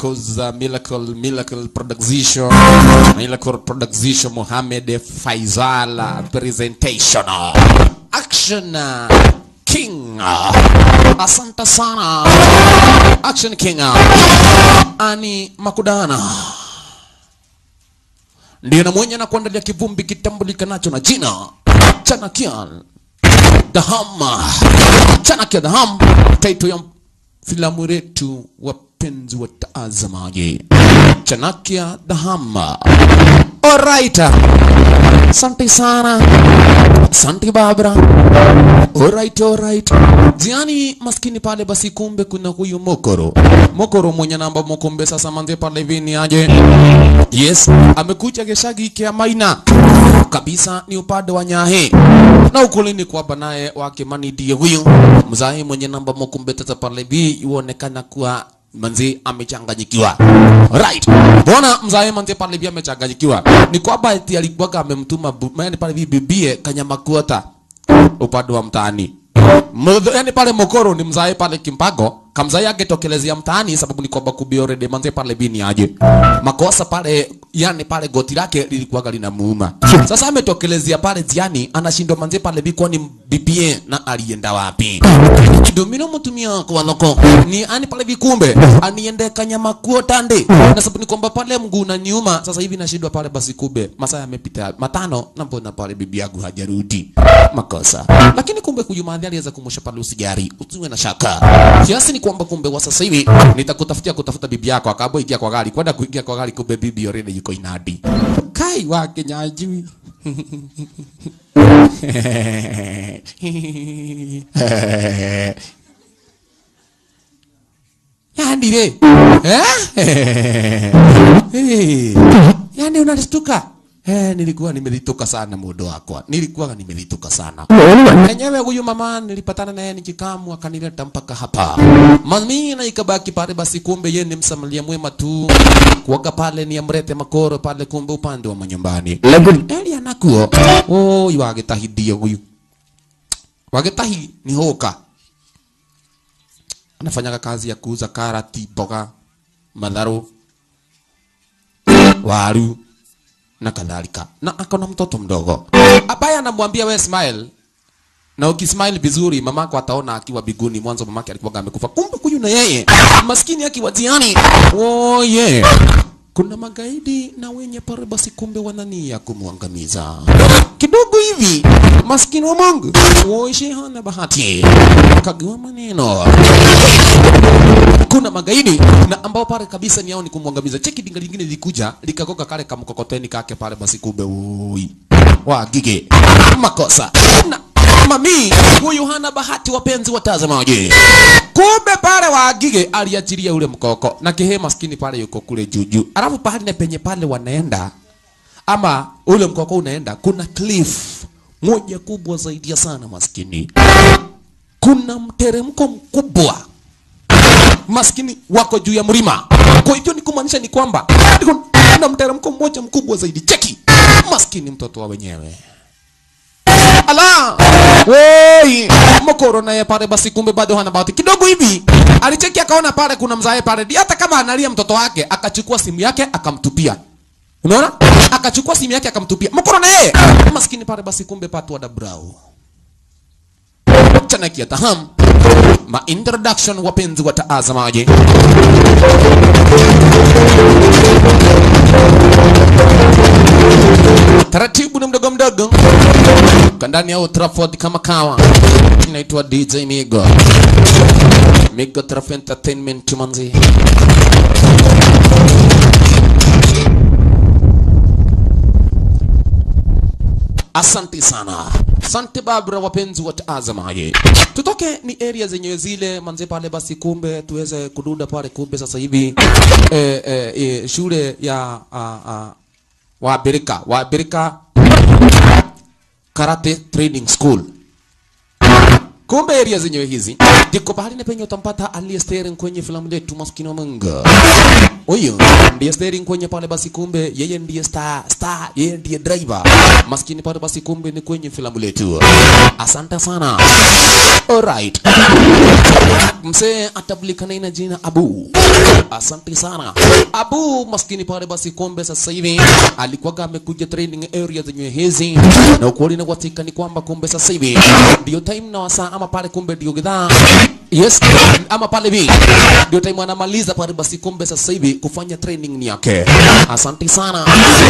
miracles uh, miracle miracle production miracle production Mohamed Faisal uh, presentation action uh, king uh, asante sana action king uh, ani makudana ndiye na mwenye na kuandalia kivumbi kitambulikanacho na jina Chanakian Daham Chanakia Daham taito ya filamu letu wapenzi watazamaji Chanakia Daham Alright Asante sana Asante Barbara Alright, alright. Jiani maskini pale basi kumbe kuna huyu Mokoro. Mokoro mwenye namba Mokombe sasa manze pale vini aje. Yes, amekuja geshagi kia maina. Kabisa ni upande wa Nyahe. Na ukulini kwa banaye wake mani ndiye huyu. Mzae mwenye namba Mokombe sasa pale vi yuonekana kuwa manzi amechanganyikiwa. Right. Mbona mzae manzi pale vi amechanganyikiwa? Ni kwamba eti alikuwa amemtuma bu- yaani pale vi bibie kanyama kuota upande wa mtaani. Mdh- Yaani pale Mokoro ni mzae pale Kimpago, kamzae angetokelezea mtaani sababu ni kwamba kubi already manze pale bini aje. Makosa pale yani pale goti lake lilikuwa linamuuma. Sasa ametokelezea pale ziani anashindwa manze pale bi kwani bibie na alienda wapi? Domino mtumia kwa loko ni ani pale vikumbe aniende kanyama kuo tande na sababu ni kwamba pale mguu unaniuma sasa hivi nashindwa pale basi kube masaa yamepita matano na mbona pale bibi yangu hajarudi makosa lakini kumbe kujumadhi aliweza kumusha pale usijari usiwe na shaka kiasi ni kwamba kumbe wa sasa hivi nitakutafutia kutafuta bibi yako akabo ingia kwa gari kwenda kuingia kwa gari kumbe bibi already yuko inadi kai wake nyajui yani re eh? hey. yani unalistuka Eh, nilikuwa nimelituka sana mudo wakwa, nilikuwa nimelituka sana enyewe. Huyu mama nilipatana naye nikikamu, akanileta mpaka hapa mami, na ikabaki pale. Basi kumbe yeye ni msamalia mwema tu, kuoga pale ni amrete makoro pale, kumbe upande wa manyumbani eli anakuo oh, wagetahidia huyu wagetahi ni hoka anafanyaga kazi ya kuuza karati, mboga, madharo, waru na kadhalika, na akona mtoto mdogo ambaye anamwambia we smile, na ukismile vizuri mamako ataona akiwa biguni. Mwanzo mamake alikuwa amekufa, kumbe huyu na yeye maskini akiwa jiani. Oh yeah. Kuna magaidi na wenye pare basi, kumbe wanania kumwangamiza kidogo hivi. Maskini wa Mungu woishi hana bahati, kagua maneno kuna magaidi na ambao pale kabisa ni yao ni kumwangamiza. Cheki dinga lingine lilikuja likagoga kale kamkokoteni kake pale, basi kumbe ui wa gige makosa na mami huyu hana bahati, wapenzi watazamaji. Kumbe pale wa gige aliachilia ule mkoko na kihe maskini pale yuko kule juju, alafu pahali na penye pale wanaenda ama ule mkoko unaenda, kuna cliff moja kubwa zaidi ya sana maskini, kuna mteremko mkubwa maskini wako juu ya mlima. Kwa hivyo ni kumaanisha ni kwamba kuna mteremko mmoja mkubwa zaidi. Cheki maskini mtoto wa wenyewe ala woi mokoro naye pale basi, kumbe bado hana bahati kidogo hivi. Alicheki akaona pale kuna mzae pale, hata kama analia mtoto wake, akachukua simu yake akamtupia. Unaona, akachukua simu yake akamtupia mokoro na yeye maskini pale basi, kumbe patwa da brau Chanakia taham ma introduction, wapenzi watazamaji. Taratibu na mdogo mdogo kandani ya Old Trafford kama kawa, inaitwa DJ Migo Migo Traff Entertainment manzi. Asante sana. Asante Barbara, wapenzi watazamaji. Tutoke ni area zenye zile manze pale basi, kumbe tuweze kudunda pale, kumbe sasa hivi eh, eh, eh, shule ya uh, uh, Wabirika Wabirika Karate Training School. Kumbe area zenyewe hizi ndiko pahali na penye utampata aliye steering kwenye filamu letu maskini wa Mungu. Huyu ndiye steering kwenye pale basi, kumbe yeye ndiye star star, yeye ndiye driver maskini pale basi, kumbe ni kwenye filamu letu. Asante sana. Alright. Msee atabulikana na jina Abu. asante sana abu maskini pale basi kumbe sasa hivi alikuwaga amekuja training area zenye hizi na ukweli na kwatika ni kwamba kumbe sasa hivi ndio time na wasaa ama pale kumbe ndio gidhaa yes ama pale vi ndio time anamaliza pale basi kumbe sasa hivi kufanya training ni yake asante sana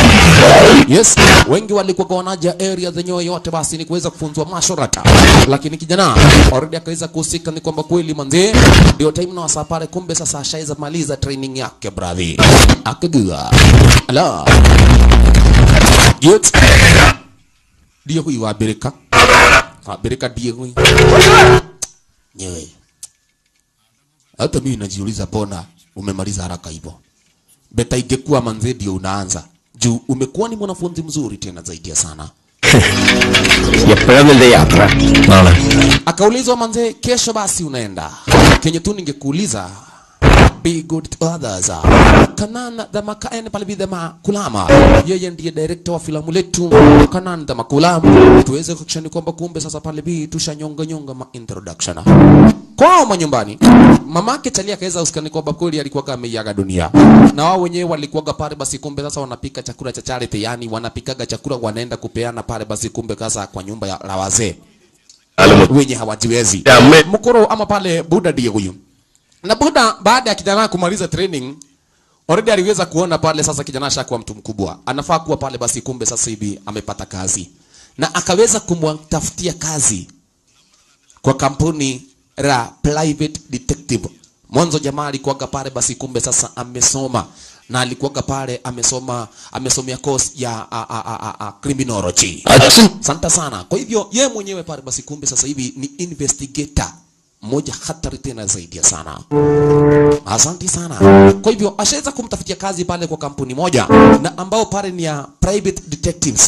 yes wengi walikuwa wanaja area zenyewe yote basi ni kuweza kufunzwa mashorata lakini kijana already akaweza kuhusika ni kwamba kweli manze ndio time na wasaa pale kumbe sasa ashaweza maliza training yake bravi akagua ala yes ndio huyu wa Amerika Amerika ndiye huyu nyewe hata mimi najiuliza mbona umemaliza haraka hivyo beta ingekuwa manze ndio unaanza juu umekuwa ni mwanafunzi mzuri tena zaidi ya sana എപ്പോഴാ വലുത് യാത്ര നാളെ akaulizwa manze kesho basi unaenda kenye tu ningekuuliza be good to others kanan dhama kaen pale bidhama kulama yeye ndiye director wa filamu letu kanan dhama kulama tuweze kuhakikisha kwamba kumbe sasa pale bi tushanyonga nyonga ma introduction kwao manyumbani mamake Chalia akaweza usikani kwamba kweli alikuwa ameiaga dunia na wao wenyewe walikuwaga pale basi kumbe sasa wanapika chakula cha charity yani wanapikaga chakula wanaenda kupeana pale basi kumbe kasa kwa nyumba ya la wazee wenye hawajiwezi Ya, me- mkoro ama pale buda ndiye huyu na buda baada ya kijana kumaliza training already aliweza kuona pale sasa kijana ashakuwa mtu mkubwa anafaa kuwa pale basi kumbe sasa hivi amepata kazi na akaweza kumtafutia kazi kwa kampuni la private detective mwanzo jamaa alikuwaga pale basi kumbe sasa amesoma na alikuwaga pale amesoma amesomea course ya a, a, a, a, a, criminology അച്ഛൻ Asante sana. Kwa hivyo ye mwenyewe pale basi kumbe sasa hivi ni investigator moja hatari tena zaidi ya sana. Asante sana. Kwa hivyo ashaweza kumtafutia kazi pale kwa kampuni moja na ambao pale ni ya private detectives.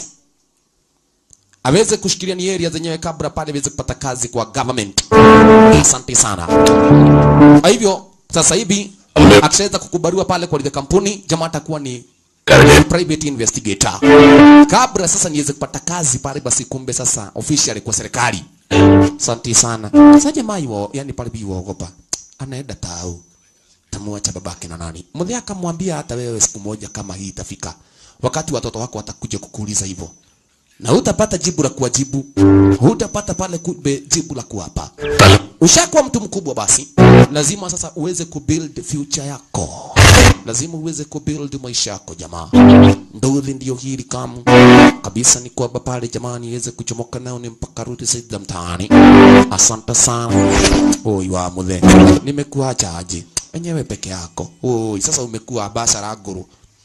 Aweze kushikilia ni area zenyewe kabla pale aweze kupata kazi kwa government. Asante sana. Kwa hivyo sasa hivi akishaweza kukubaliwa pale kwa ile kampuni, jamaa atakuwa ni private investigator kabla sasa niweze kupata kazi pale basi kumbe sasa officially kwa serikali asante sana sasa jamaa hiyo yani pale biwa ogopa anaenda tau tamuacha babake na nani mzee akamwambia hata wewe siku moja kama hii itafika wakati watoto wako watakuja kukuuliza hivyo na hutapata jibu la kuwajibu hutapata pale kumbe jibu la kuwapa ushakuwa mtu mkubwa basi lazima sasa uweze kubuild future yako lazima uweze kubuild maisha yako jamaa nduthi ndio hili kamu kabisa ni kwamba pale jamani iweze kuchomoka nao ni mpaka rudi zaidi za mtaani asante sana oi wa muthe nimekuacha aje enyewe peke yako oi sasa umekuwa basa la guru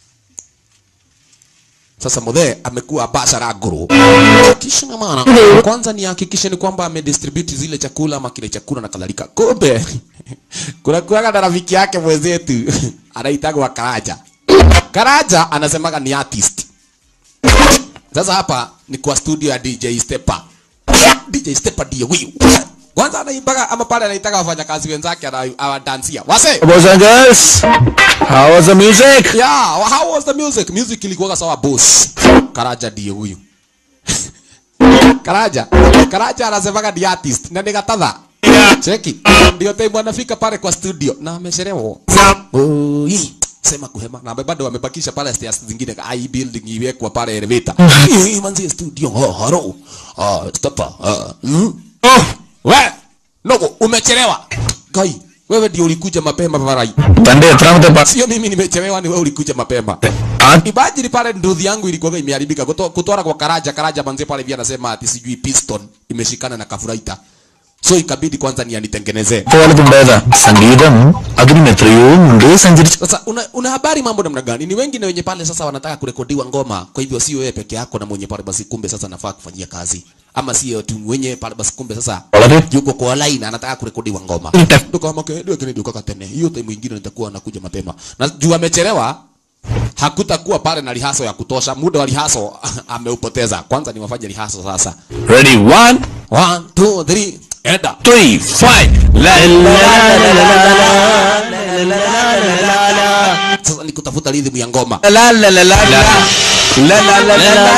sasa mudhe amekuwa basha la guru kisha na maana kwanza ni hakikishe ni kwamba amedistribute zile chakula ama kile chakula na kadhalika kumbe kuna kuaga na rafiki yake mwenzetu anaitagwa Karaja Karaja anasemaga ni artist sasa hapa ni kwa studio ya DJ Stepa DJ Stepa ndiye huyu kwanza anaimbaga ama pale anaitaka wafanyakazi wenzake ana- awadansia wase Boys and girls, how was the music? Yeah, well, how was the music? Music ilikuwa sawa boss. Karaja ndiye huyu. Karaja. Karaja anasemaga ni artist na ni gatadha. Cheki. Ndio time anafika pale kwa studio na amechelewa. Oi. Sema kuhema na bado wamebakisha pale stairs zingine ai building iwekwa pale elevator. Hii manzi studio. Oh, haro. Ah, stapa. Ah. Mm. Oh, we. Nogo umechelewa. Kai, wewe ndio ulikuja mapema barai. തന്റെ എത്രാമത്തെ പാ- Sio mimi nimechelewa, ni wewe ulikuja mapema. ആ- Imagine pale nduthi yangu ilikuwa imeharibika kuto- kutwara kwa Karaja. Karaja manze pale pia anasema ati sijui piston imeshikana na kafuraita, so ikabidi kwanza ni anitengenezee. പോലത്തുണ്ടായതാ സംഗീതം അതിനും എത്രയോ മുമ്പേ സഞ്ചരിച്ചു Sasa una, una habari mambo namna gani? Ni wengi na wenye pale sasa wanataka kurekodiwa ngoma, kwa hivyo sio wewe peke yako na mwenye pale basi kumbe sasa nafaa kufanyia kazi, ama sio tu mwenye pale basi kumbe sasa വളരെ yuko kwa line anataka kurekodiwa ngoma. Nita- Ndio ke ndio kile ndio tene. Hiyo time nyingine nitakuwa nakuja mapema. Na juu amechelewa hakutakuwa pale na lihaso ya kutosha. Muda wa lihaso ameupoteza. Kwanza ni wafanye lihaso sasa. ready one One, two, three, enda. three five la la la la la la Sasa ni kutafuta rhythm ya ngoma. la la la la la la la la la la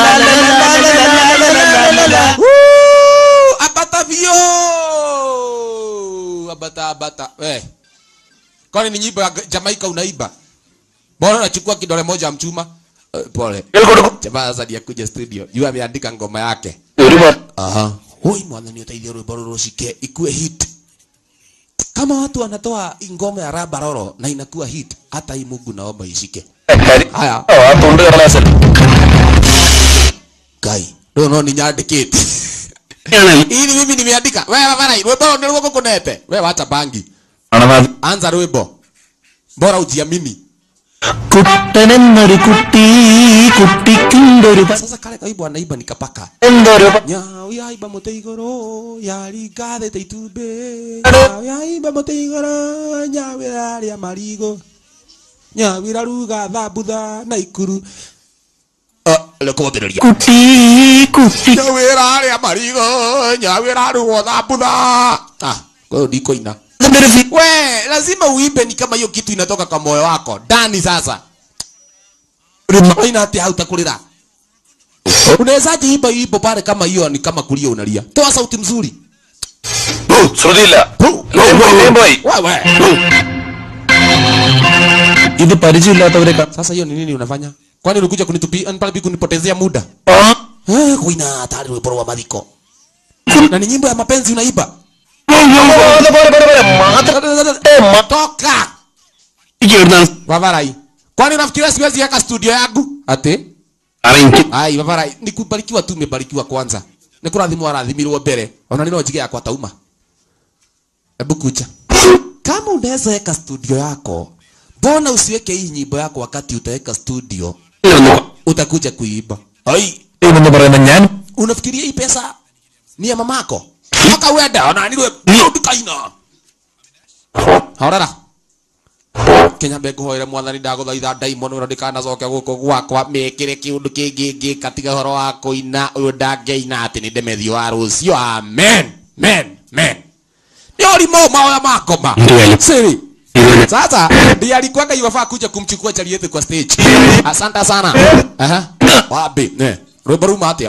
la la Woo! Abata vio. Abata abata. Eh. kwani ni nyimbo ya Jamaica unaiba mbona unachukua kidole moja mchuma uh, pole ಹೇಳ್ಕೊಡು jamaa sasa ndiye kuja studio yu ameandika ngoma yake ഒരുപാട് aha hoi mwathani uteithie rwimbo ruru rucike ikue hit kama watu wanatoa ngoma ya raba roro na inakuwa hit hata hii Mungu naomba ishike haya ആ തൊണ്ട് കടലാസല്ല kai no no ninyandikite ili mimi nimeandika wewe bana rwimbo ndio rwoko kunete wewe acha bangi മണവാതി anza rwimbo bora ujiamini കുട്ടനെന്നൊരു കുട്ടി കുട്ടിക്കുണ്ടൊരു sasa kale kaimbo anaiba nikapaka എന്തൊരു nyau yaiba mũtĩ igũrũ yaringathĩte itumbĩ nyau yaiba mũtĩ igũrũ nyau ĩrarĩa marigũ nyau ĩraruga thambutha na ikuru rekũthĩrĩria കുട്ടി കുട്ടി nyau ĩrarĩa marigũ nyau ĩrarugwo thambutha ah kwa ndikoina അതിന്റെ ഒരു ഫീ- we lazima uimbe ni kama hiyo kitu inatoka kwa moyo wako ndani sasa ഒരു ന- aina ati hautakulira unawezaje imba imbo pale kama hiyo ni kama kulia unalia toa sauti mzuri ഓ, ശ്രുതിയില്ല Pu. വേഗം പോയി, വേഗം പോയി. wewe ഇത് പരിചയമില്ലാത്തവരെ ക- Sasa hiyo ni nini unafanya? Kwani ulikuja kunitupi pale kunipotezea muda? ആ, Eh, kuina hatari rwimbo wa madhiko. Na ni nyimbo ya mapenzi unaiba. പോരെ, പോരെ, പോരെ, പോരെ. മാത്രം ഏ, മ- Toka. എനിക്ക് എവിടുന്നാണ് Vavarai. Kwani unafikiria siwezi weka studio yangu? Ate? കാരണം എനിക്ക് Ai, Vavarai, nikubarikiwa tu umebarikiwa kwanza. Nikurathimwa arathimirwo mbere. Ona nino njige yakwa tauma. Hebu kucha. Kama unaweza weka studio yako, mbona usiweke hii nyimbo yako wakati utaweka studio? ഒന്ന് Utakuja kuiba. Ai, എന്ന് പറയുന്ന ഞാൻ unafikiria hii pesa ni ya mamako toka uende ona nilwe ndikaina horera kenya mbe nguhoire mwathani ndaguthaitha ndaimono ĩno ndikanacoke gũkũ gwakwa mĩkĩre kĩũndũ kĩngĩ ngĩka tiga ũhoro wa kũina ũyũ ndangĩina atĩ nĩ ndemethio wa rũcio amen men men nĩ ũrimũ maoya makoma Ndiyo. siri Ndiyo. sasa ndiye alikuwaga iwafaa kuja kumchukua charieti kwa stage asante sana aha wapi ne rwimbo ruma atia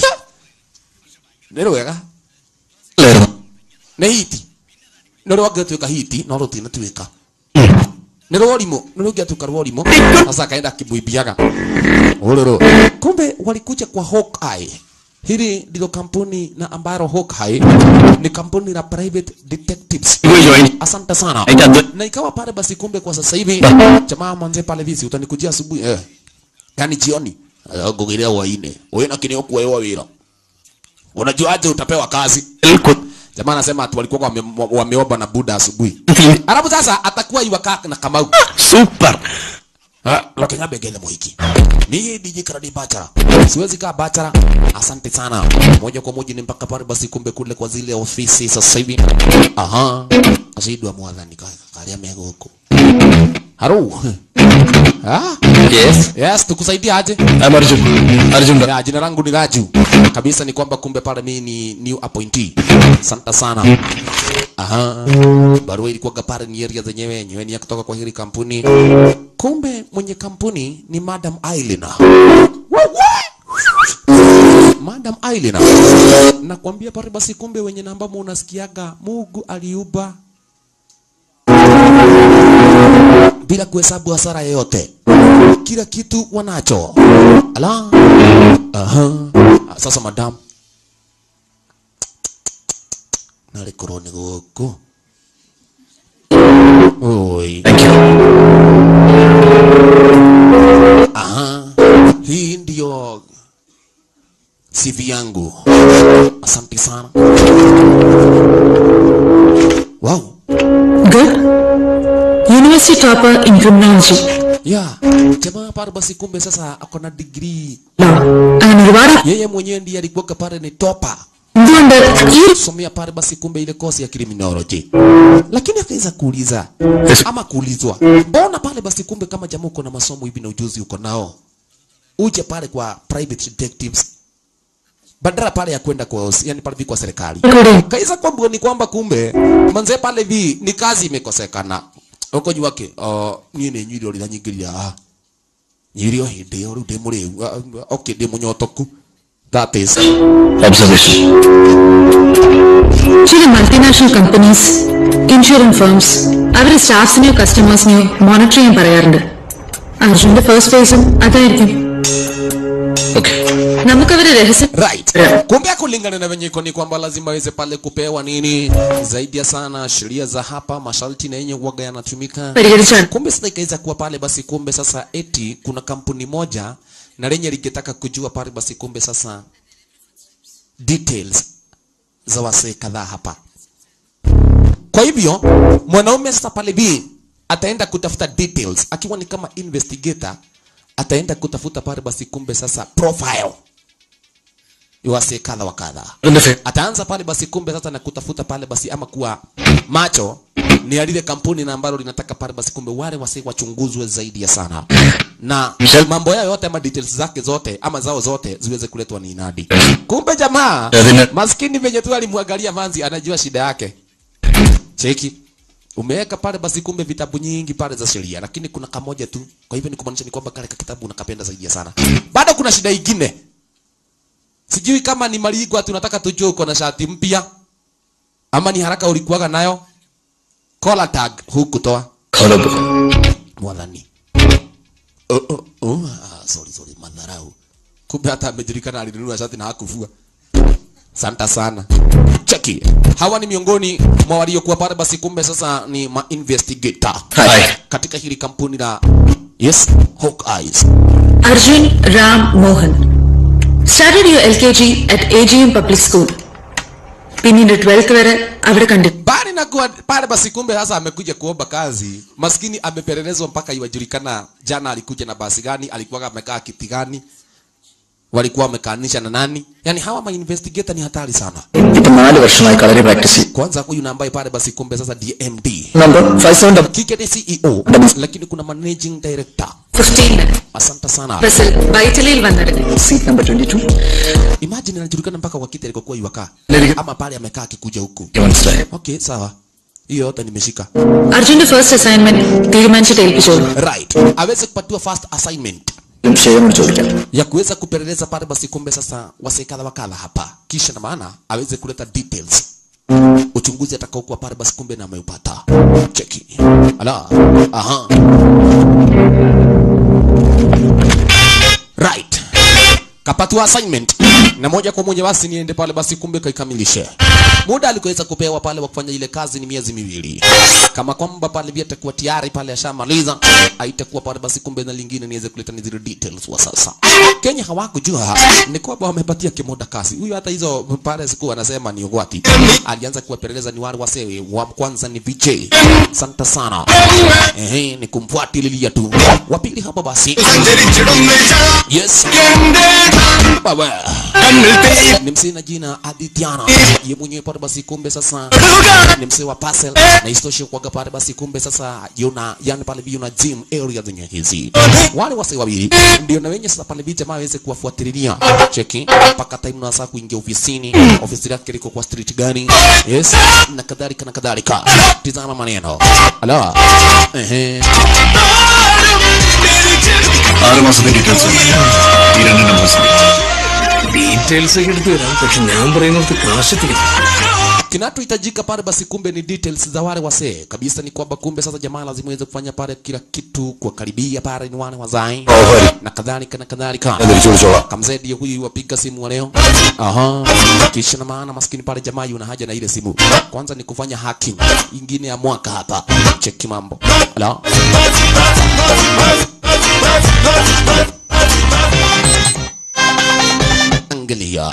nĩ rwega ായിരുന്നു nĩ hiti nĩ rwangĩtuĩka hiti no rũtinatuĩka nĩ rworimũ nĩ rũngĩatuĩka rworimũ sasa akaenda akimwimbiaga ũrũrũ kumbe walikuja kwa Hawkeye hili ndilo kampuni na ambalo Hawkeye ni kampuni la private detectives Iwe join. asante sana Aita ndo- na ikawa pale basi kumbe kwa sasa hivi jamaa mwanze pale visi utanikujia asubuhi eh yani jioni ngugiria waine wewe na kinio kuewa wira unajuaje utapewa kazi jamaa anasema ati walikuwa wame, wameomba na buda asubuhi alafu sasa atakuwa iwaka na kamau super Wakenya begele moiki. Mimi DJ Karadi Bachara. Siwezi kaa Bachara. Asante sana. Moja kwa moja ni mpaka pale basi kumbe kule kwa zile ofisi sasa hivi. Aha. Asidwa mwadhani kaka. Kalia mego huko. Haro. Ah? Yes Yes, tukusaidia aje? I'm Arjun. Arjun da. Ya, jina langu ni Raju. Kabisa ni kwamba kumbe pale mimi ni new appointee. Asante sana. Aha. Barua ilikuwa pale ni area zenyewe yenyewe ni ya kutoka kwa hili kampuni. Kumbe mwenye kampuni ni Madam Ailina. Madam Ailina. Nakwambia pale basi kumbe wenye namba mu unasikiaga Mungu aliuba bila kuhesabu hasara yoyote. Kila kitu wanacho. Ala. Aha. Sasa madam. Nari korone goko. Oi. Thank you. Aha. Hii ndio CV yangu. Asante sana. Wow. Good. University topper in criminology. Yeah. Jamaa pale basi kumbe sasa ako na degree. Law. അങ്ങനെ ഒരുപാട് Yeye mwenyewe ndiye alikuwa pale ni topa. എന്തുകൊണ്ട് ഈ Somea pale basi kumbe ile kosi ya criminology. Lakini akaweza kuuliza ama kuulizwa, mbona pale basi kumbe kama jamaa uko na masomo hivi na ujuzi uko nao, uje pale kwa private detectives badala pale ya kwenda kwa os- yani pale hivi kwa serikali. കൂടെ Kaisa kwamba ni kwamba kumbe manze pale hivi ni kazi imekosekana. Uko juu wake, uh, niĩ nĩ nyuire ũrĩa nyingĩria haha. Nyuire o hĩndĩ ĩyo rĩu ndĩ mũrĩu. Uh, okay, ndĩ mũnyotoku. That is. Observation. ചില multinational companies in insurance firms അവര് സ്റ്റാഫ്സിനെയോ കസ്റ്റമേഴ്സിനെയോ മോണിറ്റർ ചെയ്യാൻ പറയാറുണ്ട് അർജുന്റെ ഫസ്റ്റ് ഫേസും അതായിരിക്കും Okay. നമുക്കവരെ രഹസ്യം right kumbe kulingana na venye iko ni kwamba lazima aweze pale kupewa nini zaidi ya sana sheria za hapa masharti na yenye uwaga yanatumika പരിഹരിച്ചാണ് kumbe sasa ikaweza kuwa pale basi kumbe sasa eti kuna kampuni moja na lenye lingetaka kujua pale basi kumbe sasa details za wasee kadhaa hapa kwa hivyo mwanaume sasa pale b ataenda kutafuta details akiwa ni kama investigator ataenda kutafuta pale basi kumbe sasa profile ya wasee kadha wa kadha അതിന്റെ ഫെ- ataanza pale basi kumbe sasa na kutafuta pale basi ama kuwa macho ni ya lile kampuni na ambalo linataka pale basi kumbe wale wasi wachunguzwe zaidi ya sana na Michelle? mambo yao yote ama details zake zote ama zao zote ziweze kuletwa ni inadi kumbe jamaa Lazima- maskini venye tu alimwangalia manzi anajua shida yake cheki umeweka pale basi kumbe vitabu nyingi pale za sheria lakini kuna kamoja tu kwa hivyo ni kumaanisha ni kwamba kale ka kitabu unakapenda zaidi ya sana bado kuna shida ingine sijui kama ni maligwa tunataka tujue uko na shati mpya ama ni haraka ulikuwaga nayo collar tag hukutoa Collar book. mwadhani oh, oh, oh, ah, sorry, sorry, madharau kumbe hata amejulikana alinunua shati na hakuvua santa sana cheki hawa ni miongoni mwa waliokuwa pale basi kumbe sasa ni ma investigator Hi. katika hili kampuni la yes Hawk Eyes Arjun Ram Mohan started U L K G at A G M public school പിന്നീട് twelfth വരെ അവിടെ കണ്ടു bali na kuwa pale basi kumbe sasa amekuja kuomba kazi maskini amepelelezwa mpaka iwajulikana jana alikuja na basi gani alikuwa amekaa kiti gani walikuwa wamekaanisha na nani yani hawa ma investigator ni hatari sana ഇപ്പൊ നാല് വർഷമായി kalari practice ചെയ്യും kwanza huyu na ambaye pale basi kumbe sasa DMD number five seven double kike ni CEO lakini kuna managing director fifteen asante sana ബസ്സിൽ വൈറ്റലിയിൽ വന്നത് seat number twenty two imagine anajulikana mpaka kwa kiti alikokuwa iwakaa ama pale amekaa akikuja huku മനസ്സിലായി okay sawa hiyo yote nimeshika അർജുന്റെ first assignment തീരുമാനിച്ചിട്ട് ഏൽപ്പിച്ചോളൂ right aweze kupatiwa first assignment ഷെയറിനോട് ചോദിക്കാം ya kuweza kupeleleza pale basi kumbe sasa wasee kadha wakadha hapa kisha na maana aweze kuleta details uchunguzi atakaokuwa pale basi kumbe na ameupata cheki ala aha right kapatiwa assignment na moja kwa moja basi niende pale basi kumbe kaikamilishe muda alikuweza kupewa pale wa kufanya ile kazi ni miezi miwili kama kwamba pale vile atakuwa tayari pale ashamaliza aitakuwa pale basi kumbe na lingine niweze kuleta ni zile details wa sasa Kenya hawakujua ni kwamba wamepatia kimoda kazi huyu hata hizo pale siku anasema ni ugwati alianza kuwapeleleza ni wale wasee wa kwanza ni VJ santa sana ehe ni kumfuatilia tu wa pili hapa basi yes baba ni msee na jina Adithiana ye mwenyewe pale basi kumbe sasa ni msee wa parcel na istoshe kuaga pale basi kumbe sasa yuna yani pale yuna gym area zenye hizi wale wasee wawili ndio na wenye sasa pale bi jamaa aweze kuwafuatilia cheki mpaka time na saa kuingia ofisini ofisi yake liko kwa street gani yes na kadhalika na kadhalika tizama maneno ala ehe ആറ് മാസത്തെ ഡീറ്റെയിൽസ് ഈ രണ്ട് numbers details ഒക്കെ എടുത്തു തരാം പക്ഷെ ഞാൻ പറയുന്നത് കാശത്തിന് kinachohitajika pale basi kumbe ni details za wale wasee kabisa ni kwamba kumbe sasa jamaa lazima iweze kufanya pale kila kitu kuwakaribia pale ni wale wazai na kadhalika na kadhalika തിരിച്ചു വിളിച്ചോളാം kamzee ndiye huyu wapiga simu wa leo aha kisha na maana maskini pale jamaa yuna haja na ile simu kwanza ni kufanya hacking ingine ya mwaka hapa cheki mambo ala angalia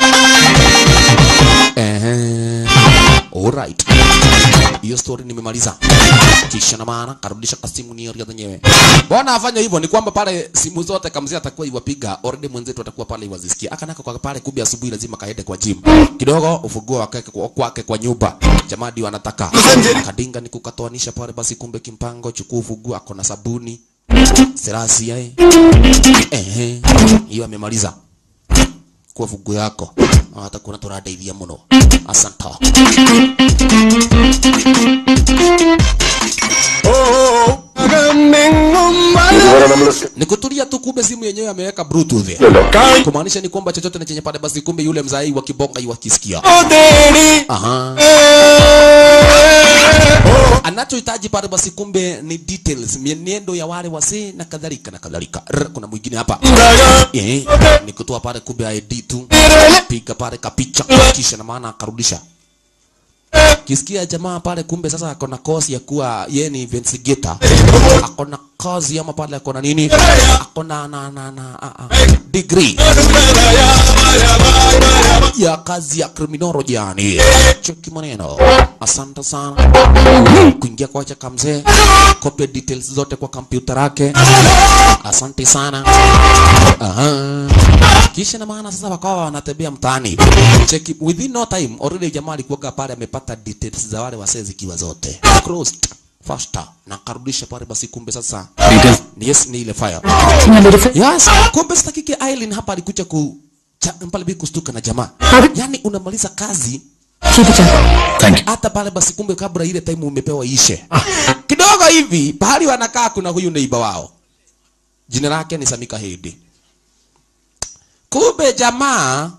Ehe. Alright. Hiyo story nimemaliza. Kisha na maana karudisha kasimu ni area zenyewe. Mbona afanya hivyo? Ni kwamba pale simu zote kamzee atakuwa iwapiga, already mwenzetu atakuwa pale iwazisikia. Akanaka kwa pale kumbe asubuhi lazima kaende kwa gym. Kidogo ufunguo wake kwa kwake kwa nyumba. Jamaa ndio anataka. Kadinga ni kukatoanisha pale basi kumbe kimpango chukua ufunguo ako na sabuni. Serasi yae. Ehe. Hiyo amemaliza kwa vugu yako hata kuna turadeithia muno asanta ni kutulia tu kumbe simu yenyewe ameweka bluetooth kumaanisha ni kwamba chochote na chenye pale basi kumbe yule mzai wa kibonga iwakisikia aha anachohitaji pale basi kumbe ni details mienendo ya wale wasee na kadhalika na kadhalika Rr, kuna mwingine hapa eh, ni kutoa pale kumbe ID tu piga pale kapicha kisha na maana akarudisha kisikia jamaa pale kumbe sasa akona kosi ya kuwa yeye ni investigator akona kozi ama pale akona nini akona na na na a, a, degree ya kazi ya criminology yani cheki maneno asante sana kuingia kwa chaka mzee copy details zote kwa kompyuta yake asante sana Aha. kisha na maana sasa wakawa wanatembea mtaani cheki within no time already jamaa alikuwa pale amepata details za wale wasee zikiwa zote crossed faster na akarudisha pale basi kumbe sasa yes ni ile fire yes kumbe sasa kike Aileen hapa alikuja ku cha- pale bi kustuka na jamaa yani unamaliza kazi Thank you. hata pale basi kumbe kabla ile time umepewa ishe kidogo hivi pahali wanakaa kuna huyu neiba wao jina lake ni Samika Hedi kumbe jamaa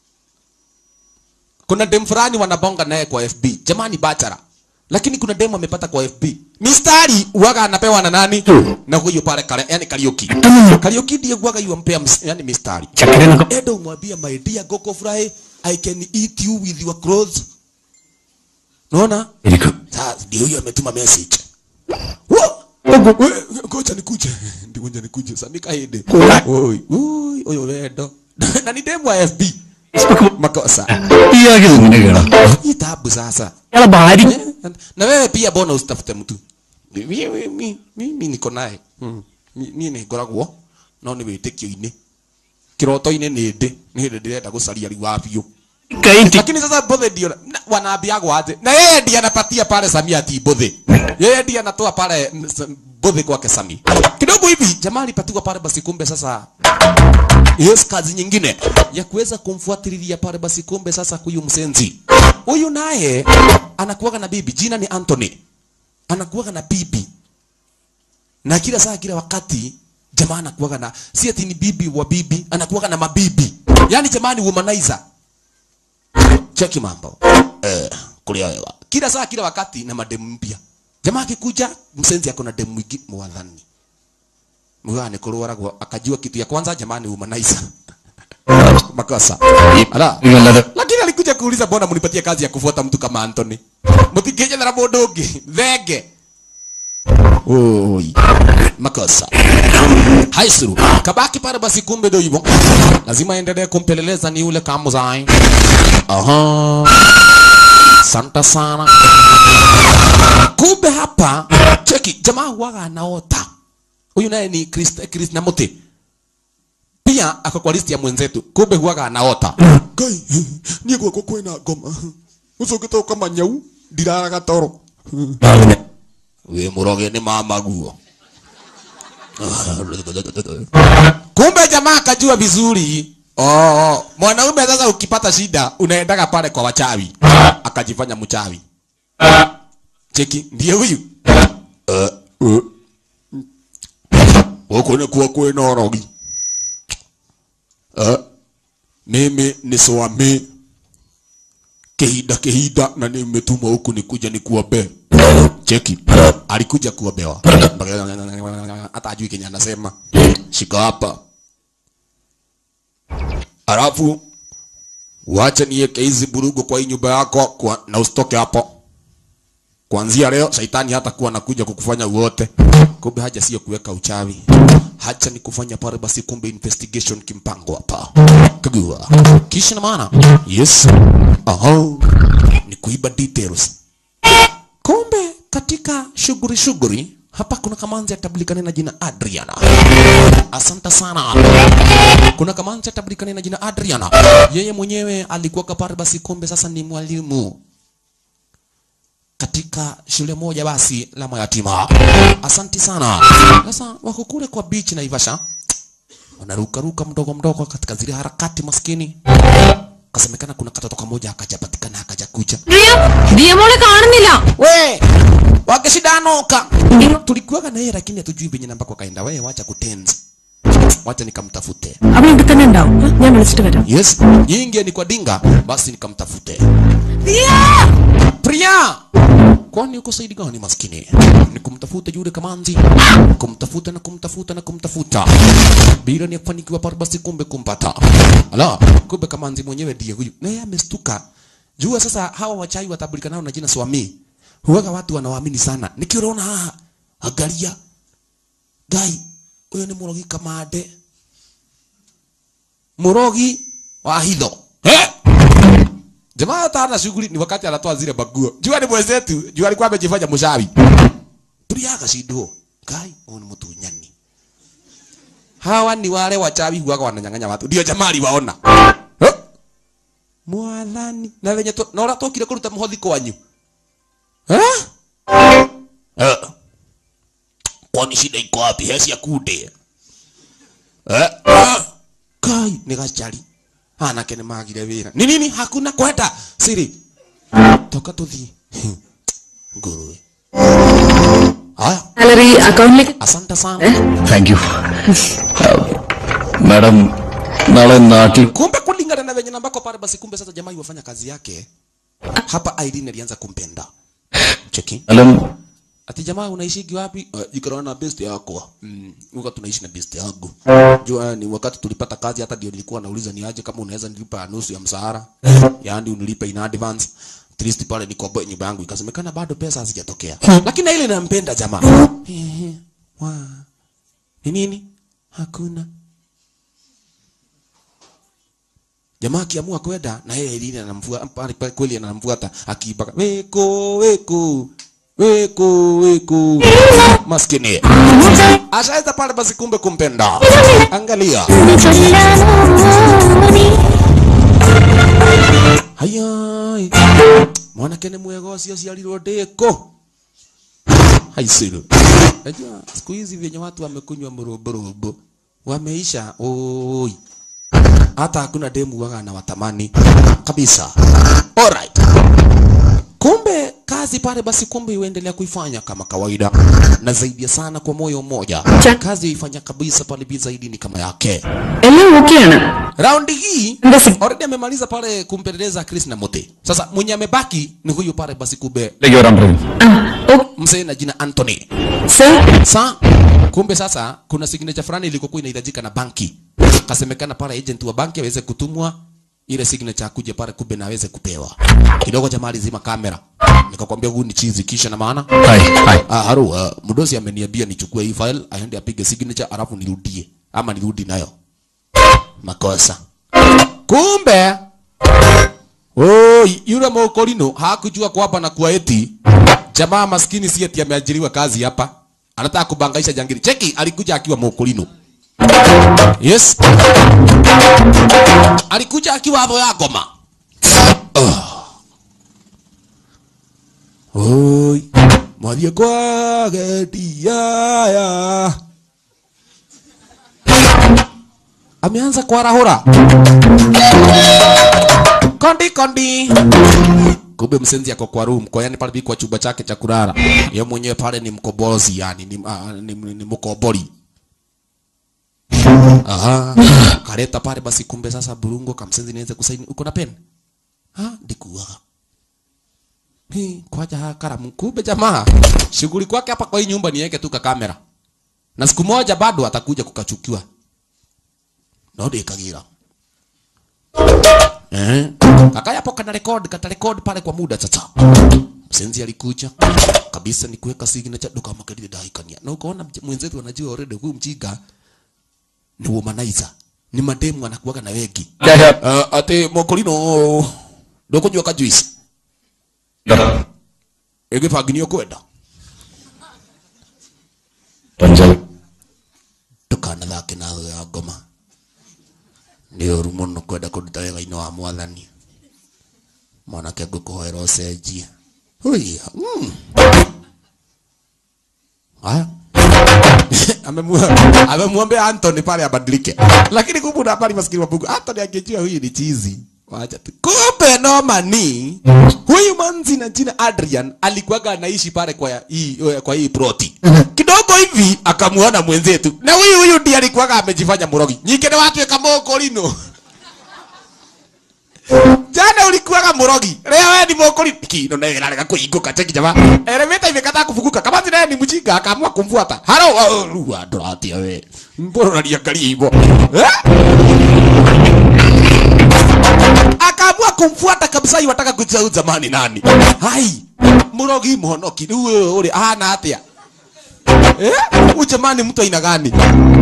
kuna dem fulani wanabonga naye kwa FB jamaa ni bachara lakini kuna demu amepata kwa FB mistari uwaga anapewa na nani na huyo pale kale yani Kariuki Kariuki ndiye uwaga yuampea ms- yani mistari Edo umwambia my dear Goko Fry I can eat you with your clothes Unaona? Sasa ndio huyo ametuma message. Wo! We, Ngoja nikuje. Ndio ngoja nikuje. Samika hede. Oi, oi, oyo wedo. Na ni demu wa FB. Makosa. ഇയാൾക്ക് ഇങ്ങനെയാണ് Hii tabu sasa. ഇയാളെ ഭാര്യ Eh, Na wewe pia bona usitafute mtu. Mimi mimi mimi niko naye. Hmm. Mimi ni ngoragwo no ni witikio-ini. Kiroto-ini ni ndi. Ni hindi ndirenda gucaria riu wa biũ. കൈറ്റി lakini sasa mbothe ndio na- wanaambiagwo aje na yeye ndiye anapatia pale Samia ati mbothe yeye ndiye anatoa pale mm, s- mbothe kwake Sami kidogo hivi jamaa alipatiwa pale basi kumbe sasa yes kazi nyingine ya kuweza kumfuatilia pale basi kumbe sasa huyu msenzi huyu naye anakuwaga na bibi jina ni Anthony anakuwaga na bibi na kila saa kila wakati jamaa anakuwaga na si ati ni bibi wa bibi anakuwaga na mabibi yani jamaa ni womanizer cheki mambo eh, kulia wewa kila saa kila wakati na mademu mpya jamaa akikuja msenzi ako na demu mwingi mwathani mwana kurwaragwo akajua kitu ya kwanza jamani humanizer makosa ala ഇവല്ലത് lakini alikuja kuuliza mbona mnipatie kazi ya kufuata mtu kama Anthony mtikije na mundu ungi thenge oi makosa haisuru kabaki pale basi kumbe ndio hivyo lazima endelee kumpeleleza ni yule kamuzai aha santa sana kumbe hapa cheki jamaa huwaga anaota huyu naye ni Chris Chris Namuti pia ako kwa listi ya mwenzetu kumbe huwaga anaota ngai niĩ gwakwa kwĩna ngoma ũcũngĩte kama nyau ndiraraga toro wĩ mũroge nĩ mamaguo kumbe jamaa akajua vizuri oh, mwanaume sasa ukipata shida unaendaga pale kwa wachawi akajifanya mchawi cheki ndiye huyu huku ni kuwa kwĩna orogi Eh, mimi ni swami kihinda kihinda na nimetumwa huku nikuja nikuombe cheki alikuja kuombewa hata ajui kenye anasema shika hapa alafu wacha niweke hizi burugu kwa hii nyumba yako kwa, na usitoke hapo kuanzia leo shaitani hata kuwa nakuja kukufanya uote kumbe haja sio kuweka uchawi hacha ni kufanya pale basi kumbe investigation kimpango hapa kagua kisha na maana yes aha ni kuiba details kumbe katika shughuli shughuli hapa kuna kamanzi atablikana na jina Adriana asante sana kuna kamanzi atablikana na jina Adriana yeye mwenyewe alikuwa kapare basi kumbe sasa ni mwalimu katika shule moja basi la mayatima. Asanti sana. Sasa wako kule kwa beach na Ivasha, wanaruka ruka mdogo mdogo katika zile harakati maskini. Kasemekana kuna katoto kamoja akajapatikana akaja kuja. Diya മോളെ കാണുന്നില്ല We wakishidanoka tulikuwaga na yeye lakini hatujui venye namba kwa kaenda. Wewe wacha kutenzi wacha nikamtafute അവൻ ഇവിടെ തന്നെ ഉണ്ടാവും ഞാൻ വിളിച്ചിട്ട് വരാം yes nyingi ni kwa dinga basi nikamtafute Priya kwani uko saidi gani maskini ni kumtafuta yule kamanzi kumtafuta na kumtafuta na kumtafuta bila ni kufanikiwa pale basi kumbe kumpata ala kumbe kamanzi mwenyewe ndiye huyu na yeye amestuka jua sasa hawa wachai watabulika nao na jina swami huwaga watu wanawaamini sana nikiona haha angalia gai huyo ni murogi kamande murogi wa hitho eh Jamaa hata hana shughuli ni wakati anatoa zile baguo. Jua ni mwenzetu, jua alikuwa amejifanya mshawi. Tulia akashindwo. Kai, huyu ni mtunyani. Hawa ni wale wachawi huwaga wananyang'anya watu. Ndio jamaa aliwaona. Eh? Mwathani. Na venye to, na uratokire kuruta muhothi kwanyu. Eh? Eh. Kwani shida iko wapi? Hesi ya kude. Eh? Eh. Kai, ni gachari anake nä magire wä ra nä nini hakuna kwenda siri toka tå thiä ngå haya salary അക്കൗണ്ടിലേക്ക് asante sana thank you madam നാളെ നാട്ടിൽ kumbe kulingana na venye nambako pale basi kumbe sasa jamaa iwafanya kazi yake hapa Irene alianza kumpenda cheki സ്ഥലം ati jamaa unaishigi wapi uh, ikarana na best yako mm, uka tunaishi na best yangu jua ni wakati tulipata kazi hata ndio nilikuwa nauliza ni aje kama unaweza nilipa nusu ya msahara yaani unilipe in advance at least pale nikomboe nyumba yangu ikasemekana bado pesa hazijatokea lakini na ile nampenda jamaa Ehe, wa ni nini hakuna jamaa akiamua kwenda na yeye Irene anamfuata pale pale kweli anamfuata akiibaka weko weko weko weko maskini ashaweza pale basi kumbe kumpenda angalia hayai mwanake nĩ mwega ũcio aciarirwo ndĩko haicirũ najua siku hizi vyenye watu wamekunywa mrũmbũrũmbũ wameisha oi hata hakuna demu waga na watamani kabisa alright kumbe kazi pale basi kumbe iendelea kuifanya kama kawaida na zaidi sana kwa moyo mmoja kazi ifanya kabisa pale bi zaidi ni kama yake എല്ലാം ഓക്കെയാണ് raundi hii എന്താ സി- already amemaliza pale kumpeleleza Chris na Mote sasa mwenye amebaki ni huyu pale basi kumbe ലേക്ക് വരാൻ പറയും ആ ഓ mzee na jina Anthony sir sa kumbe sasa kuna signature fulani ilikokuwa inahitajika na banki kasemekana pale agent wa banki aweze kutumwa ile signature akuje pale kumbe na aweze kupewa kidogo jamaa alizima kamera nikakwambia huu ni chizi kisha na maana hi hi ah, haro uh, mdosi ameniambia nichukue hii file aende apige signature alafu nirudie ama nirudi nayo makosa kumbe Oh, yule mokolino hakujua kwamba na kuwa eti jamaa maskini si eti ameajiriwa kazi hapa, anataka kubangaisha jangili. Cheki, alikuja akiwa mokolino. Yes, alikuja akiwa hapo ya goma. Oh. Oi, mwalie kwa geti ya ameanza kuarahura kondi kondi kumbe msenzi ako kwa room kwa yani pale kwa chumba chake cha kulala yeye mwenyewe pale ni mkobozi yani ni, uh, ni, ni, ni mkobori aha kaleta pale basi kumbe sasa burungo kamsenzi niweze kusaini uko na pen ha ndikuaga Hi, kwaja ha karamu kumbe jamaa shughuli kwake hapa kwa hii nyumba niweke tu ka kamera na siku moja bado atakuja kukachukiwa no ndikagira Eh. Kaka yapo kana record kata record pale kwa muda sasa. Msenzi alikuja kabisa ni kuweka signature duka makelele daikania. Na ukaona mj- mwenzetu anajua already huyu mjinga ni womanizer. Ni mademu anakuwaga na wengi. Uh, ate mokolino ndokunywa ka juice. Ege faginio kwenda. Punjab Tukana thake na thũ ya ngoma. Nĩ ũru mũno kwenda kũruta wĩra-inĩ wa mwathani. Mwanake ngũkũhoera ũcenjie. Hũiya. Mm. Haya. Amemwa- amemwambia Anthony pale abadilike, lakini kumbe na pale maskini wa Mungu Anthony angejua huyu ni chizi, wacha tu kumbe nomani huyu manzi na jina adrian alikuwaga anaishi pale kwa ya- hii kwa hii proti kidogo hivi akamuona mwenzetu na huyu huyu ndiye alikuwaga amejifanya murogi nyike ni watu ekamokorino jana ulikuwaga murogi leo wewe ni mokori kino na inarega kuinguka cheki jamaa elevator imekataa kufunguka kama zile ni mjinga akaamua kumfuata halo ruwa dorati wewe mbona unaniangalia hivyo eh akaamua kumfuata kabisa iwataka kujua huyu zamani nani hai murogi muhonoki rĩu uri ahana atia eh huyu jamani mtu aina gani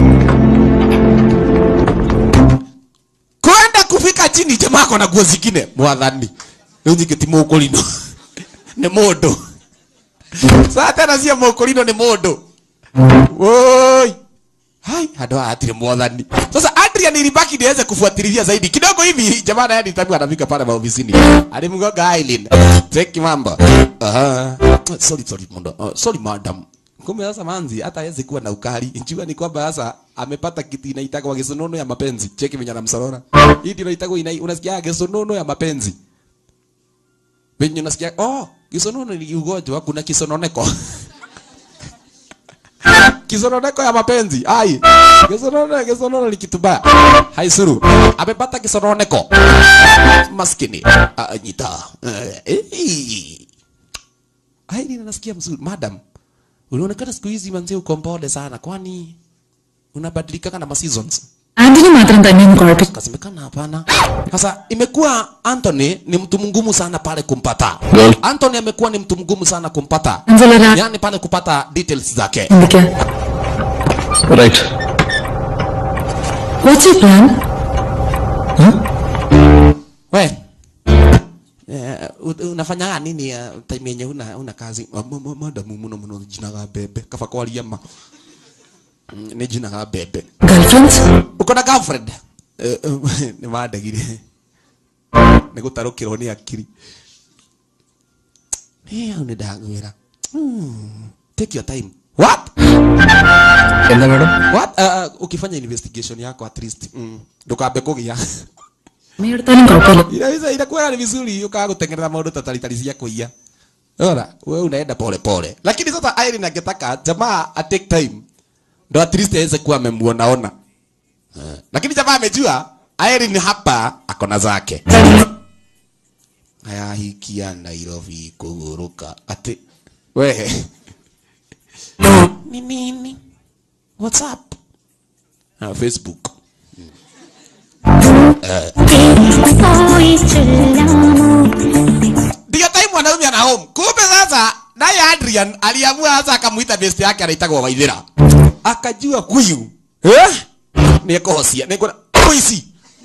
kwenda kufika chini jamaa kona nguo zingine mwathani rĩu nyingĩ ti mũkũrino nĩ mũndũ saa tena cia mũkũrino nĩ mũndũ woi hai handå haha hatirĩ mwathani sasa adrian ilibaki niweze kufuatilia zaidi kidogo hivi jamaa naye nitabu anafika pale maofisini alimgonga aileen cheki mambo aha sorry sorry mundo uh, sorry madam kumbe sasa manzi hata hawezi kuwa na ukali njua ni kwamba sasa amepata kitu inaitagwa kisonono ya mapenzi cheki venye anamsorora hii ndio inaitagwa ina, unasikia kisonono ya mapenzi venye unasikia oh kisonono ni ugonjwa kuna kisononeko kisononeko ya mapenzi ai kisonono kisonono ni kitu baya hai suru amepata kisononeko maskini ah, nyita eh, eh. ai nina nasikia mzuri madam unaonekana siku hizi manzi uko mpole sana kwani unabadilika kana ma seasons Anthony മാത്രം തന്നെയൊന്നും കുഴപ്പമില്ല kasemekana hapana sasa imekuwa Anthony ni mtu mgumu sana pale kumpata Girl. Anthony amekuwa ni mtu mgumu sana kumpata അഞ്ചലര yani pale kupata details zake എന്തൊക്കെയാ right what's you plan we eh, u- unafanya nini uh, time yenye una, una kazi Ah, ma- ma- madamu muno muno jinaga bebe kaba kwaria ma Mm, ni jinaga bebe girlfriends uko na girlfriend Eh, eh, nĩ mandagire nĩ gũtarũkĩrwo nĩ akiri Eh, au nĩ ndagwĩra Hmm, take your time what എന്താ madam what uh, uh, ukifanya investigation yako at least mm, ndukambe kũgia എടുത്താലും കുഴപ്പമില്ല inaweza inakuwa ni vizuri ukawa kutengeneza maundu tatalitali cia kuia Ora, wewe unaenda pole pole. Lakini sasa Irene angetaka jamaa a take time. Ndo at least aweze kuwa amemuonaona. Eh, Lakini jamaa amejua Irene hapa ako na zake. Haya hikia Nairobi kuguruka. Ati wewe. Ni nini? What's up? Ah, Facebook. ndio time mwanaume ana home kumbe sasa naye adrian aliamua sasa akamuita best yake anaitagwo waithira akajua huyu eh nikuhocia nikuna kuici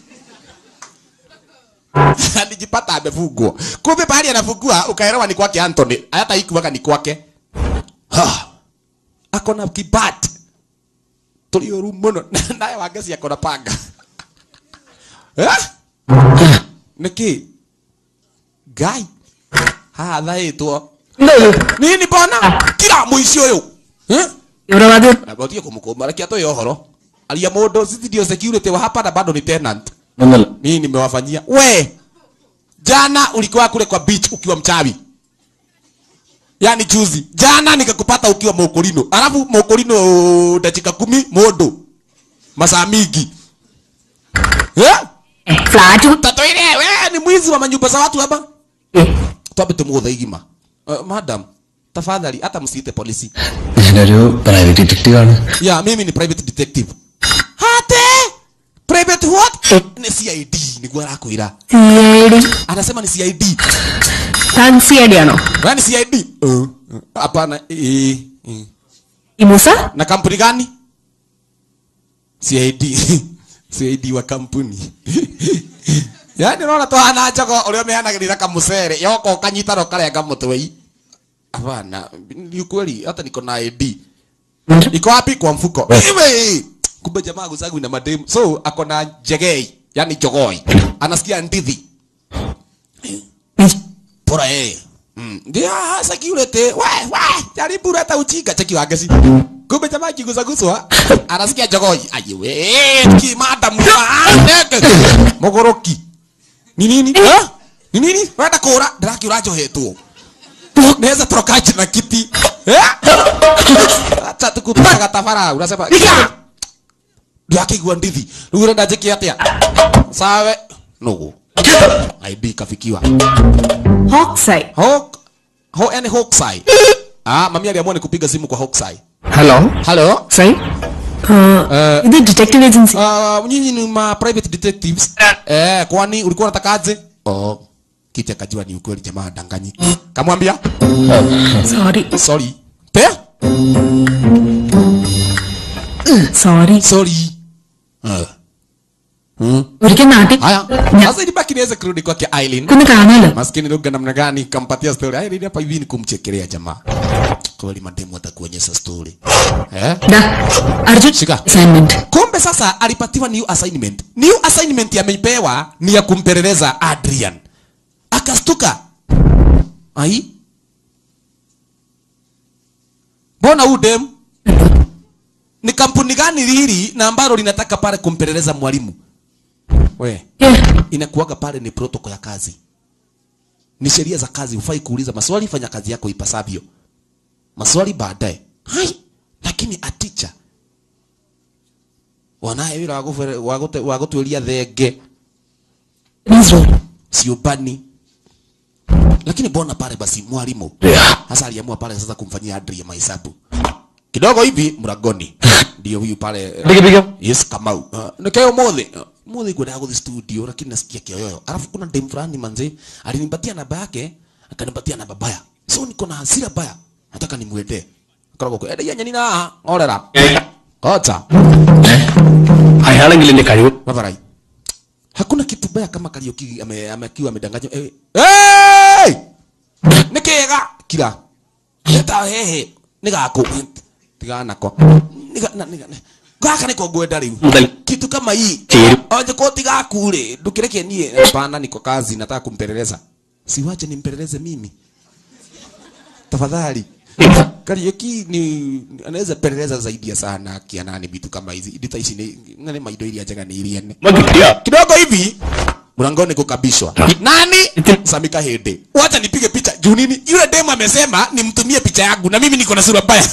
alijipata amefungwa kumbe pahali anafungua ukaelewa ni kwake Anthony hata ikuwaga ni kwake ha akona kibat tulioru muno naye wangeci akona panga eh niki gai haha thaĩtwo nini bona kira mũici ũyũ Eh? തീവ്രവാദി na batie kumkoma rekia toyo horo alia mũndũ sisi ndio security wa hapa na bado ni tenant ഒന്നല്ല mimi nimewafanyia we jana ulikuwa kule kwa beach ukiwa mchawi yani juzi jana nikakupata ukiwa mokorino alafu mokorino dakika kumi modo masaa mingi eh? Flat tatoire we ni mwizi wa manyumba za watu hapa twambe tumuthe igima uh, madam tafadhali hata msiite polisi ഞാനൊരു private detective ആണ് ya mimi ni private detective hate private what ni cid niguo arakwira C I D anasema ni cid താൻ C I D ആണോ wewe ni cid Uh, hapana eh, eh. ഈ Moosa na kampuni gani cid cid wa kampuni yani unaona tuhana njogo uria umehanagirira kamucere yoko kanyitano karenga mutwei hapana ni ukweli hata niko na id iko wapi kwa mfuko Iwe! kumbe jamaa gusagu na mademu so ako na jegei yani jogoi anasikia ndithi pora eh Mm. Ndio hasa kiulete we we jaribu leta ujinga cheki wangeci kumbe jamaa kigusaguswa anasikia jogoi ayiwe ki madam neke mogoroki ni nini Eh? ni nini wenda kura ndiraki urajohetwo naweza torokaje na kiti Eh? acha tukupanga tabara unasema ndiakigua ndithi rĩu ũrenda njĩke atĩa sawe nũgũ ib kafikiwa Hawkseye. Hawk ho yani Hawkseye ah mami aliamua nikupiga simu kwa Hawkseye hello hello Sorry? Uh, ഇത് detective agency. uh, nyinyi ni ma private detectives eh kwani ulikuwa unatakaje oh kiti akajua ni ukweli jamaa danganyi kamwambia Sorry. sorry pe Sorry. sorry uh. ഒരിക്കൽ നാട്ടിൽ haya ഞാൻ sasa ilibaki niweze kurudi kwake Eileen ഒന്ന് കാണാലോ maskini lugha namna gani kampatia story haya nini hapa hivi ni kumchekelea jamaa kweli mademu atakuonyesha story eh ദാ, Arjun Shika. assignment kumbe sasa alipatiwa new assignment new assignment yamepewa ni ya kumpeleleza adrian akastuka ai mbona huu dem ni kampuni gani hili na ambalo linataka pale kumpeleleza mwalimu we Yeah. inakuwaga pale ni protocol ya kazi ni sheria za kazi hufai kuuliza maswali fanya kazi yako ipasavyo maswali baadaye hai lakini aticha wanaye wira wa gũbere- wa gũte- wa gũtuĩria thenge Israel. ciũmbani lakini mbona pale basi mwalimu hasa aliamua pale sasa kumfanyia Adri mahesabu kidogo hivi mlangoni ndio huyu pale uh, yes Kamau uh, nikayo mothe uh, mothe kwenda gũthi studio lakini nasikia kioyoyo alafu kuna dem fulani manze alinipatia namba yake akanipatia namba baya so niko na hasira baya nataka nimwende akarogwo kwa ende yenye nina orera ocha അയാളെങ്കിൽ എന്റെ കഴിവ് Babarai. Hakuna kitu baya kama Kariuki ame, amekiwa amedanganywa. Eh, hey! Nikega kila. Eta hehe. Nigako. Tiga nako. Niga na niga. Gaka niko gwenda riu. Muthali. Kitu kama hii. Tiru. Onje ko tiga kule. Ndukireke nie hapana niko kazi nataka kumpeleleza. Siwache nimpeleleze mimi. Tafadhali. Kariuki ni anaweza peleleza zaidi ya sana kianani vitu kama hizi. Ndita ici ni nani maido iria njega ni iria ne. കിട്ടിയ Kidogo hivi mlangoni kukabishwa. Nani? Samika Hede. Wacha nipige picha. Juu nini? Yule demu amesema nimtumie picha yangu na mimi niko na sura mbaya.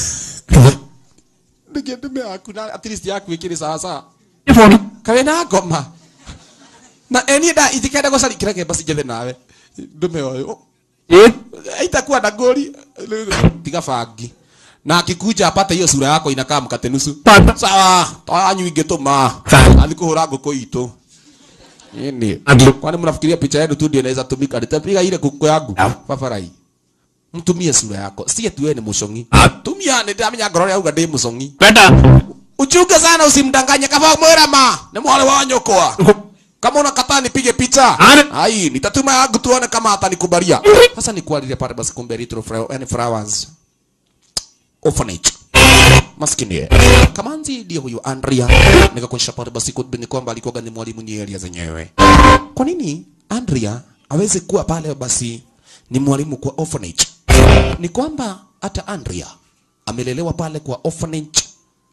Nikiendeme hakuna at least yaku ikiri sawa sawa. Kawe na ngoma. Na eni da itikenda gocari kireke basi jethe nawe. Ndume oyo. Haitakuwa na goli. Tiga bangi. Na akikuja apate hiyo sura yako inakaa mkate nusu. Sawa. Twanyu ingetuma. Athi kuhura ngũkũ itũ. Nini? Andũ. Kwani mnafikiria picha yenu tu ndio inaweza tumika? Nitapiga ile kuku yangu. Babarai. Mtumie sura yako. Sie tu wewe ni mushongi. Tumia ni ndamenya ngoro yauga ndi mushongi. വേണ്ട Uchunge sana usimdanganye kama mwera ma. Ni mwale wa nyokwa. Kama unakataa nipige picha. Ane. Ai, nitatuma yangu tuone kama atanikubalia. Sasa nikualilie pale basi kumbe Little Flower and Flowers. Orphanage. Maskini ye. Kamanzi ndio huyu Andrea. Nikakuonyesha pale basi kumbe ni kwamba alikuwa ni mwalimu ni area zenyewe. Kwa nini Andrea aweze kuwa pale basi ni mwalimu kwa orphanage? Ni kwamba hata Andrea amelelewa pale kwa orphanage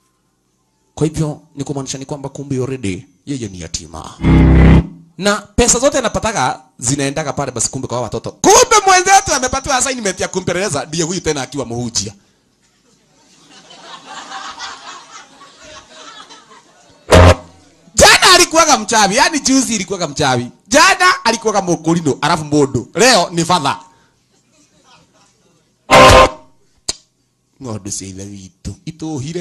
kwa hivyo ni kumaanisha ni kwamba kumbe already yeye ni yatima na pesa zote anapataga zinaendaga pale basi kumbe kwa watoto. Kumbe mwenzetu amepatiwa assignment ya kumpeleleza ndiye huyu tena akiwa muhujia. Jana alikuwaga mchawi, yani juzi ilikuwaga mchawi. Jana alikuwaga mokolino, alafu modo. Leo ni father. Ng'ondu cia ithe witũ itũhire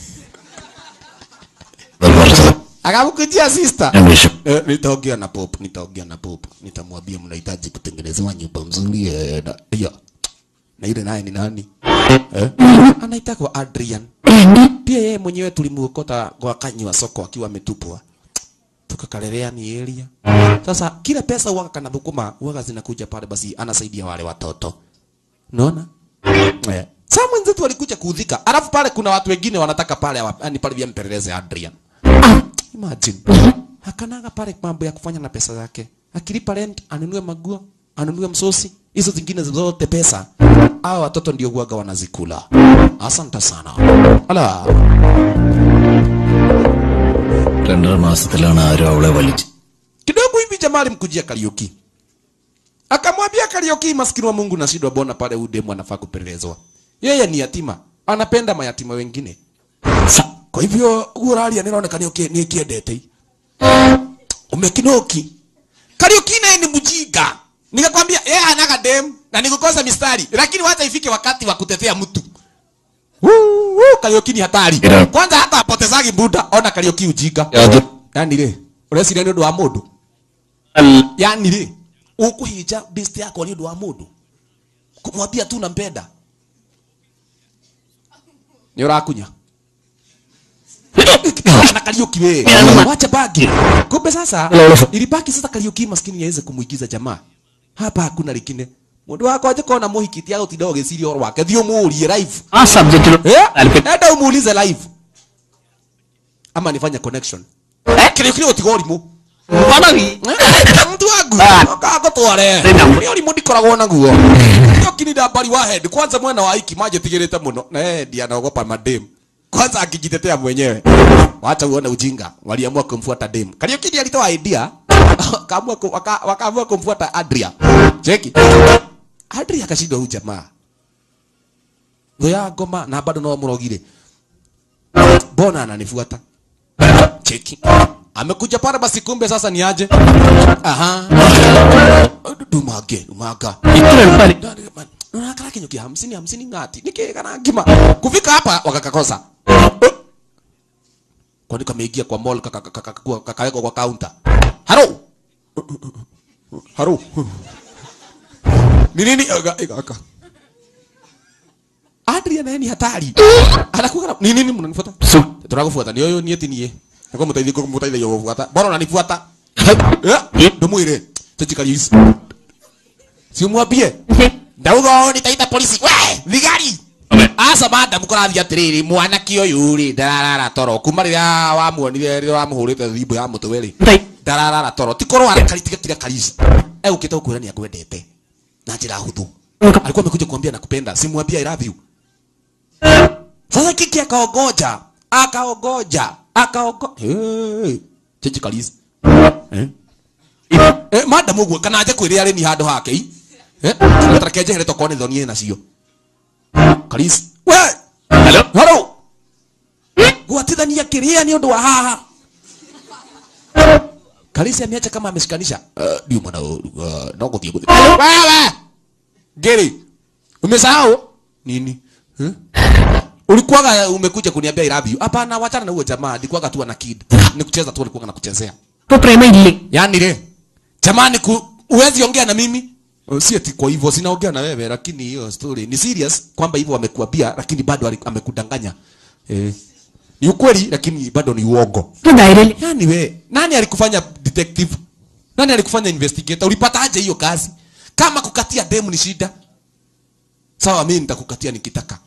akamkujia sister Eh, nitaongea na pop nitaongea na pop nitamwambia mnahitaji kutengenezewa nyumba mzuri eh, na hiyo na ile naye ni nani eh? anaitwa Adrian pia yeye mwenyewe tulimuokota kwa kanywa soko akiwa ametupwa tukakalelea ni area sasa kila pesa huwaga kana thukuma huwaga zinakuja pale basi anasaidia wale watoto unaona eh. Sasa mwenzetu alikuja kuudhika alafu pale kuna watu wengine wanataka pale wa- yani pale vya mpeleleze Adrian Imagine. Hakanaga pale mambo ya kufanya na pesa zake. Akilipa rent, anunue maguo, anunue msosi, hizo zingine zote pesa. Hao watoto ndio huaga wanazikula. Asante sana. Ala, രണ്ടര മാസത്തിലാണ് ആരും അവളെ വലിച്ചു kidogo hivi jamaa jamaa alimkujia Kariuki akamwambia Kariuki, maskini wa Mungu, nashindwa bona pale huyu demu anafaa kupelelezwa. Yeye ni yatima, anapenda mayatima wengine. Sa, kwa hivyo uralia ninaonekana okay, ni kiendete umekinoki Kariuki naye ni mjinga. Nikakwambia yeye anaga dem na nikukosa mistari, lakini wacha ifike wakati wa kutetea mtu. Woo, woo, Kariuki ni hatari. Yeah. Kwanza hata apotezagi muda, ona Kariuki ujinga. Yani le, ureciria ni undu wa mundu. Yani le, ukuhinja best yako ni undu wa mundu. Kumwambia tu nampenda. Ni urakunya. na Kariuki we. Wacha bagi. Kumbe sasa ilibaki sasa Kariuki maskini yaweze kumuigiza jamaa. Hapa hakuna likine. Mundu wako aje kona muhikiti yao tindo giciria oro wake. Thio muurie live. ആ സബ്ജക്റ്റിൽ Eh? Enda umuulize live. Ama nifanye connection. Kile kile utigorimu. Eh? Mtu wangu. Kago tware. Ni uri mundi koragwo naguo. Ndio kinida bari wa head. Kwanza mwana wa hiki maje tigirite muno. Na yeye ndiye anaogopa madem. Kwanza akijitetea mwenyewe. Wacha uone ujinga. Waliamua kumfuata dem. Kariuki ndiye alitoa idea. Wakaamua ku- waka- wakaamua kumfuata Adria. Cheki. Adria akashindwa huyu jamaa thå ya ngoma na bado no mũrogire mbona ananifuata cheki amekuja pale basi kumbe sasa ni aje aha dumange dumanga nakala kinyuki hamsini hamsini ngati nikigana ngima kufika hapa wakakakosa kwani kameingia kwa mall kaka- kaka- kaka- kakawekwa kwa counter haro haro ni nini Aga- ega- aka Adria naye ni hatari. Anakuwa ni nini mnanifuata? Tunakufuata ni yoyo nieti niye. Nako mutaithie ko mutaithie yo kufuata. Bora unanifuata. Eh? Ndumuire. Tuchikali hizi. Si umwambie. Ndauga nitaita polisi. We, thigari. Asa madam kũrathiĩ atĩrĩrĩ mwanake ũyũ rĩ ndararara toro kuma rĩrĩa wamuonire rĩrĩa wamũhũrĩte thimũ ya mũtwe rĩ ndararara toro ti korwo tiga tiga karisi egũkĩte gũkwĩra nĩ akwendete na njĩra hũthũ alikuwa amekuja kuambia nakupenda simwambia I love you sasa kiki akaogoja akaogoja akaogo hey. chechi kalisi eh? eh, madam ũguo kana aje kwĩrĩa arĩ ni handũ hake i eh? tareke njehere tokone thonie nacio kalisi we hello hello gwatithania kĩrĩa nĩ ũndũ wa haha kalisi ameacha kama ameshikanisha uh, ndio mwana uh, no gũthiĩ gũthiĩ wewe Geri, umesahau nini? Huh? Ulikuwaga umekuja kuniambia I love you. Hapana, wachana na huyo jamaa. Nilikuwaga tu ana kid. Ni kucheza tu alikuwa anakuchezea. ഇപ്പൊ പ്രേമയില്ലേ Yaani le. Jamani ku uwezi ongea na mimi? Uh, Si ati kwa hivyo sinaongea na wewe lakini hiyo story ni serious kwamba hivyo amekuambia lakini bado ali- amekudanganya. Eh. Ni ukweli lakini bado ni uongo. ഇപ്പൊ ധൈര്യം Yaani we, nani alikufanya detective? Nani alikufanya investigator? Ulipata aje hiyo kazi? Kama kukatia demu ni shida. Sawa, mimi nitakukatia nikitaka.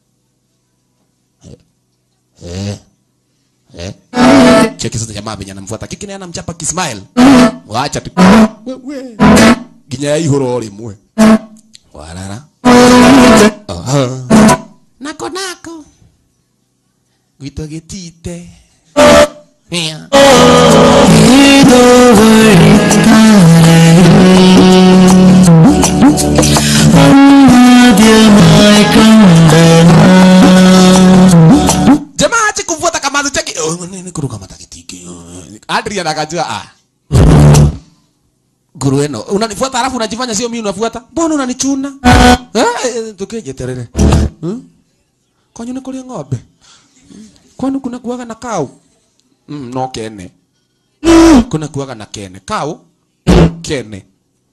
Eh. Eh. Cheki sasa jamaa venye anamfuata. Kiki naye anamchapa kismile. Waacha tu. Wewe. Ginya ya ihoro rimwe. Warara. Aha. Nako nako. Gwito gitite. Yeah. jamaa ache kuvuata kamazi chake Oh, nini kuruka matakitiki Adrian akajua ah guru eno unanifuata alafu unajifanya sio mimi unafuata mbona unanichuna eh tukeje terere hmm? kwanyu ni kulia ng'ombe Hmm? kwani kuna kuwaga na kau mm, no kene kuna kuwaga na kene kau kene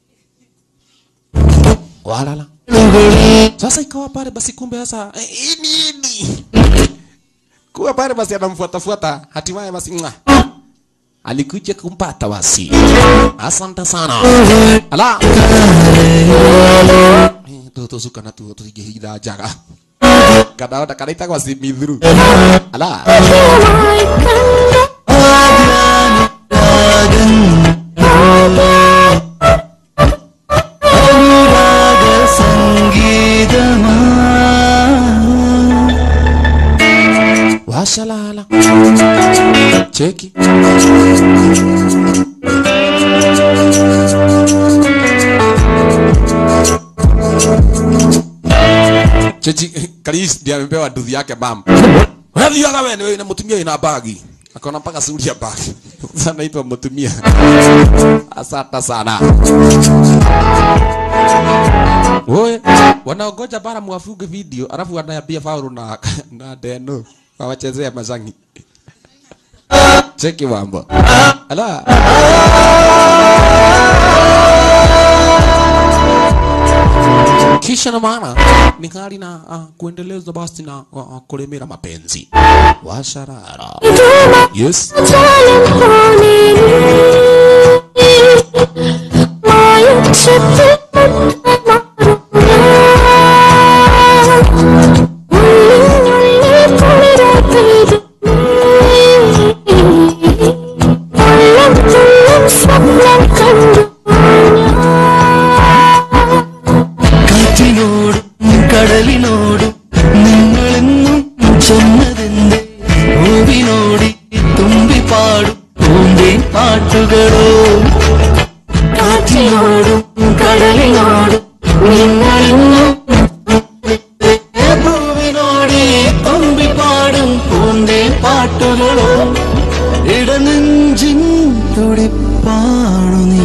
walala sasa ikawa pale basi kumbe sasa eh, hii nini kuwa pale basi anamfuatafuata hatimaye basi mwa alikuja kumpata basi asante sana ala Eh, toto suka na tu tuje hida jaga kadaona kanaita kwa si midhuru ala washalala cheki chechi Chris ndiye amepewa nduthi yake mam unathiaga wewe ni wewe na mutumia ina bagi akaona mpaka suri ya bagi sasa naitwa mutumia asante sana Oe, wanaogoja bara mwafuge video alafu wanaambia Paulo na na Deno wawachezea mazangi. Cheki mambo. Ala. Kisha na maana ni hali na uh, kuendeleza basi na uh, kulemera mapenzi. Washarara. Yes. കാറ്റിനോടും കടലിനോടും നിങ്ങളെന്നും ചെന്നതെന്തേ പൂവിനോടി തുമ്പി പാടും പൂന്തേ പാട്ടുകളോ കാറ്റിനോടും കടലിനോടും നിങ്ങളെന്നും പൂവിനോടി തുമ്പി പാടും പൂന്തേ പാട്ടുകളോ ഇടനെഞ്ചിൻ തുടിപ്പാണു നീ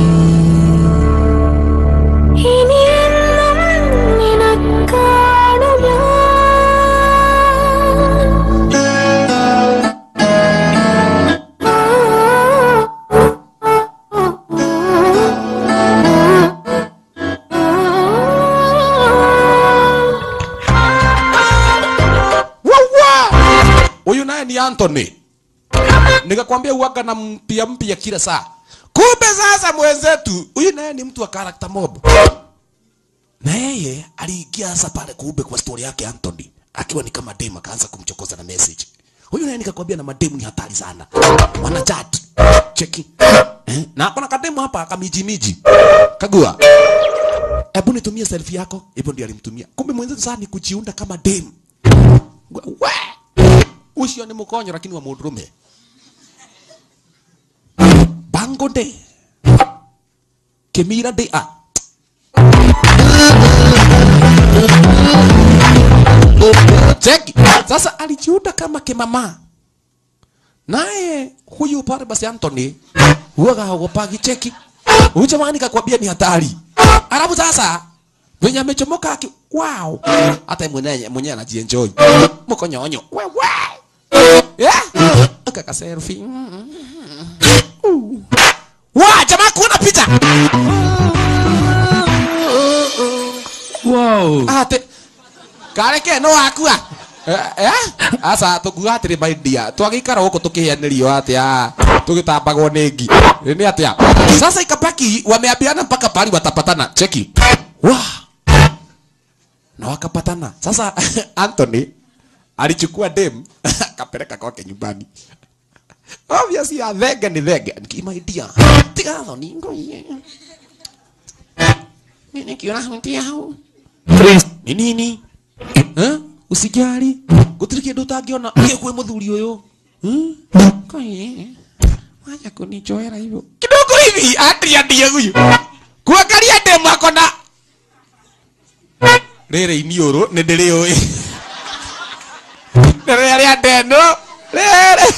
Huyu naye ni Anthony. Nikakwambia uwaga na mpya mpya kila saa. Kumbe sasa mwenzetu, huyu naye ni mtu wa character mob. Na yeye aliingia sasa pale kumbe kwa story yake Anthony. Akiwa ni kama dem akaanza kumchokoza na message. Huyu naye nikakwambia na mademu ni hatari sana. Wana chat. Cheki. Eh? Na kuna kademu hapa kamiji miji. Kagua. Hebu nitumie selfie yako. Hivyo ndio alimtumia. Kumbe mwenzetu sasa ni kujiunda kama dem. We! Ucio ni mukonyo lakini wa mundurume. Bango de. Kemira de a. Cheki. Sasa alijiunda kama kimama. Naye huyu pale basi Anthony huwaga haogopagi cheki. Huyu jamani kakwambia ni hatari. Alafu sasa venye amechomoka aki wow. Hata yeye mwenyewe mwenyewe anajienjoy. Mkonyonyo. Wewe. Yeah. Kaka selfie. Wa jamaa kuona picha. Wow. Ate. Kareke no akua. Eh? eh? Asa tukuga atiri my dear. Twagikara huko tukihianirio atia. Tugitambagwo nĩ ngi. Ni atia. Sasa ikabaki wameambiana mpaka pali watapatana. Cheki. Wa. Na wakapatana. Sasa Anthony alichukua dem akapeleka kwake nyumbani. Obviously ya thenge ni thenge. Nikimaidia. Tiga thoni ngoye. Nini kiona mtia hau? Ni nini? Eh? Usijali. Gutiri kindu utangiona gikwe muthuri uyu. Hmm? Kai. Wacha kunichoera hivyo. Kidogo hivi atria ndiye huyu. Kuangalia demu ako na rĩrĩ iniũrũ nĩ ndĩrĩũĩ nĩ rĩrĩa ndeno rĩrĩ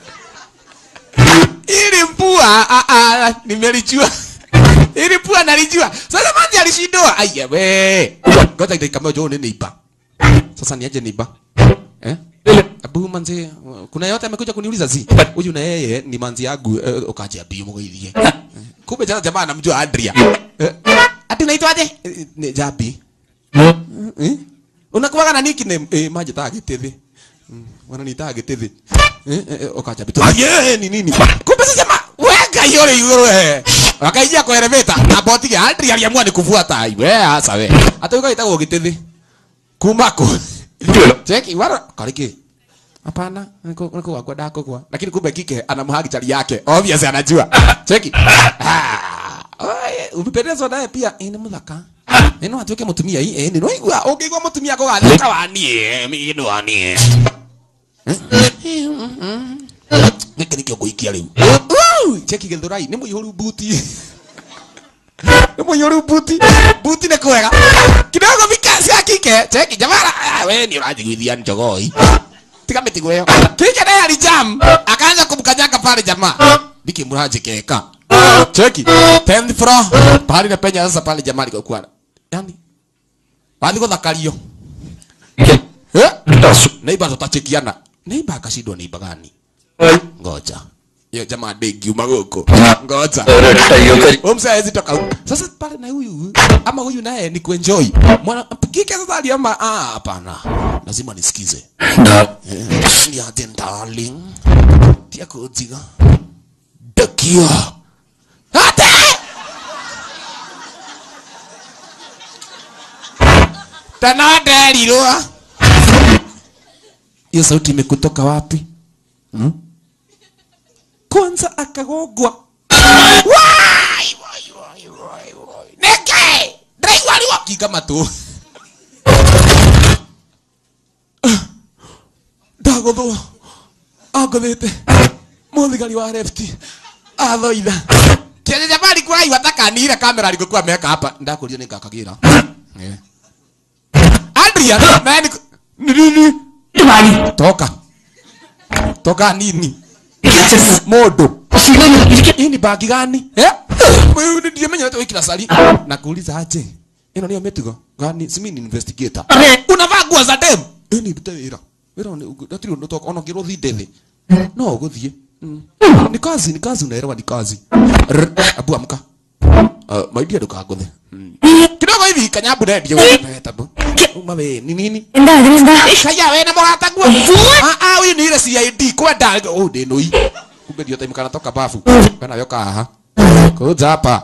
ili mpua ah, ah, nimelijua ili pua nalijua sasa maji alishindwa aya we ngoja dakika moja uone nipa sasa niaje nipa eh abu manzi kuna yote amekuja kuniuliza zi huyu na yeye ni manzi yangu eh, ukaje abiu mugeithie kumbe sasa jamaa anamjua Adria eh, ati unaitwaje Eh, ni Jabi eh? unakuwaga na nickname eh, maji taa gitithi Mm, wananiita gitithi eh, eh, eh, ukaja bitu aye ni nini kumbe sasa jamaa weka yore yore wakaingia kwa elevator na boti ya Adria aliamua ni kufuata we hasa we hata ukaita gitithi kumako cheki wara kariki hapana niko niko wakwa dako kwa lakini kumbe kike anamhagi chali yake obviously anajua cheki ah oye umependezwa naye pia eh, ni muthaka eno atuike mutumia hii eh, ni noigua ungigwa mutumia ko gathaka wanie mi ndo wanie giki nikio nguikia riu cheki githurai ni muihuru buti Ni mwenye uri buti. Buti ni kwega. Kidogo vikasi ya kike. Cheki jamara. Ah, we ni unajigwithia njogoi. Tika mitigo hiyo. Kike naye alijam. Akaanza kumkanyaga pale jamaa. Diki muraji keka. Cheki. 10th floor. Pahali na penya sasa pale jamaa alikokuwa. Yaani. Wathi guthakario. Eh? Neighbor tutachekiana. Neighbor akashindwa neighbor gani? Ngoja. Hiyo jamaa degi umagoko. Ngoja. Huyu mzee hawezi toka huko. Sasa pale na huyu ama huyu naye ni kuenjoy. Mwana kike sasa aliama ah hapana. Lazima nisikize. Eh, Ni aje darling. Tia kujiga. Dakia. Ate! Tana derirwa. Hiyo sauti imekutoka wapi? Hmm? Kwanza akagogwa. Wai, wai, wai, wai, wai. Neke! Driver aliwakiga matu. Ndagothwo. Angothete. Muthigari wa lefti. Athoitha. Kile jamani kwa hiyo atakanira kamera alikokuwa ameweka hapa. Ndakuria nikakagira. Eh. Adrian, nani ni nini? Toka. Toka nini? Modo. Hii ni bagi gani? Eh? Wewe ndiye mwenye wewe kila sali. Nakuuliza aje. Ino niyo metigo. Gani? Simi ni investigator. Unavaa nguo za dem. Eh ni ndute wira. Wira ni ndatiri ndo toka ono kiro thindethe. No guthie. Mm. Ni kazi, ni kazi unaelewa ni kazi. Rr, Abu amka. Uh, maidia ndukaguthe. Mm. Kidogo hivi kanyambu ndio wewe tabu. Uma we ni nini? എന്താ അതിനെന്താ Kaya we na mũrata guo. Ah ah huyu ni ile CID kwenda oh ndi nui. Kumbe ndio time kana toka bafu. Kana yoka haha. Kuja hapa.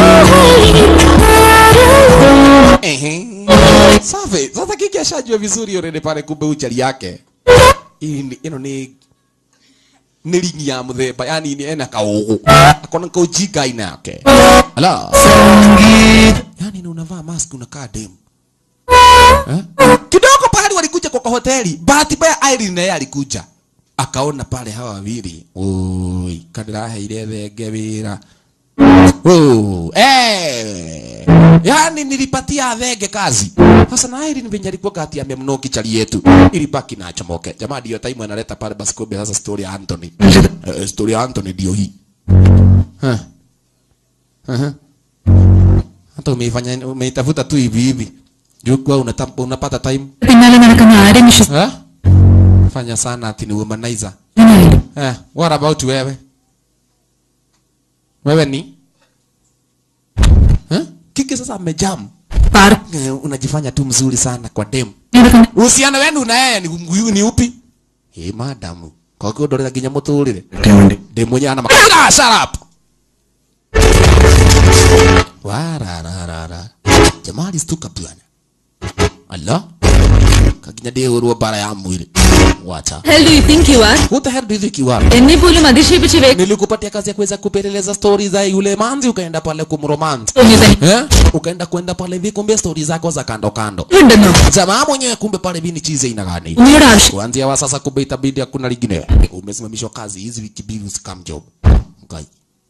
Ehe. Safi. Sasa kiki ashajua vizuri already pale kumbe uchali yake. Hii ni ino ni ni ringi ya muthemba yani ni ena kaugu akona kaujinga aina yake ala yani ni unavaa mask unakaa demu Eh? kidogo pale walikuja kwa hoteli bahati mbaya Irene naye alikuja akaona pale hawa wawili oi kadiraheire thenge wira Oh, eh. Yaani nilipatia thenge kazi. Sasa na Irene venye alikuwa kati amemnoki chali yetu. Ilibaki na chomoke. Jamaa ndio time analeta pale basi kumbe sasa story ya Anthony. Uh, story ya Anthony ndio hii. Huh. Uh-huh. Hata umeifanya umeitafuta tu hivi hivi. Juu kwa unata- unapata time. പിന്നാലെ നടക്കുന്ന ആരെയും വിശ്വസിക്കാനായില്ല Eh? Fanya sana ati ni womanizer. Eh, what about wewe? Wewe ni? Eh? Kike sasa amejam. Park Eh, unajifanya tu mzuri sana kwa dem. നടക്കുന്ന Uhusiano wenu na yeye ni, ni, ni upi? Eh, madamu. Kwa hiyo ndorera nginya muturire. Dem mwenye ana makara shut up. Warararara. Jamaa alistuka bwana. Allah. Kaginya deurwo bara ya mwili. Wacha. hell do you think you are Who the hell do you think you are? എന്നെ പോലും അതിശയിപ്പിച്ച് വേ- Nilikupatia kazi ya kuweza kupeleleza stori za yule manzi ukaenda pale kumromance. തോന്നിയത് Eh? Ukaenda kwenda pale hivi kumbe stori zako za kando kando. ഉണ്ടെന്നോ Jamaa mwenyewe kumbe pale hivi ni chize ina gani? ഉമ്മയുടെ ആവശ്യം Kuanzia wa sasa kumbe itabidi hakuna lingine. Umesimamishwa kazi hizi wiki mbili usikam job. Ngai.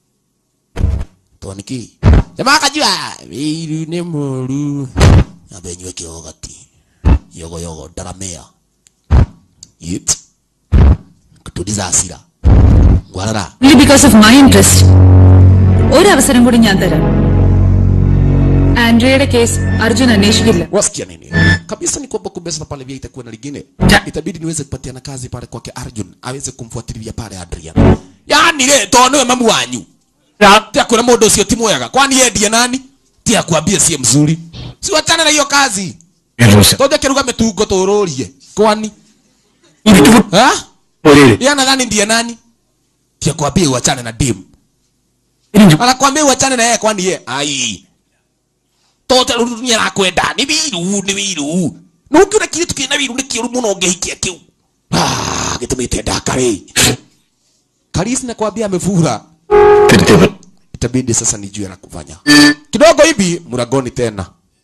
Toniki. Jamaa akajua wiru ni moru. Abenywe kiogati. Yogo yogo daramea. Yit. Kutuliza hasira. Ngwarara. only because of my interest ഒരവസരം കൂടി ഞാൻ തരാം ആൻഡ്രിയയുടെ case Arjun അന്വേഷിക്കില്ല wasikia nini kabisa ni kwamba kumbe sasa pale vya itakuwa na lingine itabidi niweze kupatiana kazi pale kwake Arjun aweze kumfuatilia pale Adrian yani le to niwe mamu wanyu tia kuna modo usio timu mwega kwani yeye ndiye nani tia kuambia sie mzuri si wachana na hiyo kazi toja kiruga metungo tururie kwani ha yeye anadhani ndiye nani tia kuambia uachane na dim anakuambia uachane na yeye kwani yeye ai tote rurunia rakwenda ni biru ni biru no kiuna kiritu kina biru ni kiuru muno ngehikia kiu ah gitumite ndakari Karis na kwambia amefura itabidi sasa nijue la kufanya kidogo hivi mlangoni tena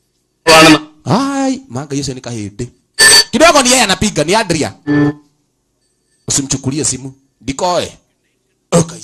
ai manga hiyo ni kahindi kidogo ni yeye anapiga ni Adria usimchukulie simu dikoe okaisi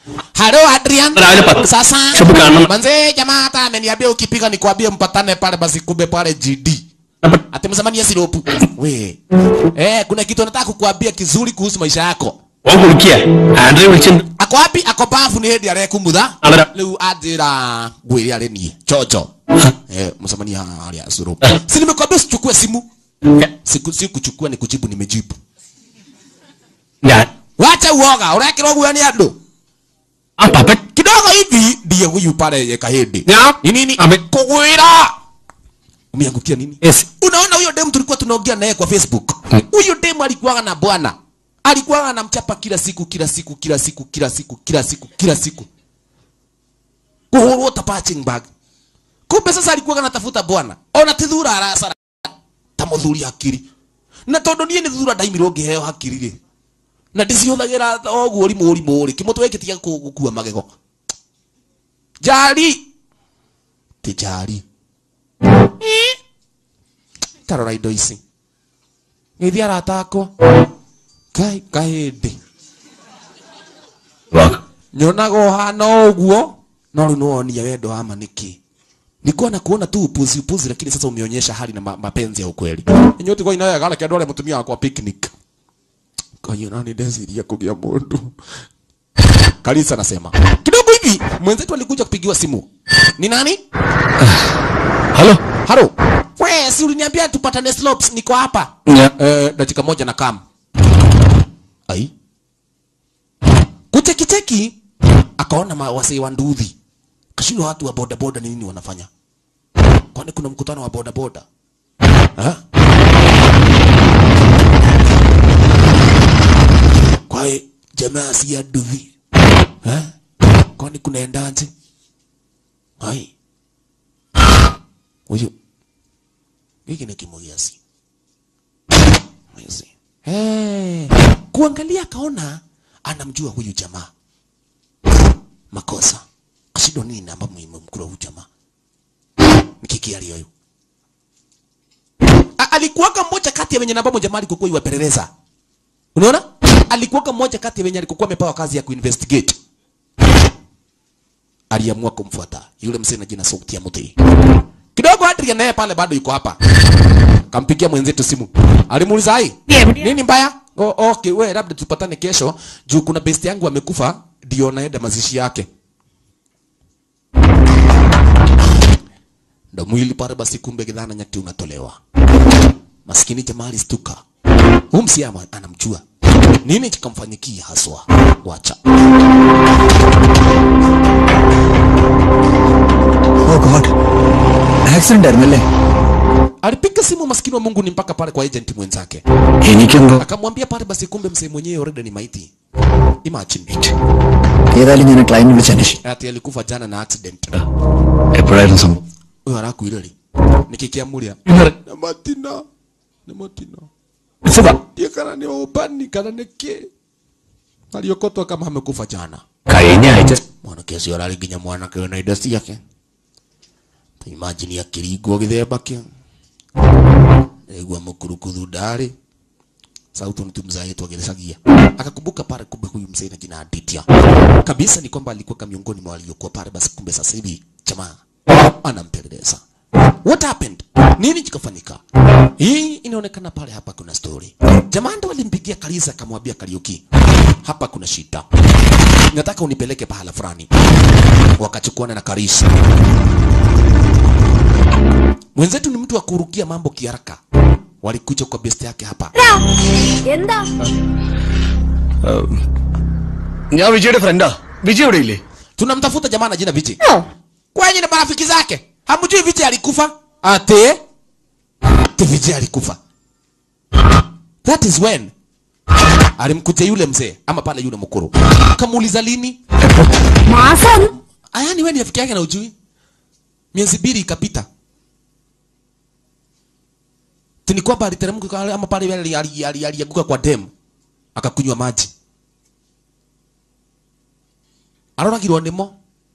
Halo Adrian. Raja Pat. Sasa. Sabu kanan. Manze jamaa hata ameniambia ukipiga nikwambie mpatane pale basi kumbe pale GD. Ati msamani siropu. We. Eh, kuna kitu nataka kukuambia kizuri kuhusu maisha yako. ഓൻ കുളിക്കുക ആൻഡ്രി വിളിച്ചിട്ടുണ്ട് Ako wapi? Ako bafu ni hedi arekumutha. Alera. Riu anjira ngwiri ari nie. Chocho. Eh, msamani hali ya siropu. Si nimekwambia usichukue simu. Siku si kuchukua ni kujibu nimejibu. ഞാൻ Wacha uoga, urekirwo guo ni andu. ആ Pappan Kidogo hivi ndiye huyu pale ye kahindi. Ya. Ni nini? Ame- Kugwira. Umeangukia nini? Yes. Unaona huyo dem tulikuwa tunaongea naye kwa Facebook. Mm. Huyo dem alikuwa na bwana. Alikuwa anamchapa kila siku kila siku kila siku kila siku kila siku kila siku. Kuhurwo ta punching bag. Kumbe sasa alikuwa anatafuta bwana. Ona tithura arasara. Ta muthuri akiri. Na tondu nie ni thura ndaimirwo ngiheo hakiri ri. Na ndicihuthagira oguo rimu rimu ri. Kimutwe giki tiga gukua magego. Jari. Ti jari. Eh? Tarora indo ici. Ngeithi arata akwa. Kai kahindi. വാക്ക് Nyonaga ũhana ũguo no rĩu nĩwonia wendo wa ma nĩkĩ nilikuwa na kuona tu upuzi upuzi lakini sasa umeonyesha hali na ma mapenzi ya ukweli inyuti kwa inayo gala kendo mutumia wakwa picnic kanyo nani ndeciria kugia mundu Kalisa anasema kidogo hivi mwenzetu alikuja kupigiwa simu ni nani hello halo we si uliniambia tupatane slopes niko hapa ഞാൻ eh, dakika moja na kam ai kuchekicheki akaona ma- wasee wa nduthi kashindwa watu wa bodaboda ni nini wanafanya kwani kuna mkutano wa bodaboda Ha? kwae jamaa si ya nduthi Ha? kwani kunaendaje ai huyu hiki ni kimugiasi Mwezi. Hey. Kuangalia akaona anamjua huyu jamaa. Makosa. Kashindo nini namba muhimu mkuru huyu jamaa. Nikiki aliyo. Alikuwaka mmoja kati ya wenye namba moja mali kukuwa iwapeleleza. Unaona? Alikuwaka mmoja kati ya wenye alikuwa amepewa kazi ya kuinvestigate. Aliamua kumfuata yule mzee na jina sauti ya mti. Kidogo Adrian naye pale bado yuko hapa kampigia mwenzetu simu alimuuliza ai nini mbaya o, okay we labda tupatane kesho juu kuna best yangu amekufa ndio naenda mazishi yake ndo mwili pale basi kumbe gidhana nyati unatolewa maskini jamaa alistuka huyu msiama anamjua nini kikamfanyikia haswa wacha oh god accident ആയിരുന്നല്ലേ alipiga simu maskini wa Mungu ni mpaka pale kwa agent mwenzake എനിക്കെന്തോ akamwambia pale basi kumbe msee mwenyewe already ni maiti imagine ഏതായാലും ഞാൻ ക്ലൈന്റ് വിളിച്ച് അന്വേഷിക്കും ati alikufa jana na accident എപ്പോഴായിരുന്നു സംഭവം huyo arakuire ri nikikiamuria na matina ni matina ndiye kana ni ubani kana ni ki aliokotwa kama amekufa jana കഴിഞ്ഞ ആഴ്ച mwanake ũcio ararĩ nginya mwanake wĩna indo ciake ta imagine akĩringwo gĩthemba kĩa aigua mũkurukuthu ndarĩ sauti nitumzaitwa gĩcagia akakumbuka pale kumbe huyu mzee na jina Aditya kabisa ni kwamba alikuwa kama miongoni mwa waliokuwa pale basi kumbe sasa hivi jamaa anampeleleza what happened nini kikafanyika hii inaonekana pale hapa kuna story jamaa ndo alimpigia Kalisa akamwambia Kariuki hapa kuna shida nataka unipeleke pahala fulani wakachukuana na Karisa mwenzetu ni mtu wa kurukia mambo kiharaka walikuja kwa best yake hapa എന്താ ഞാൻ വിജയുടെ ഫ്രണ്ടാ വിജയ് ഇവിടെ ഇല്ലേ tunamtafuta jamaa na jina Viji kwenye na marafiki zake hamjui Viji alikufa ate ate Viji alikufa that is when alimkuja yule mzee ama pale yule mkuru kamuuliza lini മാസം ayani wewe ni rafiki yake na ujui miezi mbili ikapita tini kwamba aliteremka kwa- ama pale ali- ali- ali- alianguka kwa dem akakunywa maji aroragirwo nimo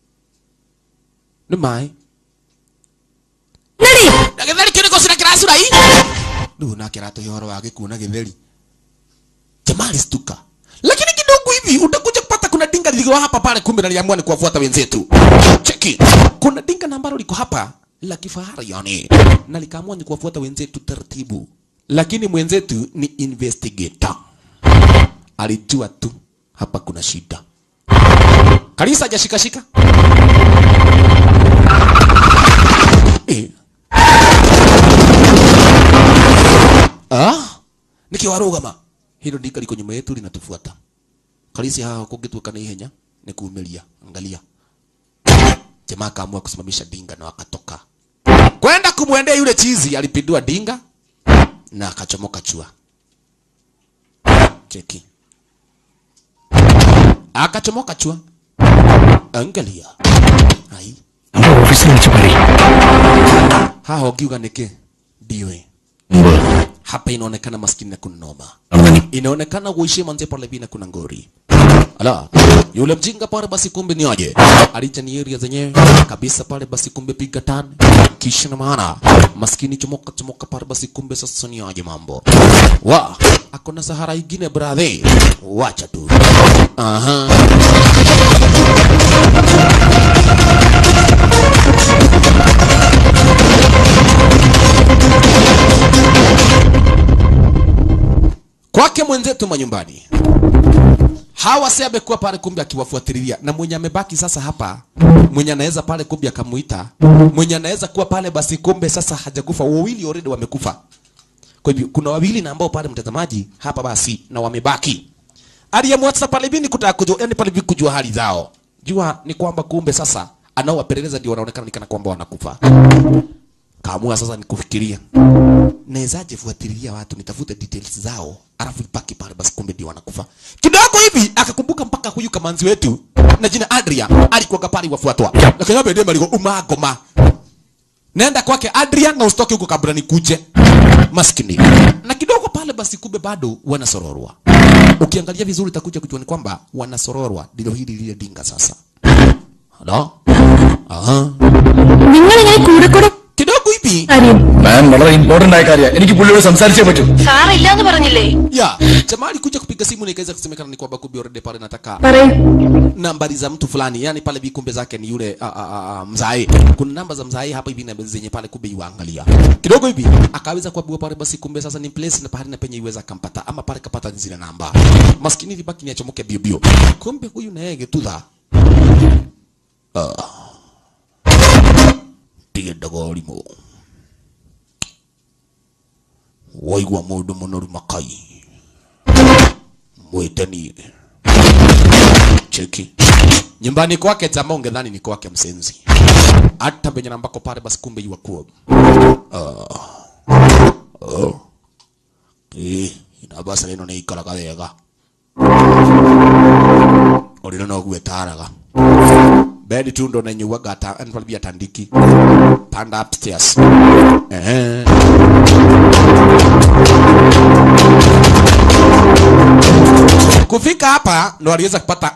nĩ maĩ na gĩtheri kĩu nĩkũ cira kĩracura i rĩu nake aratũhe ũhoro wa gĩkuũ na gĩtheri jamaa alistuka lakini kidogo hivi utakuja kupata kuna dinga likiwa hapa pale, kumbe naliamua ni kuwafuata wenzetu. Cheki, kuna dinga na ambalo liko hapa la kifahari yani, na likaamua ni kuwafuata wenzetu taratibu, lakini mwenzetu ni investigator, alijua tu hapa kuna shida. Kalisa hajashikashika eh. Ah, nikiwarugama hilo ndika liko nyuma yetu linatufuata. Kalisi hawa kungituka na ihenya ni kuumilia. Angalia, jamaa akaamua kusimamisha dinga na wakatoka kwenda kumwendea yule chizi. Alipindua dinga na akachomoka chua. Cheki, akachomoka chua. Angalia hai നമ്മുടെ ഓഫീസിൽ വിളിച്ച് പറയും haha ukiuga niki ndiwe മുമ്പ് hapa inaonekana maskini na kunoma നടന്നു inaonekana kuishia manze pale vina kuna ngori ala yule mjinga pale basi kumbe ni aje alicha ni area zenyewe kabisa pale basi kumbe piga tani kisha na maana maskini chomoka chomoka pale basi kumbe sasa ni aje mambo wa akona sahara ingine brother wacha tu aha kwake mwenzetu manyumbani hawa si amekuwa pale kumbe akiwafuatilia na mwenye amebaki sasa hapa mwenye anaweza pale kumbe akamuita mwenye anaweza kuwa pale basi kumbe sasa hajakufa wawili already wamekufa kwa hivyo kuna wawili na ambao pale mtazamaji hapa basi na wamebaki aliamua sasa pale vini kutaka kujua yani pale vini kujua hali zao jua ni kwamba kumbe sasa anaowapeleleza ndio wanaonekana ni kana kwamba wanakufa kaamua sasa ni kufikiria nawezaje fuatilia watu nitafute details zao alafu ipaki pale basi kumbe ndio wanakufa kidogo hivi akakumbuka mpaka huyu kamanzi wetu na jina Adria alikuwa pale wafuatwa lakini hapo ndio maliko umagoma nenda kwake Adrian na usitoke huko kabla nikuje maskini na kidogo pale basi kumbe bado wanasororwa ukiangalia vizuri utakuja kujua ni kwamba wanasororwa ndilo hili lile dinga sasa Halo? Aha. നിങ്ങളിങ്ങനെ കൂടെ കൂടെ kidogo hivi കാര്യം മാം വളരെ ഇമ്പോർട്ടന്റ് ആയ കാര്യമാണ് എനിക്ക് പുള്ളിയോട് സംസാരിച്ചേ പറ്റൂ സാറില്ലാന്ന് പറഞ്ഞില്ലേ ya jamaa alikuja kupiga simu na ikaweza kusemekana ni kwamba kumbe already pale nataka പറയൂ nambari za mtu fulani yani pale vikumbe zake ni yule a, a, a, a, mzae kuna namba za mzae hapa hivi na zenye pale kumbe yuangalia kidogo hivi akaweza kuambiwa pale basi kumbe sasa ni place na pahali na penye iweza kampata ama pale kapata zile namba maskini libaki ni achomoke bio bio kumbe huyu na yeye getudha tige ndogorimo waigua mundu munoru makai mwiteni cheki nyumbani kwake jamaa ungedhani ni kwake msenzi hata penye ambako pale basi kumbe yuakuwa uh. eh inabasa rino nä ikaraga wega å rä no gwätaraga bedi tu ndo nenyuaga nvalibia tandiki panda upstairs Ehe. kufika hapa ndo aliweza kupata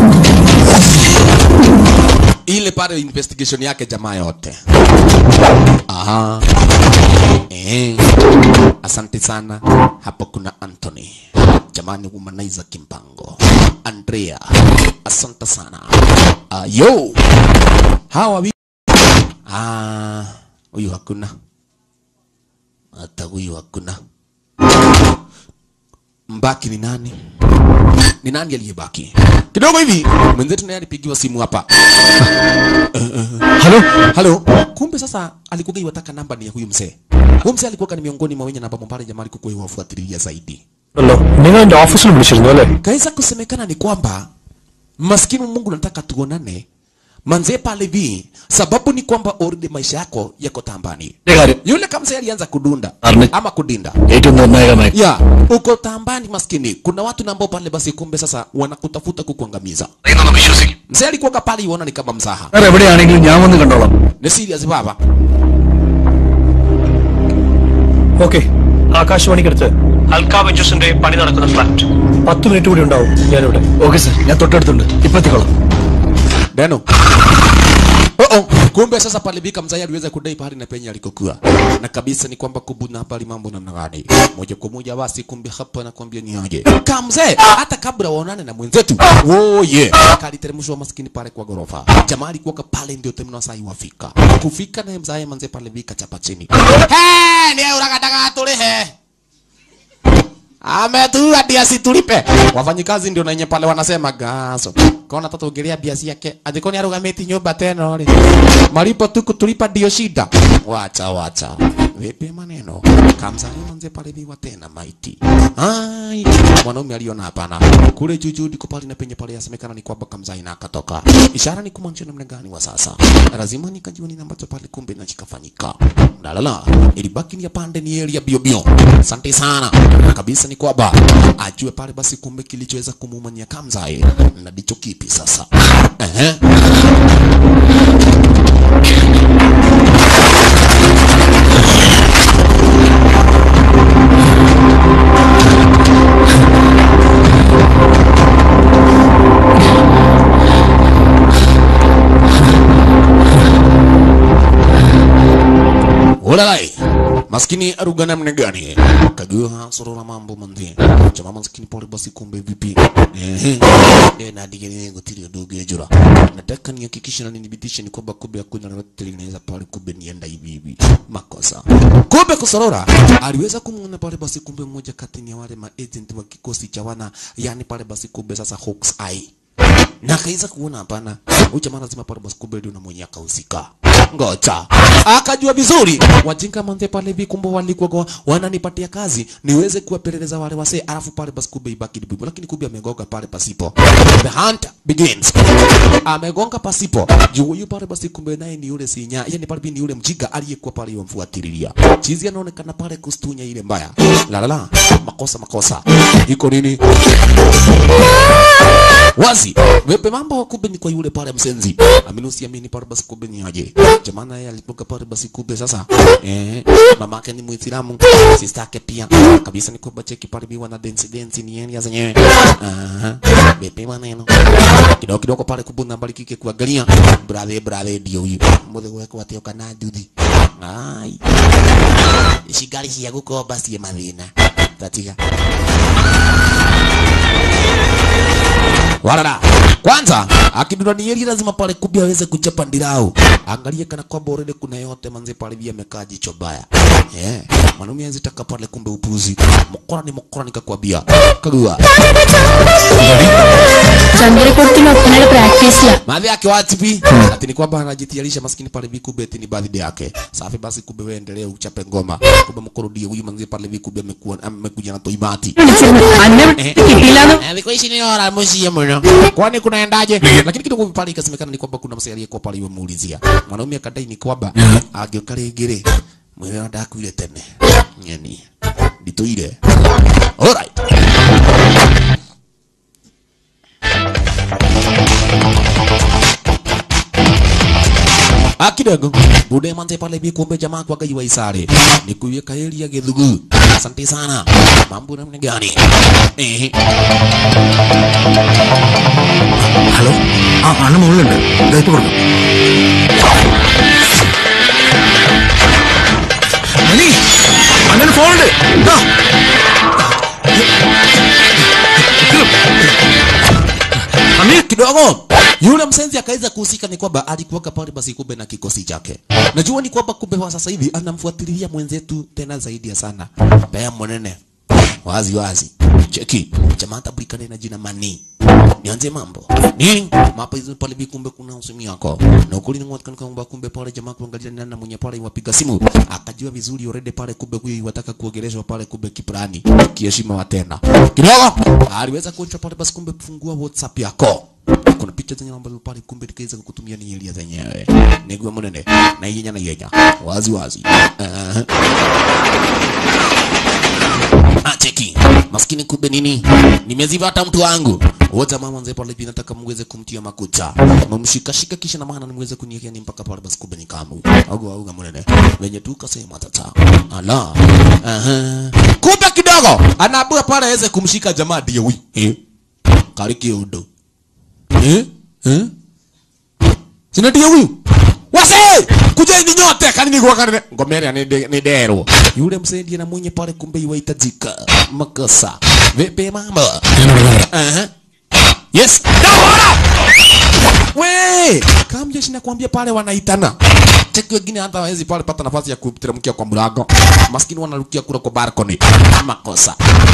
ile pale investigation yake jamaa yote aha eh asante sana hapo kuna Anthony jamani humaniza kimpango Andrea asante sana uh, yo hawa wi ah huyu hakuna hata huyu hakuna mbaki ni nani ni nani aliyebaki kidogo hivi mwenzetu naye alipigiwa simu hapa hello halo kumbe sasa alikuwa iwataka namba ni ya huyu mzee huyu mzee alikuwa ni miongoni mwa wenye namba mbali jamaa alikuwa iwafuatilia zaidi അല്ലോ നിങ്ങൾ എന്റെ ഓഫീസിൽ വിളിച്ചിരുന്നു അല്ലേ kaweza kusemekana ni kwamba maskini Mungu nataka tuonane manze pale vi sababu ni kwamba already maisha yako yako tambani എന്റെ കാര്യം yule kamzee alianza kudunda Arne. ama kudinda ഏറ്റവും നിർണായകമായ ya uko tambani maskini kuna watu na ambao pale basi kumbe sasa wanakutafuta kukuangamiza വിശ്വസിക്കും mzee alikuwa pale iona ni kama mzaha sir എവിടെയാണെങ്കിലും ഞാൻ വന്ന് കണ്ടോളാം ni serious baba okay ആകാശവാണിക്കടുത്ത് അൽക്കാ വെഞ്ചേഴ്സിന്റെ പണി നടക്കുന്ന ഫ്ലാറ്റ് പത്ത് മിനിറ്റ് കൂടി ഉണ്ടാവും ഞാനിവിടെ ഓക്കെ സാർ ഞാൻ തൊട്ടടുത്തുണ്ട് ഇപ്പൊ എത്തിക്കോളാം Deno Oh, oh. Kumbe sasa pale Bika mzee aliweza kudai pahali na penye alikokuwa. Na kabisa ni kwamba kubuna habari mambo namna gani. Moja kwa moja basi kumbe hapa nakwambia ni aje. Kama mzee hata kabla waonane na mwenzetu. Oh yeah. Kaliteremshwa maskini pale kwa gorofa. Jamaa alikuwa pale ndio temno sai wafika. Kufika naye mzee manze pale Bika chapa chini. He, ni urakataka tulihe. Ametua biasi tulipe. Wafanyikazi ndio nenye pale wanasema gaso. Kona tatu ongelea biasi yake. Adiko ni arugamiti nyumba tena ole. Malipo tu kutulipa ndio shida. Wacha wacha. Vipi maneno? Kamsa ni manze pale biwa tena maiti. Ai, mwanaume aliona hapana. Kule juju ndiko pale na penye pale yasemekana ni kwamba Kamsa ina akatoka. Ishara ni kumaanisha namna gani wa sasa? Lazima nikajua nini ambacho pale kumbe na chikafanyika. Dalala, ilibaki ni ya pande ni area bio bio. Asante sana. Kabisa ni kwamba ajue pale basi kumbe kilichoweza kumumania Kamzai na ndicho kipi sasa. Ehe. Ulalai. Maskini aruga namna gani? Kagua sorora mambo manzi. Chama maskini pole basi kumbe vipi? Ehe. Eh na dige ni ngotiri ndugu ejura. Nataka nihakikishe na nidhibitishe ni kwamba kumbe hakuna lolote linaweza pale kumbe nienda hivi hivi. Makosa. Kumbe kusorora aliweza kumuona pale basi kumbe mmoja kati ya wale ma agent wa kikosi cha wana yani pale basi kumbe sasa Hawks Eye na akaweza kuona hapana, huyu jamaa lazima pale basi kumbe ndio na mwenye akahusika. Ngoja akajua vizuri wajinga manze pale hivi, kumbe walikuwa kwa- wananipatia kazi niweze kuwapeleleza wale wasee, alafu pale basi kumbe ibaki bibu, lakini kumbe amegonga pale pasipo. The hunt begins. Amegonga pasipo juu huyu pale basi kumbe naye ni yule sinya, yani pale ni yule mjiga aliyekuwa pale yomfuatililia. Chizi anaonekana pale kustunya ile mbaya. La la la, makosa makosa. Iko nini? wazi wepe mambo kumbe ni kwa yule pale msenzi amini usiamini pale basi kumbe ni aje jamana yeye alipoka pale basi kumbe sasa eh mamake ni muislamu sister yake pia kabisa ni kwamba cheki pale biwa na dance dance ni yeye zenyewe aha wepe maneno kidogo kidogo pale kubuna bali kike kuangalia brother brother ndio huyu muthe wako atio kana nduthi ai shigari cia gukomba cie mathina tatiga Warara. Kwanza akiduna ni yeli lazima pale kubi aweze kuchapa ndirau. Angalie kana kwamba already kuna yote manze pale vya amekaa jicho baya. Eh, mwanaume anzitaka pale kumbe upuzi. Mokora ni mokora nikakwambia. Kagua. ചന്ദ്രക്കുളത്തിൽ ഒപ്പനയുടെ പ്രാക്ടീസിലാ Madhi yake wapi? Ati ni kwamba anajitiarisha maskini pale vikube eti ni birthday yake. Safi basi kumbe wewe endelea uchape ngoma. Kumbe mkorodi huyu manze pale vikube amekuwa amekuja na toibati. അന്നെ കിട്ടിയില്ലാന്ന് Eh, Viko ishi ni ora musie mno. Kwani kunaendaje? Lakini kidogo pale ikasemekana ni kwamba kuna msee aliyekuwa pale yuamuulizia. Mwanaume akadai ni kwamba ageuka rĩngĩ mwĩrĩ wa ndakuire tene. Nyeni. Nditũire. Alright. akidogo bude manze pale bi kumbe jamaa kwa gai waisare ni kuiweka elia githugu asante sana mambo namna gani eh hello ആ അണ്ണ മുകളിലുണ്ട് ഇതായിട്ട് കൊടുക്കും മണി അണ്ണന് ഫോണുണ്ട് ദാ. Ami kidogo yule msenzi akaweza kuhusika ni kwamba alikuwaka pale basi kumbe na kikosi chake. Najua ni kwamba kumbe kwa sasa hivi anamfuatilia mwenzetu tena zaidi ya sana. Bea mwenene. Wazi wazi. Cheki. Jamaa tabulikane na jina Mani. Nianze mambo. Nini? Mapa hizo pale hivi kumbe kuna usemi yako. Na ukuli ni mwaka kwamba kumbe pale jamaa kuangalia nani na mwenye pale wapiga simu. Akajua vizuri already pale kumbe huyu wataka kuongeleshwa pale kumbe kiprani. Kiheshima wa tena. Kidogo aliweza kuonja pale basi kumbe kufungua WhatsApp yako kuna picha zenye ambazo pale kumbe tukaweza kukutumia ni elia zenyewe nigwe munene na yenya na yenya wazi wazi uh Ah, cheki maskini kumbe nini nimeziva hata mtu wangu wote mama mzee pale hivi nataka mweze kumtia makucha mumshika shika kisha na maana nimweze kuniekea ni mpaka pale basi kumbe nikamu au au munene wenye tu kasema tata ala aha kumbe kidogo anaabua pale aweze kumshika jamaa ndio huyu eh kariki udo eh eh sina ndio huyu wase kujeni nyote kanini kwa kanini ngomeria ni de- ni dero yule msaidie na mwenye pale kumbe iwahitajika makosa vipi mambo Aha. yes we kamjeshi nakwambia pale wanaitana cheki wengine hata hawezi pale pata nafasi ya kuteremkia kwa mlango maskini wanarukia kura kwa balcony makosa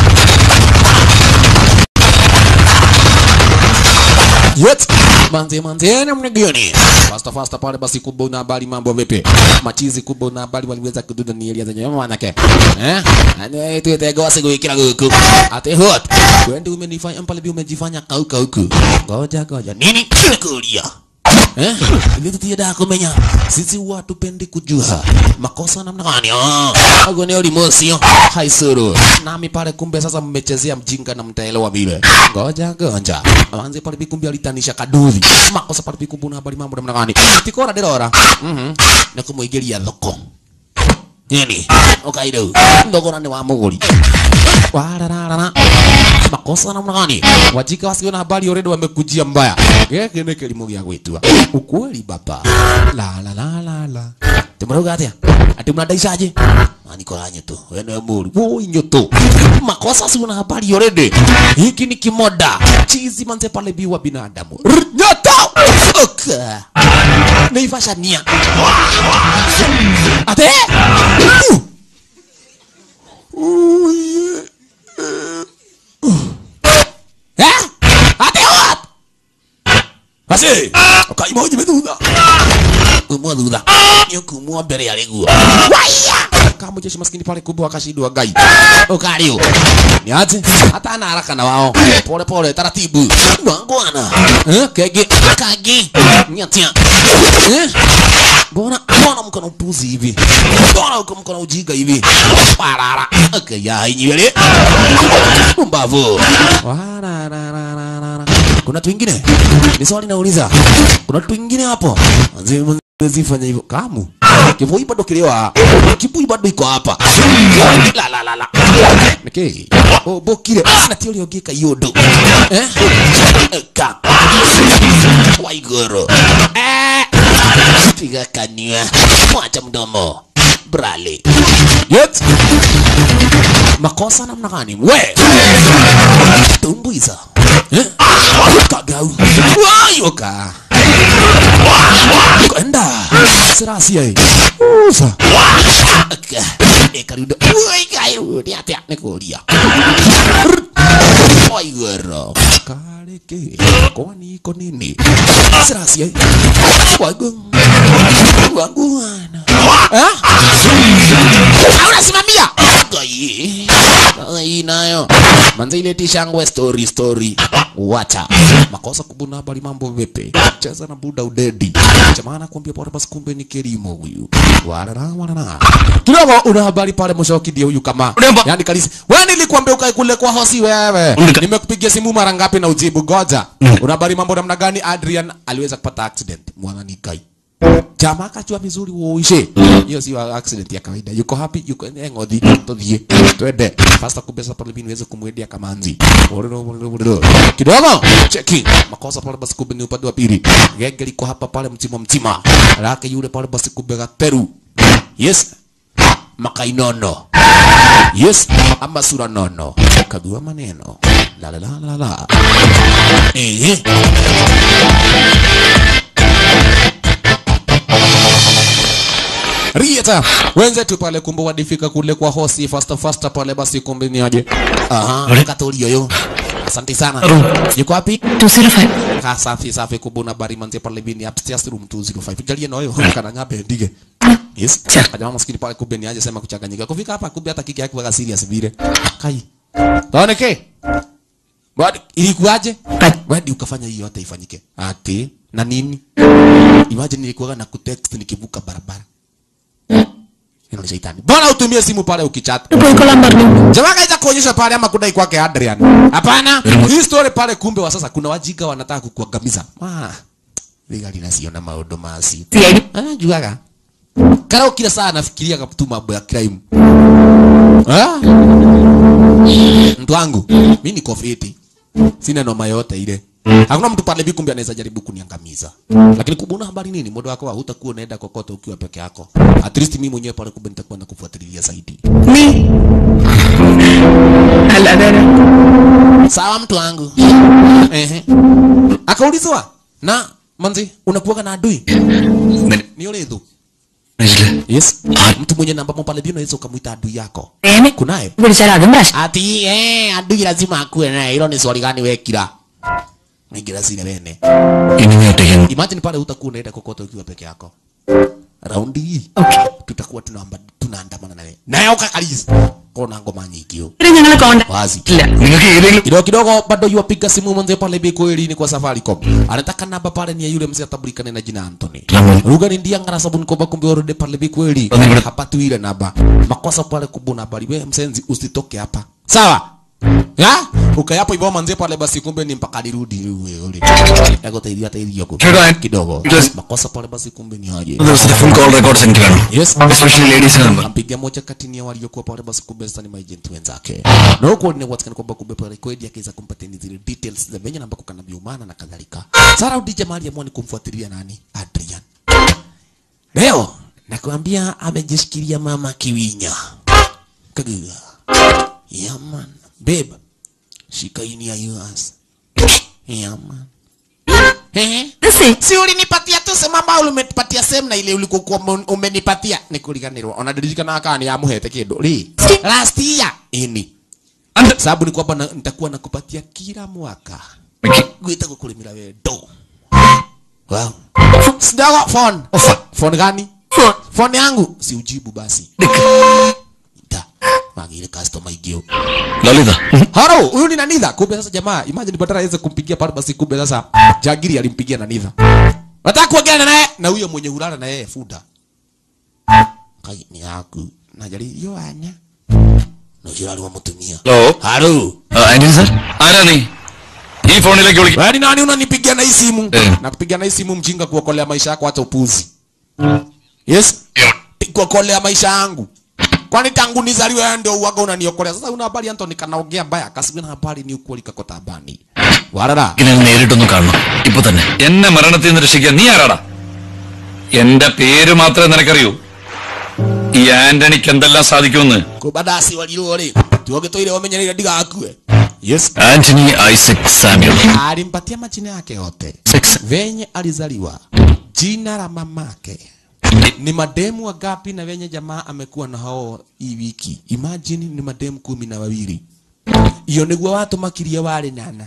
Yet, manze manze namna gani? Fasta fasta pale basi kubwa na habari mambo vipi? Machizi kubwa na habari waliweza kududa ni elia zenye manake. Eh? Ani tu tego siku ikira huku. Ate hot. Wewe umenifanya pale bi umejifanya kauka huku. Ngoja ngoja. Nini? Kulia. Eh? Ili tutienda kumenya. Sisi watu pendi kujua makosa namna gani. Ah, hago ni olimosio. Haisuru. Nami pale kumbe sasa mmechezea mjinga na mtaelewa vile. Ngoja ngoja. Manze pale bikumbi alitanisha kaduthi. Makosa pale bikumbu na habari mambo namna gani. Tikora derora. Mhm. Na kumuigeria thoko. Nini? Okaido. Ndogora ni wa muguri. Wararara. Makosa namna gani? Wajika wasio na habari already wamekujia mbaya. Geke ni kilimo gya gwitua. Ukweli baba. La la la la la. Tumroga atia. Ati mnadaisaje? Anikora nyoto. Wewe ni muri. Woi nyoto. Makosa sio na habari already. Hiki ni kimoda. Chizi manze pale biwa binadamu. R- Nyoto. Oka. Naivasha nia. Ate. Uh. Eh? Ate what? Basi. Ukaima uje medudha. Umwa dhudha. Nyukumwa mbere ya leguo. Waya! Kama jeshi maskini pale kubwa akashindwa gai. Ukario. Ni aje? Hata ana haraka na wao. Pole pole taratibu. Wangwana. Eh? Kege. Kage. Nyatia. Eh? Mbona mbona mko na upuzi hivi? Mbona uko mko na ujinga hivi? Parara. Okay, ya hinyele. Mbavu. Wararararara. Kuna watu wengine? Ni swali nauliza. Kuna watu wengine hapo? Wazee zifanya hivyo. Kamu. Kivui bado kilewa. Kibui bado iko hapa. La la la la. Niki. Oh, bokire. Na tio leo gika yodo. Eh? Ka. Waigoro. Eh. Piga kanywa. Mwacha mdomo. Brale. Yet. Makosa namna gani? We. Tumbuiza. Eh? Kagau. Wayoka. Kwenda. Serasi ai. Ufa. Aka. Ekarudo. Ui kayu. Ni atia nikuria. Waigoro. Kareke. Kwani iko nini? Serasi ai. Wagu. Waguana. Eh? Unasimamia? Ai. Ai nayo. Manze ile tishangwe story story. Wacha. Makosa kubuna habari mambo vipi? Cheza na buda udedi. Chamana kuambia pale basi kumbe ni kilimo huyu. Warara warara. Kidogo una habari pale mshoki ndio huyu kama. Urembo. Yaani kalisi. Wewe nilikwambia ukae kule kwa hosi wewe. Unika- Nimekupigia simu mara ngapi na ujibu goja. Una habari mambo namna gani Adrian aliweza kupata accident. Mwana nikai. Jamaa akajua vizuri uishe. Hiyo sio accident ya kawaida. Yuko happy, yuko eh, ng'othi. Tuthie. Twende. Fasta kubesa pale bini niweze kumwendea kamanzi. Ororo, ororo, ororo. Kidogo. Cheki. Makosa pale basi kumbe ni upande wa pili. Genge liko hapa pale mtima mtima. Lake yule pale basi kumbe gateru. Yes. Makainono. Yes. Ama sura nono. Kagua maneno. La la la la la. Eh. Rieta wenzetu pale kumbe wadifika kule kwa hosi fasta fasta pale basi kumbe ni aje. Aha, katolio yo. Asante sana. Yuko wapi? 205 Ka safi safi kubuna bari manze pale bini upstairs room 205. Jalie na wewe kana nyabe ndige. Yes. Kajamaa maskini pale kumbe ni aje sema kuchanganyika. Kufika hapa kumbe hata kiki yake waka serious vile. Kai. Taone ke. Bado ilikuwaje? Wewe ukafanya hiyo yote ifanyike. Ati na nini? Imagine nilikuwa na kutext nikivuka barabara. Hilo ni shetani. Bora utumie simu pale ukichat. പോയി കൊള്ളാൻ പറഞ്ഞു Jamaa kaita kuonyesha pale ama kudai kwake Adrian. Hapana. Hii story pale kumbe wa sasa kuna wajinga wanataka kukuangamiza. Ah. Ligali nasiona maodo masi. Ah, juaga. Kara kila saa nafikiria kaptu mambo ya crime. Ah? Mtu wangu, mimi niko fiti. Sina noma yote ile. hakuna mtu pale hivi kumbe anaweza jaribu kuniangamiza lakini kubuna habari nini muda wako hutakuwa unaenda kokote ukiwa peke yako at least mimi mwenyewe pale kumbe nitakuwa nakufuatilia zaidi Me. Aladara. sawa mtu wangu ehe akaulizwa na manzi unakuwaga na adui ni ule thu yes mtu mwenye namba mo pale hivi unaweza ukamwita adui yako പ്രേമി kunaye പിടിച്ചാൽ അതും പ്രശ്നം ati eh adui lazima akuwe naye hilo ni swali gani wekira ningira sile wene ഇനി നീ ഒറ്റയ്ക്ക് imagine pale utakuwa unaenda kokote ukiwa peke yako raundi hii tutakuwa tunaamba tunaandamana nawe naye ukakalisi kona ngoma nyingi yo ഇവിടെ ഞങ്ങൾ contact wazi ഇല്ല നിങ്ങൾക്ക് ഏതെങ്കിലും kidogo kidogo bado yuwapiga simu mwenzie pale hivi kweli kwa Safaricom anataka namba pale ni ya yule mzee atabulikane na jina Anthony Lamoni. lugha ni ndia ngara sabuni kwa kumbe already pale hivi kweli Lamoni. hapatu ile namba makosa pale kubuna bali wewe msenzi usitoke hapa sawa ya ukayapo hivyo manzie pale basi kumbe ni mpaka nirudi wewe ule yako taidia taidia kwa Sure, kidogo Yes. makosa pale basi kumbe ni aje ദിവസത്തെ full call records എനിക്ക് വേണം yes especially ladies number ampigia moja kati ya waliokuwa pale basi kumbe sasa ni maagent wenzake na huko ni watikana kwamba kumbe pale kweli akiweza kumpatia ni zile details za venye ambako kana biumana na kadhalika Sara Udija mali amua ni kumfuatilia nani Adrian leo nakwambia amejishikilia mama kiwinya kagiga yeah man babe shika ini ya yours yeah man Ehe. Si ulinipatia tu sema ambao ulimetupatia sehemu na ile ulikokuwa ume- umenipatia ni kuliganirwa. Unadirikana kama ni amuhete kindu. Ri. Last year ini. Sababu ni kwamba na- nitakuwa nakupatia kila mwaka. Gwita kukulimira wewe do. Wow. Sidago phone. Phone gani? Phone. Phone yangu si ujibu basi. Da. Magile customer igio. Lalitha Haro, huyu ni Nanitha. Kumbe sasa jamaa, imagine badala aweze kumpigia pale basi kumbe sasa Jagiri alimpigia Nanitha. Nataka kuongea naye na huyo mwenye hulala na yeye Fuda. Kai ni yaku. Najali yo anya. No jirali wa mutumia. Hello Haro. Anthony sir ആരാ നീ ഈ ഫോണിലേക്ക് വിളിക്കും Wewe ni nani unanipigia na hii simu? Eh. Nakupigia na hii simu mjinga kuokolea maisha yako hata upuzi. Yes? Kuokolea maisha yangu. Kwani tangu nizaliwe wewe ndio uwaga unaniokolea. Sasa una habari Anthony kanaongea mbaya. Kasibina habari ni ukweli kakotabani. Warara. ഞാൻ നേരിട്ടൊന്ന് കാണണം ഇപ്പൊ തന്നെ എന്നെ മരണത്തിൽ നിന്ന് രക്ഷിക്കാൻ നീ ആരാടാ എന്റെ പേര് മാത്രമേ നിനക്കറിയൂ ഈ ആന്റണിക്ക് എന്തെല്ലാം സാധിക്കുമെന്ന് kubadasi walirore tuoge toire wamenyerere ndigakue yes Anthony Isaac Samuel alimpatia majina yake yote Six. venye alizaliwa jina la mamake ni mademu wangapi na venye jamaa amekuwa na hao hii wiki imagine ni mademu kumi na wawili iyo niguo watumakirie wari nana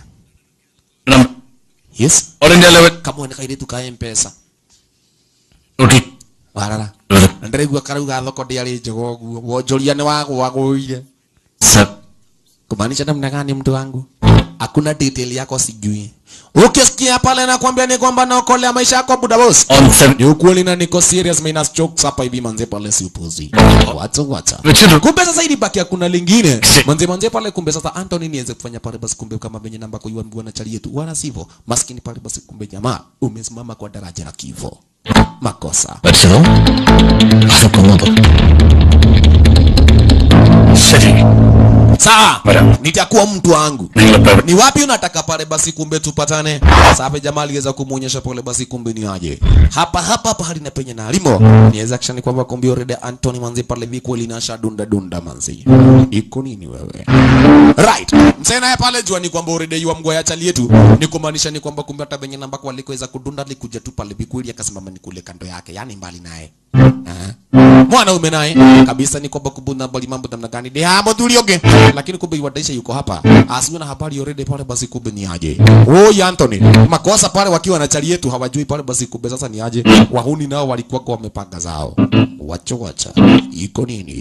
yes all India level kamwe kairitu ka mpesa naughty warara na ndĩraigua karauga thoko ndĩarĩ njega ũguo wonjoria nĩ wagwagũire kumaanisha namna gani mtu wangu hakuna detail yako sijui ukisikia pale nakwambia ni kwamba naokolea maisha yako buda boss on seven ni ukweli na niko serious minus jokes hapa hivi manze pale si upuzi wacha wacha വെച്ചിട്ടു kumbe sasa ili baki hakuna lingine manze manze pale kumbe sasa Anthony niweze kufanya pale basi kumbe kama venye namba kwa yuambiwa na chali yetu wala sivyo maskini pale basi kumbe jamaa umesimama kwa daraja la kifo makosa മരിച്ചതോ അത് കൊന്നതോ ശരി sawa Madam. nitakuwa mtu wangu നിങ്ങളിപ്പോ ni wapi unataka pale basi kumbe tupatane sasa jamaa aliweza kumuonyesha pale basi kumbe ni aje hapa hapa pahali na penye na alimo niweza kishani kwamba kumbe already Anthony manzi pale viko linasha dunda dunda manzi iko nini wewe right msee naye pale jua ni kwamba already yua mgoya chali yetu ni kumaanisha ni kwamba kumbe hata penye namba kwa alikoweza kudunda alikuja tu pale vikweli akasimama ni kule kando yake yani mbali naye Ah. mwanaume naye kabisa ni kwamba kubuna bali mambo namna gani de hamo tulioge lakini kumbe wadaisha yuko hapa asiwe na habari already pale basi kumbe ni aje oh Anthony makosa pale wakiwa na chali yetu hawajui pale basi kumbe sasa ni aje wahuni nao walikuwa kwa wamepanga zao wacho wacha iko nini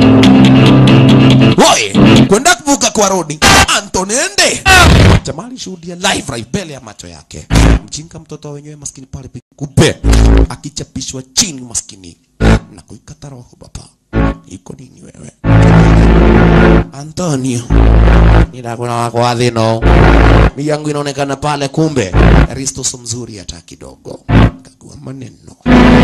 Woi, kwenda kuvuka kwa rodi Anthony ende jamaa alishuhudia live right mbele ya macho yake mjinga mtoto wa wenyewe maskini pale kupe akichapishwa chini maskini na kuikata roho baba iko nini wewe Antonio ninakuna wako wa thino mi yangu inaonekana pale kumbe Risto so mzuri hata kidogo kagua maneno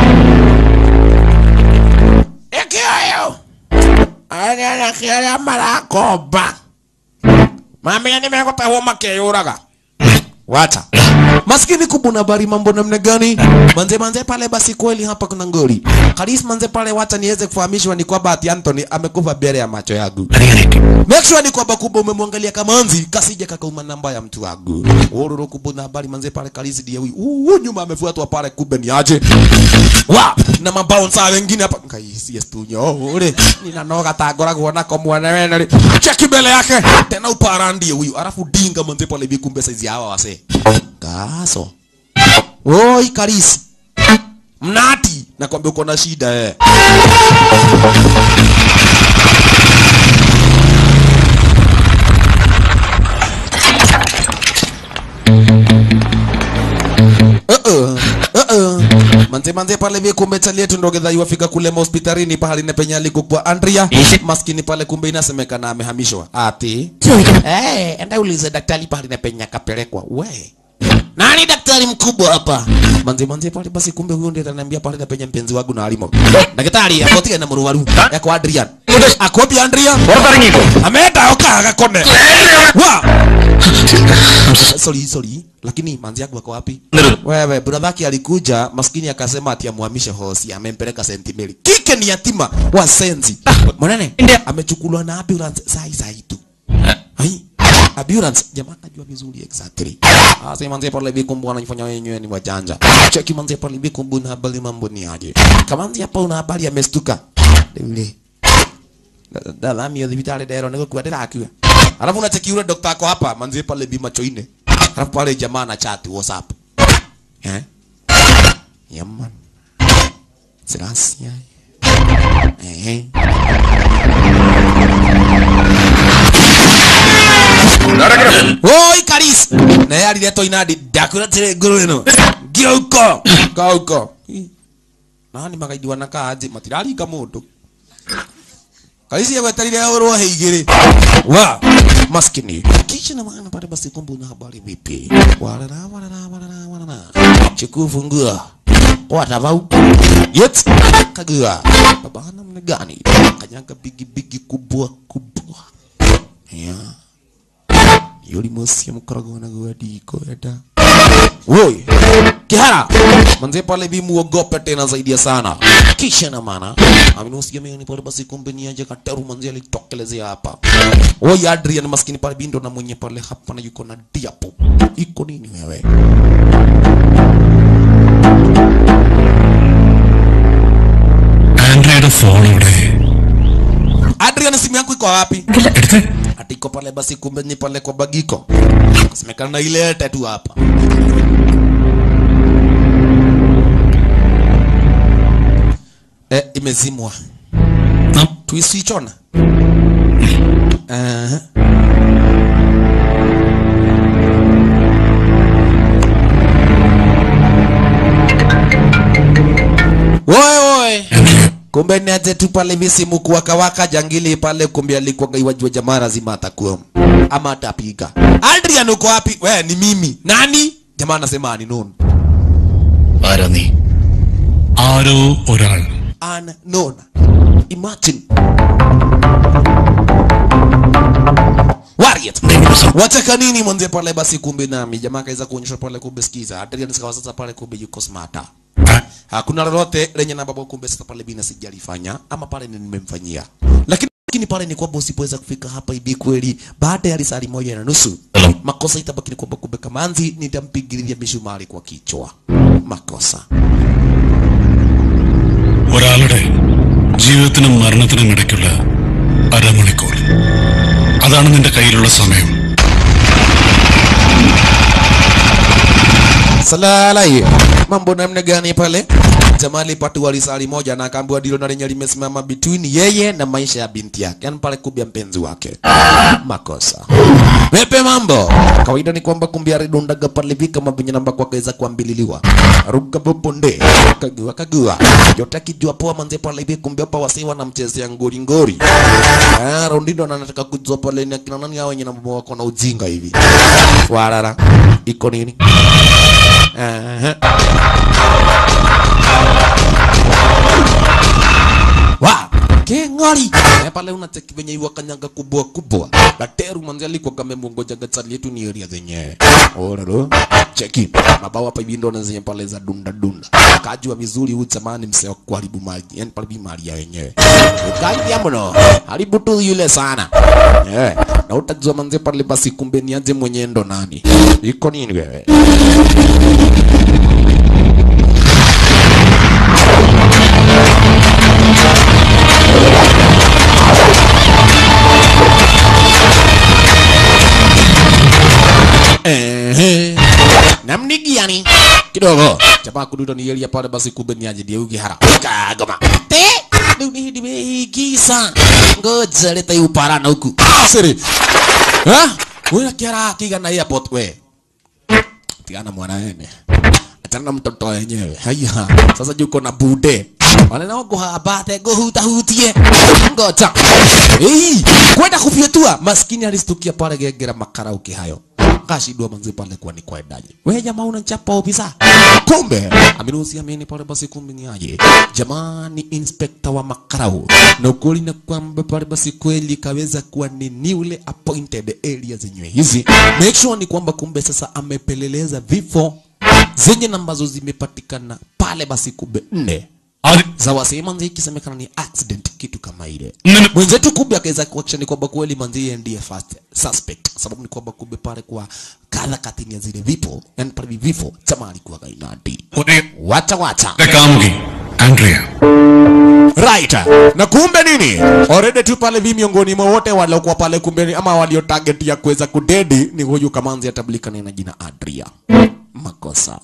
Ekioyo Anya kia marakoba Mami nimegota homa keyuraga wacha maskini kubuna habari mambo namna gani manze manze pale basi kweli hapa kuna ngori karis manze pale wacha niweze kufahamishwa ni kwamba ati Anthony amekufa mbele ya macho yangu make sure ni kwamba kubwa umemwangalia kamanzi kasije kakauma namba ya mtu wangu ururu kubuna habari manze pale karis ndiye huyu uh, nyuma amefuatwa pale kumbe ni aje wa na mabouncer wengine hapa kaisi yes tu nyore ninanoga tangoragwo nako mwana wena ri cheki mbele yake tena upara ndiye huyu alafu dinga manze pale hivi kumbe saizi hawa wase kaso oi karisi mnati nakwambia uko na shida eh Uh-uh. Uh-uh. manze manze pale vile kumbe chali yetu ndo gedha iwafika kule hospitalini pahali na penye alikukua Andrea maskini pale kumbe inasemekana amehamishwa ati eh enda ulize daktari pahali na penye akapelekwa we nani daktari mkubwa hapa manze manze pale basi kumbe huyo ndiye ataniambia pale na penye mpenzi wangu na alimo daktari akotige na muruwaru yako Adrian akopi Adrian ameenda oka akakone wa sorry sorry lakini manzi yangu wako wapi wewe bradhaki alikuja maskini akasema ati amhamishe hosi amempeleka St Mary kike ni yatima wa senzi mwanene amechukuliwa na ambulance sai sai tu hai ambulance jamaa kajua vizuri exactly ah sema manzi pale hivi kumbu anafanya wenyewe ni wajanja cheki manzi pale hivi kumbu na habari mambo ni aje kama manzi hapa una habari amestuka yule dalami hospitali dero niko kwa ndirakua alafu unacheki yule daktari ako hapa manzi pale bi macho ine alafu pale jamaa na chat whatsapp eh yaman sirasia eh Oi Karis na yeye aliletwa inadi dakura tire nguru ino giuko kauko nani magaidi wanakaa aje matiraringa mundu Kaisi ya wetarire oro heigiri. Wa maskini. Kisha na maana pale basi kumbu na habari vipi? Walala walala walala walala. Chiku fungua. Watavau. Yet kagua. Baba namna gani? Kanyanga bigi bigi kubwa kubwa. Ya. Yuli mosi mkorogo na guadiko eda. Woi. Kihara. Manze pale bi muogope tena zaidi ya sana. Kisha na maana aminusikia mimi pale basi kumbe ni aje kataru manze alitokelezea hapa. Woi Adrian maskini pale bindo na mwenye pale hapa na yuko na diapo. Iko nini wewe? ആൻഡ്രയുടെ phone ഇവിടെ Adrian simu yangu iko wapi? എടുത്ത് Ati iko pale basi kumbe ni pale kwa bagiko. Semekana ile tatu hapa. Eh, imezimwa. Tuisichona. Uh-huh. Woi woi. Kumbe ni aje tu pale misimu kuwaka waka jangili pale kumbe alikuwa iwajua jamaa lazima atakuwa ama atapiga. Adrian uko wapi? We ni mimi. Nani? Jamaa anasema ni none. ആരാ നീ ആരോ ഒരാൾ Unknown. Imagine. Warrior. Wataka nini mwanze pale basi kumbe nami jamaa kaweza kuonyesha pale kumbe sikiza. Adrian sikawa sasa pale kumbe yuko smarter. Hakuna lolote lenye na baba kumbe sasa pale bina sijalifanya ama pale ni nimemfanyia. Lakini lakini pale ni kwamba usipoweza kufika hapa hivi kweli baada ya risali moja na nusu makosa itabaki ni kwamba kumbe Kamanzi nitampigilia misumari kwa kichwa. Makosa. ഒരാളുടെ ജീവിതത്തിനും മരണത്തിനും ഇടയ്ക്കുള്ള അരമണിക്കൂർ അതാണ് നിന്റെ കയ്യിലുള്ള സമയം Salalai. Mambo namna gani pale? Jamaa alipatiwa risali moja na akaambiwa ndilo na lenye limesimama between yeye na maisha ya binti yake. Yaani pale kubia mpenzi wake. Makosa. Pepe mambo. Kawaida ni kwamba kumbe alidondaga pale hivi kama venye namba kwa kaweza kuambililiwa. Ruka boponde. Kagua kagua. Yote akijua poa manze pale hivi kumbe hapa wasiwa na mchezea ngori ngori. Ah, Rondindo anataka kujua pale ni akina nani hao wenye namba wako na ujinga hivi. Warara. Iko nini? Aha. Wa, keng'ori eh, pale unacheki venye iwa kanyaga kubwa kubwa gateru manzi alikuwa kamemwongoja gatsali yetu ni area zenyewe ororo cheki mabao hapa hivi ndo na zenye pale za dunda dunda kajua vizuri huyu zamani mseo kuharibu mali yani pale bi mali ya wenyewe ukaibia mno haribu tu yule sana eh na utajua manzi pale basi kumbe ni aje mwenye ndo nani iko nini wewe Ehe. namnigiani kidogo chapa kuduto ni yelia pale basi kumbe ni aje dia ukihara kagoma te riu ni hindi meigisa ngoja leta upara na huku siri ha wewe kiara kigana airport we tigana mwana wene achana na mtoto wenyewe haya sasa juko na bude wanena kuhabate kuhutahutie ngoja ei kwenda kufyetua maskini alistukia pale gegera makarauki hayo kashindwa manzi pale kwa ni kwaendaje wewe jamaa unachapa ofisa kumbe aminusi ameni pale basi kumbe ni aje jamani inspector wa makarau na ukweli na kwamba pale basi kweli kaweza kuwa ni newly appointed area zenyewe hizi make sure ni kwamba kumbe sasa amepeleleza vifo zenye ambazo zimepatikana pale basi kumbe nne za wasee manzi ikisemekana ni accident kitu kama ile Nene- mwenzetu kumbe akaweza kuaction ni kwamba kweli manzi yeye ndiye first suspect sababu ni kwamba kumbe pale kwa kadha katini ya zile vipo yani pale vifo chama alikuwa kainati wacha wacha കാമുകി Andrea right na kumbe nini already tu pale vi miongoni mwa wote waliokuwa pale kumbe ni- ama walio target ya kuweza kudedi ni huyu kamanzi atablikana na jina Adria makosa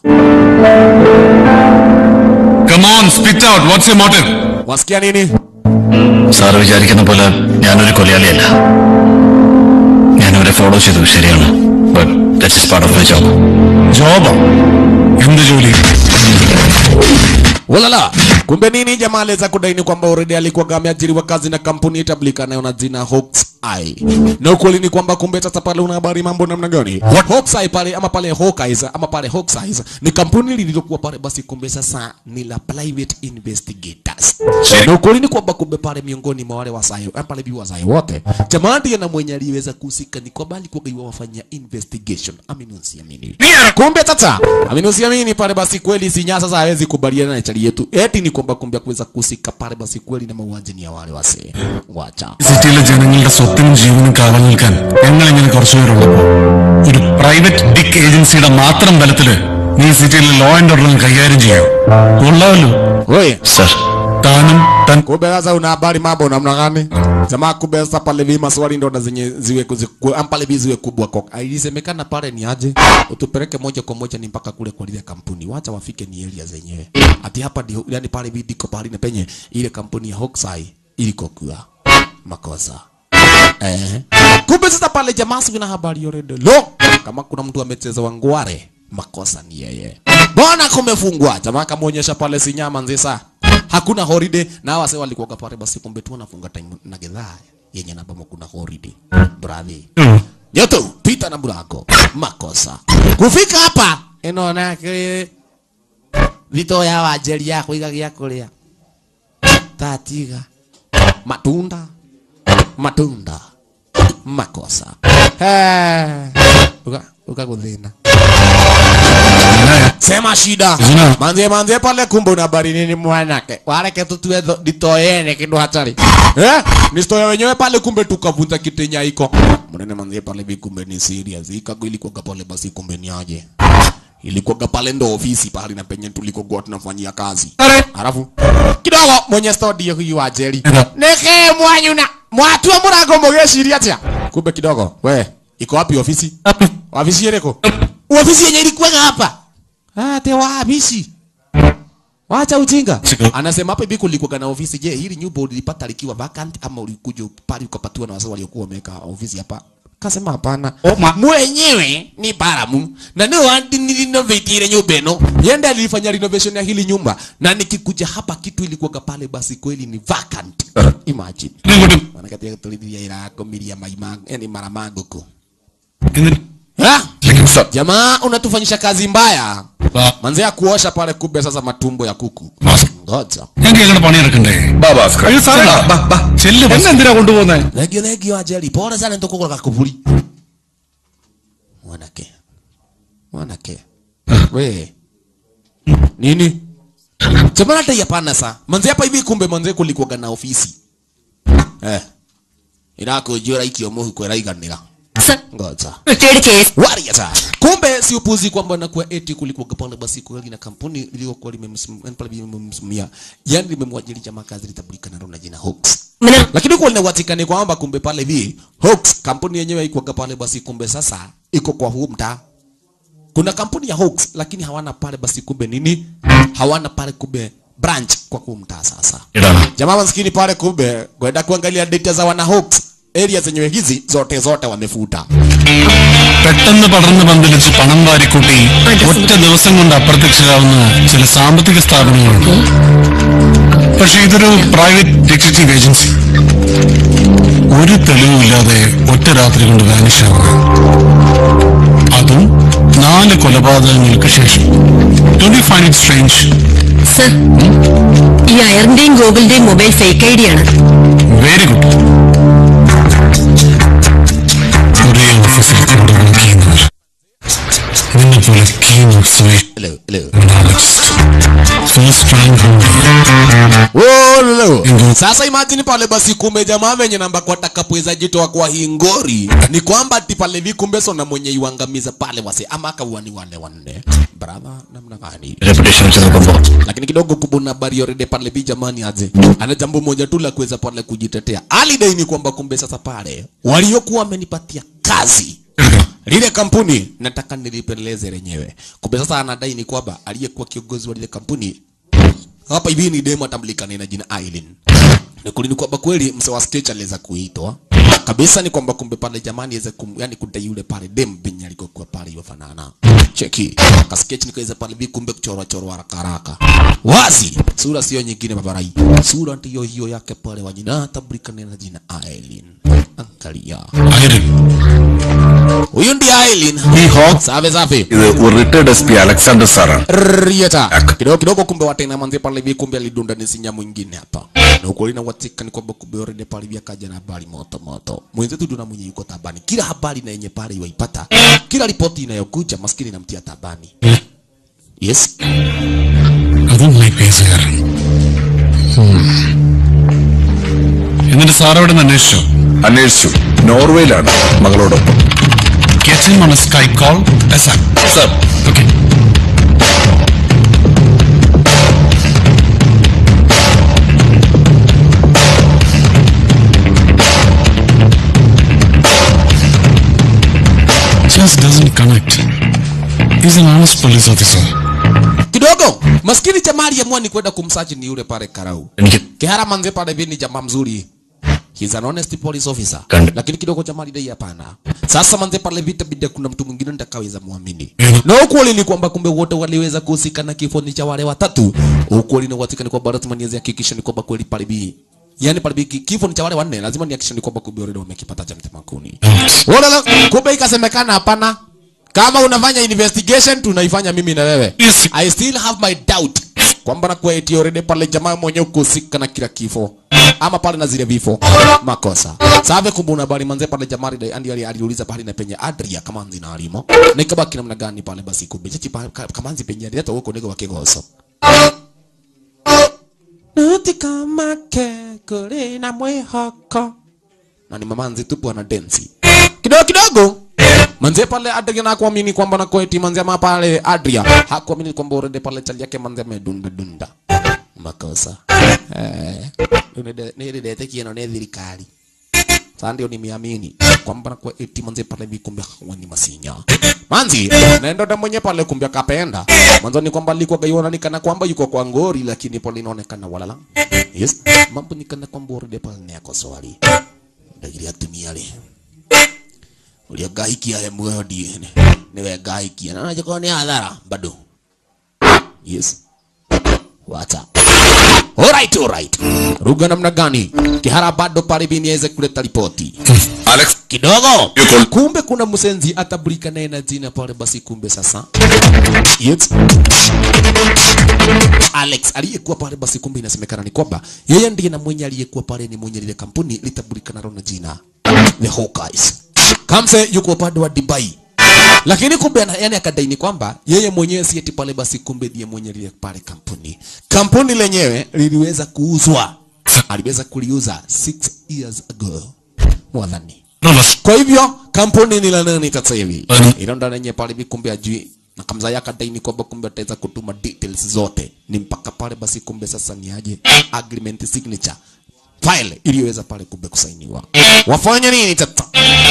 come on spit out what's your motive wasikia nini sir വിചാരിക്കുന്ന പോലെ ഞാനൊരു കൊലയാളിയല്ല ഞാനവരെ follow ചെയ്തു ശരിയാണ് but that's is part of my job ജോബോ എന്ത് ജോലി Walala. Kumbe nini jamaa aliweza kudaini kwamba already alikuwa ameajiriwa kazi na kampuni itablikanayo na jina Hawks Eye. Na ukweli ni kwamba kumbe sasa pale una habari mambo namna gani? What Hawks Eye pale ama pale Hawkeyes ama pale Hawks Eyes ni kampuni lililokuwa pale basi kumbe sasa ni la private investigators. Check. Na ukweli ni kwamba kumbe pale miongoni mwa wale wasayo ama pale biwa wasayo wote jamaa ndiye na mwenye aliweza kuhusika ni kwamba alikuwa gaiwa wafanya investigation. Amini usiamini. Kumbe sasa amini usiamini pale basi kweli sinya sasa hawezi kubaliana na chali yetu. Eti ni kwamba kumbe kuweza kuhusika pale basi kweli na mauaji ni ya wale wasee. Wacha. സിറ്റിയിലെ ജനങ്ങളുടെ സ്വത്തിനും ജീവനും കാവൽ നിൽക്കാൻ ഞങ്ങൾ ഇങ്ങനെ കുറച്ചുപേരുള്ളപ്പോ ഒരു പ്രൈവറ്റ് ഡിക് ഏജൻസിയുടെ മാത്രം ബലത്തില് നീ സിറ്റിയിലെ ലോ ആൻഡ് ഓർഡറിൽ കൈകാര്യം ചെയ്യൂ കൊള്ളാമല്ലോ Wewe സർ താനും തൻ kumbe sasa una habari mambo namna gani? Jamaa kumbe sasa pale vi maswali ndo na zenye ziwe kuziku, pale vi ziwe kubwa kwa. Ilisemekana pale ni aje? Utupeleke moja kwa moja ni mpaka kule kwa ile kampuni. Wacha wafike ni area zenyewe. Ati hapa ndio yani pale vi diko pale na penye ile kampuni ya Hawkseye iliko kwa makosa. Eh. Kumbe sasa pale jamaa si na habari already. Lo, kama kuna mtu amecheza wangware, makosa ni yeye. Bwana kumefungwa. Jamaa kamuonyesha pale sinyama nzisa. Hakuna holiday na wase walikuwa pale basi kumbe tu wanafunga time na gedhaa yenye namba kuna holiday. Brother. Nyoto, pita na mlango. Makosa. Kufika hapa inaona kile vito ya wajeli yako igagia kulia. Tatiga. Matunda matunda makosa Eh, uka ukakuthina sema shida Zina. manzie manzie pale kumbe una habari nini mwanake wareke tutue tho- ditoyene kindu hatari eh nistoya wenyewe pale kumbe tukavunja kitenya iko mnene manzie pale vi kumbe ni serious ikago ilikuwa pale basi kumbe ni aje ilikuwa pale ndo ofisi pale na penye tulikokuwa tunafanyia kazi Halafu kidogo mwenye studio huyu wa Jerry. Neke mwanyuna. Mwatua murango mugeciria atia. Kumbe kidogo. We, iko wapi ofisi? Ofisi yereko. Ofisi yenye ilikuwa hapa. Ah, te ofisi. Wacha ujinga. Anasema hapa hivi kulikuwa na ofisi. Je, hili nyumba ulipata likiwa vacant ama ulikuja pale ukapatiwa na wazee waliokuwa wameweka ofisi hapa? Kasema hapana. Mwenyewe ni baramu na ndio andi nilinovate ile nyumba ino. Yenda alifanya renovation ya hili nyumba na nikikuja hapa kitu ilikuwa pale basi kweli ni vacant. Imagine. Wanakatia tulidhia ila komilia maima yani mara maguko. Ha? Jamaa unatufanyisha kazi mbaya. Manzea kuosha pale kumbe sasa matumbo ya kuku. ngoja ഞങ്ങൾക്ക് ഞങ്ങളുടെ പണിയെടുക്കണ്ടേ അയ്യോ സാറേ ചെല്ലു എന്നെ എന്തിനാ കൊണ്ടുപോകുന്നേ legio legio ajali pole sana nitokoko kakuvuli mwanake mwanake we nini semana hata hapana sa manze hapa hivi kumbe manze kulikuwa na ofisi eh irakujura ikio muhuko iraiganira sir ngoja retired case waria sa kumbe si upuzi kwamba nakuwa eti kulikuwa pale basi kweli na kampuni iliyokuwa limemsimamia pale limemsimamia yani limemwajiri jamaa kazi litabulika na jina Hawks lakini kwa linawatikani kwamba kumbe pale hivi Hawks kampuni yenyewe iko pale basi kumbe sasa iko kwa huu mtaa kuna kampuni ya Hawks lakini hawana pale basi kumbe nini hawana pale kumbe branch kwa huu mtaa sasa jamaa maskini pale kumbe kwenda kuangalia data za wana Hawks area zenyewe hizi zote zote wamefuta പെട്ടെന്ന് പടർന്ന് പന്തലിച്ച് പണം വാരിക്കൂട്ടി ഒറ്റ ദിവസം കൊണ്ട് അപ്രത്യക്ഷരാവുന്ന ചില സാമ്പത്തിക സ്ഥാപനങ്ങളുണ്ട് പക്ഷെ ഇതൊരു പ്രൈവറ്റ് ഡിറ്റക്റ്റീവ് ഏജൻസി ഒരു തെളിവുമില്ലാതെ ഒറ്റ രാത്രി കൊണ്ട് വാനിഷ് ആവുക അതും നാല് കൊലപാതകങ്ങൾക്ക് ശേഷം don't you find it strange sir ഈ അയറിന്റെയും ഗോകുലിന്റെയും മൊബൈൽ ഫേക്ക് ഐ ഡി ആണ് വെരി ഗുഡ് ഒരേ ഓഫീസിൽ കൂടെ വർക്ക് ചെയ്യുന്നവർ നിന്നെ പോലെ keen observation hello hello first rank Olo. Sasa imagine pale basi kumbe jamaa venye namba kwa takapweza jitoa kwa hii ngori ni kwamba ati pale vi kumbe sona mwenye iwangamiza pale wase ama akauani wale wanne brother namna gani reputation വെച്ച് നോക്കുമ്പോ lakini kidogo kubuna habari yorede pale bi jamani aje ana jambo moja tu la kuweza pale kujitetea alidai ni kwamba kumbe sasa pale waliokuwa wamenipatia kazi lile kampuni nataka nilipeleleze lenyewe kumbe sasa anadai ni kwamba aliyekuwa kiongozi wa lile kampuni hapa hivi ni demo atambulikana na jina Aileen ni kulini kwamba kweli mse wa sketch aliweza kuitwa kabisa ni kwamba kumbe pale jamani aweze kum, yani kudai yule pale dem binye alikokuwa pale yofanana cheki ka sketch nikaweza pale vi kumbe kuchorwa chorwa haraka haraka wazi sura sio nyingine babarai sura ndiyo hiyo yake pale wa jina atambulikana na jina Aileen angalia ഐരൻ huyu ndiye Aileen ഈ hawk safi safi ഇത് ഒരു retired S P Alexander സാറാണ് Rieta. Kidogo kidogo kumbe watena manzi pale hivi kumbe alidunda ni sinya mwingine hapa. Na ukweli na watika ni kwamba kumbe already pale hivi akaja na habari moto moto. Mwenzetu tuna mwenye yuko tabani. Kila habari na yenye pale iwaipata. Kila ripoti inayokuja maskini namtia tabani. Yes. അതും my പേസുകാരൻ എന്നിട്ട് sir അവിടെ നിന്ന് അന്വേഷിച്ചോ അന്വേഷിച്ചു നോർവേയിലാണ് മകളോടൊപ്പം get him on a Skype call sir okay Just doesn't connect. He's an honest police officer. Kidogo maskini jamaa aliamua ni kwenda kumsaji ni yule pale Karau. എനിക്ക് Kihara manze pale hivi ni jamaa mzuri. He's an honest police officer. Kanda. Lakini kidogo jamaa alidai hapana. Sasa manze pale vita bida kuna mtu mwingine nitakaweza muamini. Mhm. Na ukweli ni kwamba kumbe wote waliweza kuhusika na kifo ni cha wale watatu. Ukweli ni watika ni kwamba lazima niweze hakikisha ni kwamba kweli pale bi. Yaani pale bi kifo ni cha wale wanne lazima nihakikishe ni kwamba kumbe already wamekipata cha mtema kuni. Wala kumbe ikasemekana hapana. Kama unafanya investigation tunaifanya mimi na wewe. Yes. I still have my doubt kwamba na kwa eti already pale jamaa mwenyewe kuhusika na kila kifo ama pale na zile vifo makosa save kumbuna habari manze pale jamaa ali- andi ali- aliuliza pale na penye Adria kama nzi na alimo na ikabaki namna gani pale basi kumbe chachi pa- ka- kama nzi penye alileta huko nego wa kigoso Nuti kama ke kule na mwehoko na ni mama nzi tupu ana densi kidogo kidogo manze pale Adria na kuamini kwamba na kweti manze ama pale Adria hakuamini kwamba already pale chali yake manze amedunda dunda makosa eh nililete kieno ne thirikari sasa ndio nimeamini kwamba na kwa eti manze pale hivi kumbe hawa ni masinya manzi naenda ndo mwenye pale kumbe akapenda mwanzo ni kwamba alikuwa gaiona ni kana kwamba yuko kwa ngori lakini pale inaonekana walala yes mambo ni kana kwamba already pale ni yako swali ndagiria atumia le ulia gahikia he mwodi niwe gahikia na najua ni hadhara bado yes wata Alright, alright. Ruga namna gani? Kihara bado pale bini aweze kuleta ripoti. Alex, Kidogo. Yuko- Kumbe kuna msenzi atabulika naye na jina pale basi kumbe sasa. Yes. Alex aliyekuwa pale basi kumbe inasemekana ni kwamba yeye ndiye na mwenye aliyekuwa pale ni mwenye lile kampuni litabulika nalo na jina The Hawkeyes. Kamse yuko upande wa Dubai. Lakini kumbe ana- yani akadaini kwamba yeye mwenyewe si eti pale basi kumbe ndiye mwenye lile pale kampuni. Kampuni lenyewe liliweza kuuzwa. Aliweza kuliuza 6 years ago. Mwadhani. Kwa hivyo kampuni ni la nani sasa hivi? Mm. Ilo ndo lenye pale hivi kumbe ajui na kamza yake adaini kwamba kumbe ataweza kutuma details zote. Ni mpaka pale basi kumbe sasa ni aje agreement signature file iliyoweza pale kumbe kusainiwa. Wafanya nini sasa?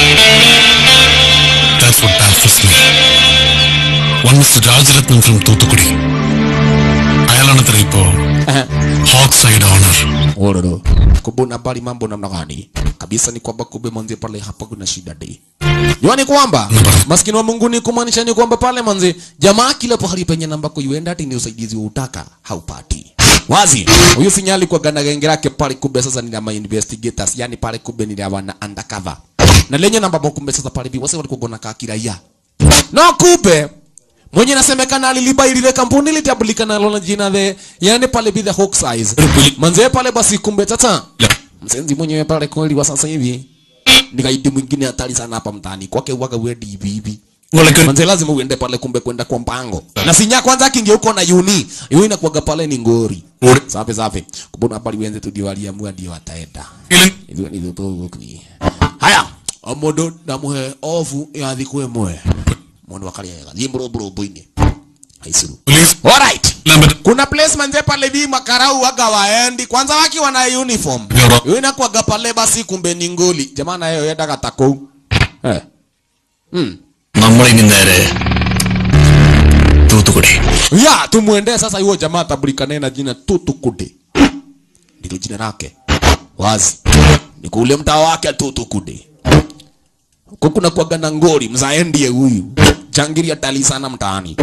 That's what baffles me. One Mr. Rajaratnam from Toothukudi. അയാളാണത്ര ഇപ്പോ hawk side owner Ororo. Kumbe unabali mambo namna gani? Kabisa ni kwamba kumbe manzi pale hapa kuna shida dei. Jua ni kwamba maskini wa Mungu ni kumaanisha ni kwamba pale manzi jamaa kila pahali penye namba kuienda ati ni usaidizi wa utaka haupati. Wazi. Huyu sinyali kwa gana genge lake pale kumbe sasa ni ma investigators, yani pale kumbe ni wana undercover. Na lenye namba kumbe sasa pale bi wase walikuwa gona kakiraia. Na kumbe mwenye nasemekana aliliba ile kampuni litabulika nalo na jina the yani pale bi the hawk size manze pale basi kumbe tata msenzi mwenyewe pale kweli wa sasa hivi ni gaidi mwingine hatari sana hapa mtaani kwake uwaga wedi hivi hivi manze lazima uende pale kumbe kwenda kwa mpango na sinya kwanza kinge uko na uni yuni inakuwaga pale ni ngori safi safi kubona pale wenze tu ndio waliamua ndio wataenda hivyo ni tu ni haya omodo ndamuhe ofu ya thiku imwe mundu akariega thimburu burumbu-ini haicuru alright kuna place manze pale vi makarau waga waendi kwanza wakiwa na uniform Yoro. yule inakuwaga pale basi kumbe ni ngoli jamaa nayo yendaga takou eh mm. നമ്മളിനി നേരെ Thoothukudi ya tumwendee sasa huyo jamaa atabulikane na jina tutukude ndilo jina lake wazi ni kule mtaa wake tutukude huko kuna kuwaga na ngori mzaendie huyu jangiri atali sana mtaani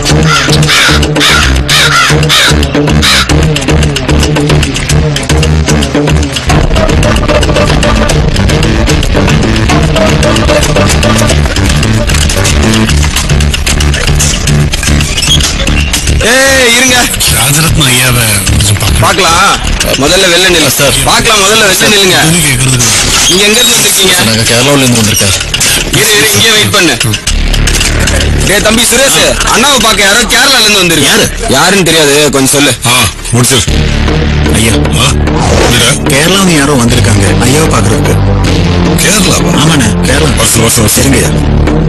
ஏய் இருங்க രാജരത്ന അയ്യാവെ கொஞ்சம் பார்க்கணும். பார்க்கலாம் முதல்ல வெள்ள நில்லு சார் பார்க்கலாம் முதல்ல வெள்ள நில்லுங்க ഇത് കേൾക്കുന്നത് நீங்க எங்க இருந்து வந்திருக்கீங்க நாங்க கேரளாவில இருந்து வந்திருக்கேன் இரு இரு இங்கே வெயிட் பண்ணு டேய் தம்பி சுரேஷ் அண்ணாவை பார்க்க யாரோ கேரளால இருந்து வந்திருக்கு யாரு யாருன்னு தெரியாது கொஞ்சம் சொல்லு ആ முடிச்சிரு ஐயா ആ என்னடா? கேரளாவில் யாரோ வந்திருக்காங்க ஐயாவை பாக்குறதுக்கு കേരളാവാ ஆமாண்ணே கேரளா வருஷம் வருஷம் வருஷம் சரிங்க ஐயா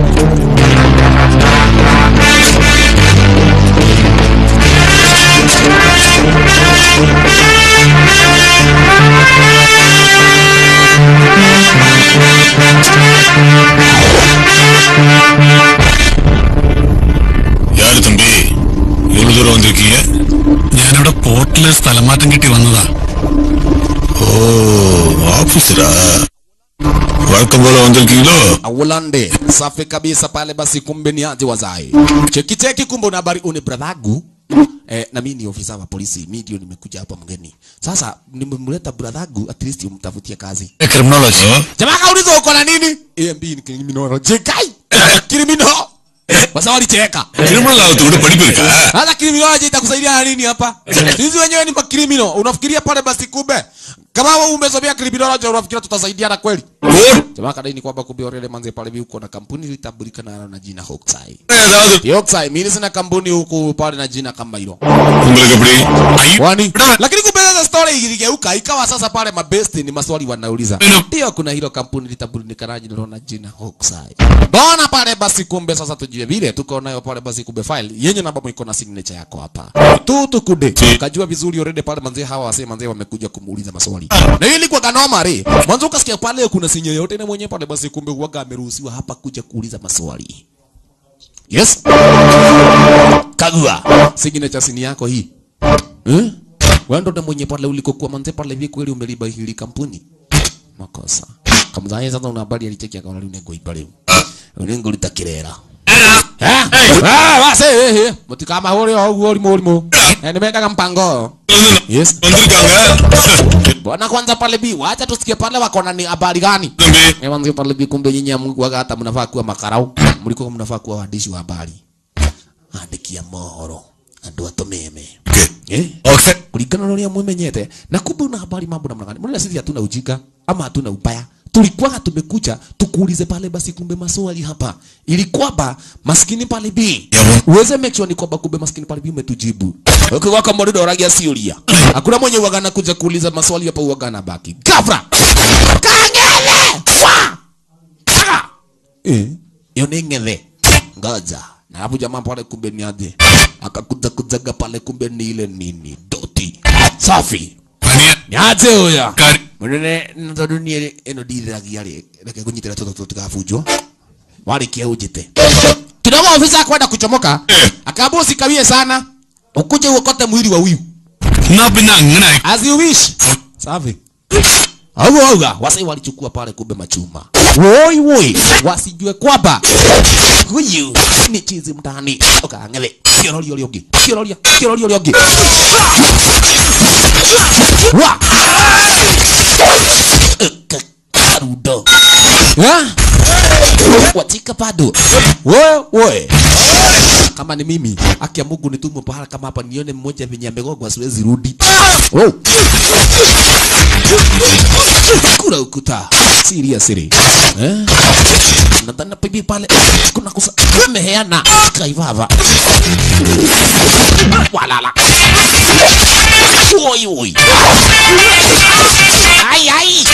யாரு தம்பி இவ்வளவு தூரம் வந்திருக்கீங்க ഞാനിവിടെ പോർട്ടില് സ്ഥലമാറ്റം കിട്ടി വന്നതാ ഓ ഓഫീസറാ വഴക്കം പോലെ വന്നിരിക്കீங்களோ Aulande safi kabisa pale basi kumbe ni aje wazai cheki cheki kumbe una habari une bradhagu eh, na mimi ni ofisa wa polisi mimi ndio nimekuja hapa mgeni sasa nimemleta bradhagu at least umtafutie kazi criminology jamaa kauliza uko na nini AMB ni criminology kai criminal basa walicheka criminal ஆகத்து கூட படிப்பு இருக்கா Sasa criminology itakusaidia na nini hapa? Sisi wenyewe ni makrimino. Unafikiria pale basi kumbe kama wewe umesomea criminology unafikiria tutasaidiana kweli? Jamaa kadai ni kwamba kumbe orele manze pale huko na kampuni litambulika na na jina Hokusai. ஏதாவது Hokusai mimi sina kampuni huku pale na jina kama hilo. உங்களுக்கு எப்படி ஐ- Kwani lakini kumbe sasa story iligeuka ikawa sasa pale mabesti ni maswali wanauliza. Ndio kuna hilo kampuni litambulika na jina na jina Hokusai. Bona pale basi kumbe sasa tujue vile tuko nayo pale basi kumbe file yenye namba iko na signature yako hapa. Tu tukude. Kajua vizuri already pale manzee hawa wase manzee wamekuja kumuuliza maswali. Na hiyo ilikuwa kanoma re. Mwanzo ukasikia pale kuna sinyo yote na mwenyewe pale basi kumbe huaga ameruhusiwa hapa kuja kuuliza maswali. Yes. Kagua. Signature sini yako hii. Eh? Wewe ndo mwenye pale ulikokuwa manze pale hivi kweli umeliba hili kampuni. Makosa. Kamzaye sasa una habari alicheki akaona leo nego ibaleo. Unengo litakirera. Eh? Ah, wase eh, eh. Mutikama hori au hori morimu. Eh, nimeweka mpango. Yes. Bwana kwanza pale bi, wacha tusikie pale wako na ni habari gani? Eh, mwanzo pale bi kumbe nyinyi mwaga hata mnafaa kuwa makarau. Mlikuwa mnafaa kuwa waandishi wa habari. Andiki ya mohoro. Andu atumeme. Eh? Okay. kulingana na uria mwimenyete na kumbe una habari mambo namna gani mbona sisi hatuna ujinga ama hatuna ubaya tulikuwa tumekuja tukuulize pale basi kumbe maswali hapa ili kwamba maskini pale bi uweze make sure ni kwamba kumbe maskini pale bi umetujibu ukiwa kama ndio ragia siulia hakuna mwenye uagana kuja kuuliza maswali hapa uagana baki gafra kangele wa Kaka! eh hiyo ni ngele ngoja na hapo jamaa pale kumbe ni aje akakuja kujaga pale kumbe ni ile nini doti safi Mania. ni aje huyo Kari. munene tondu nie ino ndithiragia ri reke kunyitira toto tutikabunjwo warikia ujite kidogo ofisa kwenda kuchomoka akaambia usikawie sana ukuje uokote mwili wa huyu Na bina ngana. as you wish safi au auga wasai walichukua pale kumbe machuma woi woi wasijue kwamba huyu ni chizi mtani ukangele kiororio riongi kiororia kiororio riongi wa Eka- karudo Ha? watika bado we we kama ni mimi haki ya Mungu nitumwe pahala kama hapa nione mmoja venye amegogwa siwezi rudi oh. kura ukuta seriously eh nadhani bibi pale kuna kusa meheana kaivava walala oi oi ai ai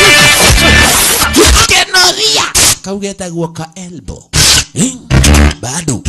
kenoria kaugeta guoka elbow eh? bado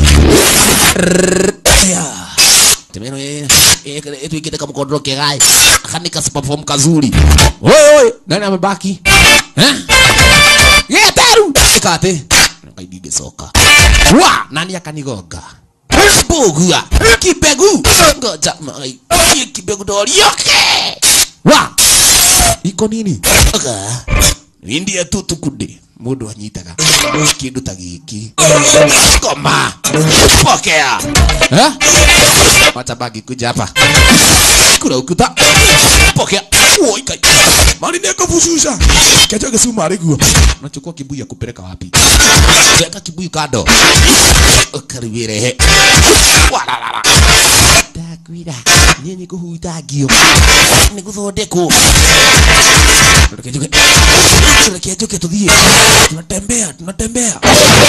ya temeno tuikite kamkodoro kegai akanika perform kazuri oi oi nani amebaki eh yeteru ikate ngaidige soka wa nani akanigonga bugua kibegu ngoja mai kibegu dorioke wa iko nini oga indie tu tukundi mundu anyitaga kindu ta giki koma pokea eh wacha bagi kuja hapa kura ukuta pokea woi kai mali niko fushusha kecho kesuma ariguo unachukua kibuyu ya kupeleka wapi weka kibuyu kando ukaribirehe walalala ndakwira nyenye kuhutagio nĩ gũthondekwo reke njuke reke njuke tũthiĩ tunatembea tunatembea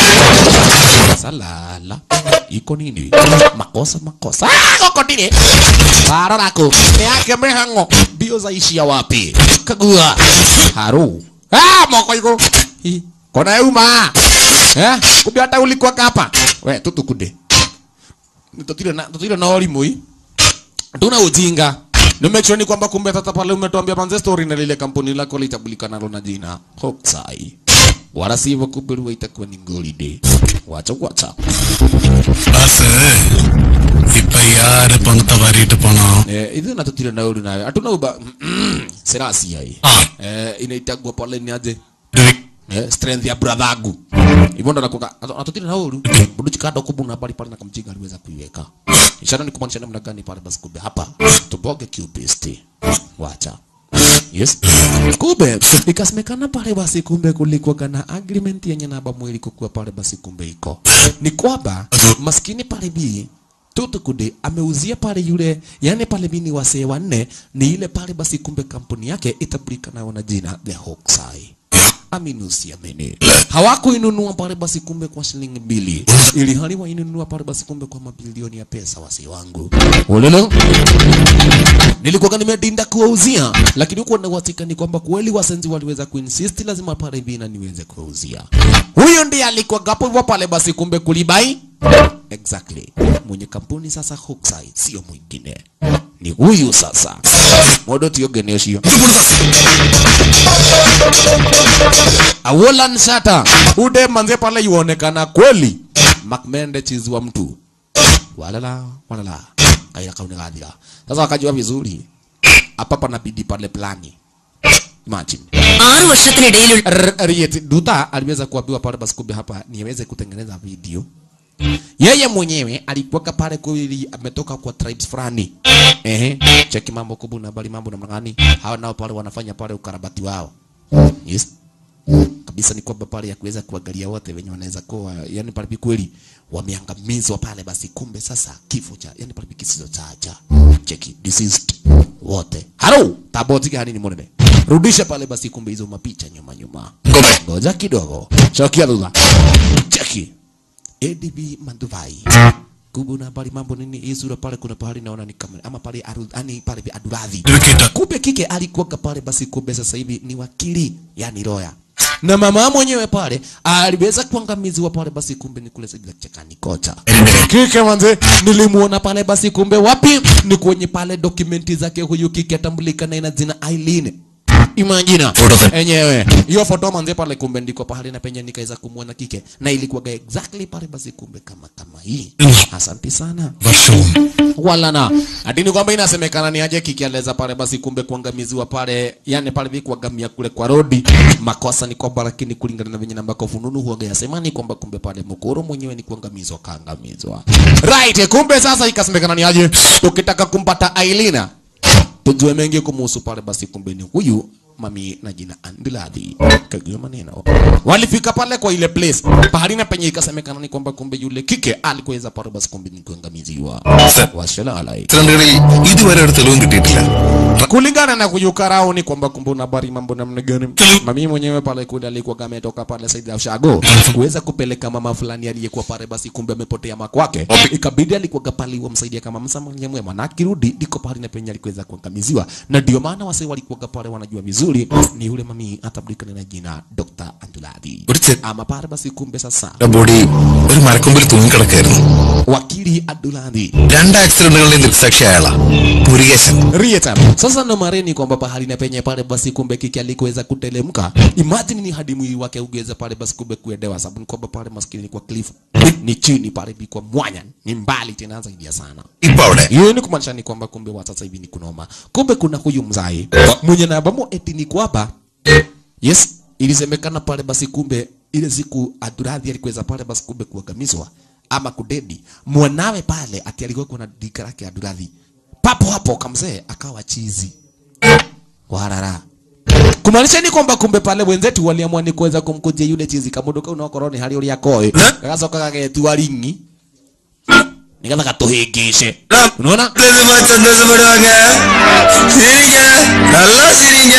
salala iko nini makosa makosa Ah, goko ndire barorako nĩ yake mĩhang'o mbio zaishia wapi kagua haru ah moko igũrũ Hi, kona yuma eh kumbe hata ulikuwa kapa we tutukunde tutire na tutire na orimu hii tuna ujinga ni make sure ni kwamba kumbe tata pale umetuambia manze story na lile kampuni lako litambulikana nalo na jina Hokusai wala sivyo kumbe huwa itakuwa ni golide wacha wacha Basi. ഇപ്പൊ ആര് പണം തവാരിയിട്ട് പോണോ eh hizo na tutire na uri nayo hatuna uba serasi hai ആ eh inaitagwa pale ni aje ഒരു eh, strength ya bradhangu hivyo ndo nakuka atutile na uru budu chikado kubuna pale pale na kamjinga aliweza kuiweka ishara ni kumaanisha namna gani pale basi kumbe hapa tuboge qbst wacha yes kumbe ikasemekana pale basi kumbe kulikuwa na agreement yenye namba mwili kukuwa pale basi kumbe iko ni kwamba maskini pale bi Tutukude ameuzia pale yule yani pale bini wasee wanne ni ile pale basi kumbe kampuni yake itabulikana na jina The Hokusai amini usiamini hawakuinunua pale basi kumbe kwa shilingi mbili ili hali wainunua pale basi kumbe kwa mabilioni ya pesa wasi wangu ulelo nilikuwa nimedinda kuwauzia lakini huko nawasika ni kwamba kweli wasenzi waliweza kuinsist lazima pale bina niweze kuwauzia huyo ndiye alikuwa gapo hivyo pale basi kumbe kulibai exactly mwenye kampuni sasa Hokusai sio mwingine ni huyu sasa modo tiogene ucio Awolan Shata ude manze pale yuonekana kweli Macmende chizi wa mtu walala walala kaira kaune gathira sasa wakajua vizuri hapa panabidi pale plani imagine ആറു വർഷത്തിനിടയിൽ R- Riet Duta aliweza kuambiwa pale basi kumbe hapa niweze kutengeneza video yeye mwenyewe alikuwa pale kweli ametoka kwa tribes fulani ehe cheki mambo kubu na bali mambo namna gani hawa nao pale wanafanya pale ukarabati wao yes kabisa ni kwamba pale ya kuweza kuangalia wote wenye wanaweza kuwa yani pale kweli wameangamizwa pale basi kumbe sasa kifo cha yani pale kisizo cha cha cheki deceased wote halo taboti gani ni monene rudisha pale basi kumbe hizo mapicha nyuma nyuma ngoja kidogo chokia lula cheki ADB Manduvai kubuna pale mambo nini hii sura pale kuna pahali naona ni kamera ama pale aru, ani pale aduradhi kumbe kike alikuwa pale basi kumbe sasa hivi ni wakili yani lawyer na mama mwenyewe pale aliweza kuangamizwa pale basi kumbe ni kule sijila chekani kocha kike manze nilimuona pale basi kumbe wapi ni kwenye pale dokumenti zake huyu kike atambulika na ina jina Aileen Imagina enyewe hiyo foto manze pale kumbe ndiko pahali na penye nikaweza kumuona kike na ilikuwa exactly pale basi kumbe kama kama hii asante sana wala na adini kwamba inasemekana ni aje kike aliweza pale basi kumbe kuangamiziwa pale yani pale vipi kuangamia kule kwa rodi makosa ni kwamba lakini kulingana na venye nambako fununu huaga yasema ni kwamba kumbe pale mkoro mwenyewe ni kuangamizwa kaangamizwa right kumbe sasa ikasemekana ni aje tukitaka kumpata Ailina tujue mengi kumuhusu pale basi kumbe ni huyu mami na jina Andiladhi kagio maneno walifika pale kwa ile place pahali na penye ikasemekana ni kwamba kumbe yule kike alikuweza pale basi kumbe ni kuangamiziwa washalala ചിത്രങ്ങളിൽ ഇതുവരെ ഒരു തെളിവും കിട്ടിയിട്ടില്ല kulingana na kuyukarao ni kwamba kumbe una habari mambo namna gani mami mwenyewe pale kule alikuwa kama ametoka pale Saidi ya Ushago kuweza kupeleka mama fulani aliyekuwa pale basi kumbe amepotea makwake ikabidi alikuwa pale wamsaidia kama msamaria mwema na akirudi ndiko pale na penye alikuweza kuangamiziwa na ndio maana wase walikuwa pale wanajua vizuri ni yule mami atabdikana na jina Dr. Anduladi ഒരു ചെ- ama pale basi kumbe sasa body ഒരു മരക്കൊമ്പിൽ തൂങ്ങിക്കിടക്കായിരുന്നു wakili Anduladi രണ്ട് ആക്സിഡന്റുകളുടെയും ദൃക്സാക്ഷി അയാളാ Murukesan Rieta. Sasa ndo mareni kwamba pahali na penye pale basi kumbe kiki alikuweza kutelemka. Imagine ni hadi mwili wake ugeze pale basi kumbe kuedewa sababu ni kwamba pale maskini ni kwa cliff. Ni chini pale bi kwa mwanya. Ni mbali tena zaidi ya sana. ഇപ്പൊ അവിടെ Hiyo ni kumaanisha ni kwamba kumbe wa sasa hivi ni kunoma. Kumbe kuna huyu mzai mwenye na bamo eti ni kwamba yes, ilisemekana pale basi kumbe ile siku Aduradhi alikuweza pale basi kumbe kuangamizwa ama kudedi mwanawe pale ati alikuwa kuna dika lake Aduradhi papo hapo kamzee akawa chizi warara kumaanisha ni kwamba kumbe pale wenzetu waliamua ni kuweza kumkujia yule chizi kamunduka unaokorwo ni hari uria koe gagacoka gagetua ringi nigetha gatuhingice unaona சந்தோஷப்படுவாங்க சிரிங்க நல்லா சிரிங்க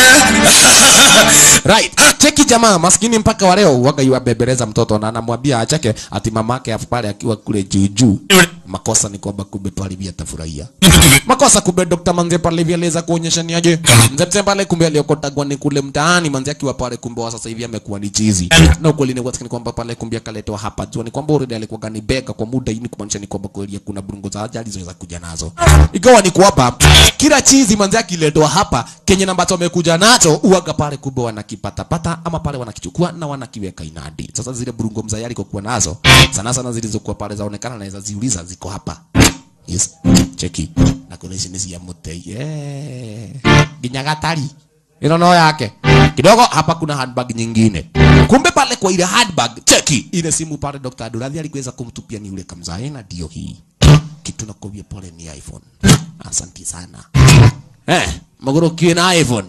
right cheki jamaa maskini mpaka wa leo waga yuabembeleza mtoto na anamwambia acheke ati mamake afu pale akiwa kule juu juu makosa ni kwamba kumbe pale vya tafurahia makosa kumbe Dr. Manze pale vya aliweza kuonyesha ni aje mzee pale kumbe aliokotagwa ni kule mtaani Manze akiwa pale kumbe wa sasa hivi amekuwa ni chizi na ukweli ni kwamba kwamba pale kumbe akaletwa hapa jua ni kwamba already alikuwa gani bega kwa muda hii ni kumaanisha ni kwamba kweli kuna burungo za ajali zinaweza kuja nazo ikawa ni kwamba kila chizi Manze akiletwa hapa kenye na ambacho amekuja nacho uaga pale kumbe wanakipatapata ama pale wanakichukua na wanakiweka inadi sasa zile burungo mzee alikokuwa nazo sana sana zilizokuwa pale zaonekana naweza ziuliza ziko hapa yes cheki na kuna ici nĩ cia mũtei yeah. nginya gatari ĩno no yake kidogo hapa kuna handbag nyingine kumbe pale kwa ile handbag cheki ile simu pale Dr. Aduladhi alikuweza kumtupia ni yule kamzae na ndio hii kitu nakwambia pole ni iPhone asanti sana eh magoro na iPhone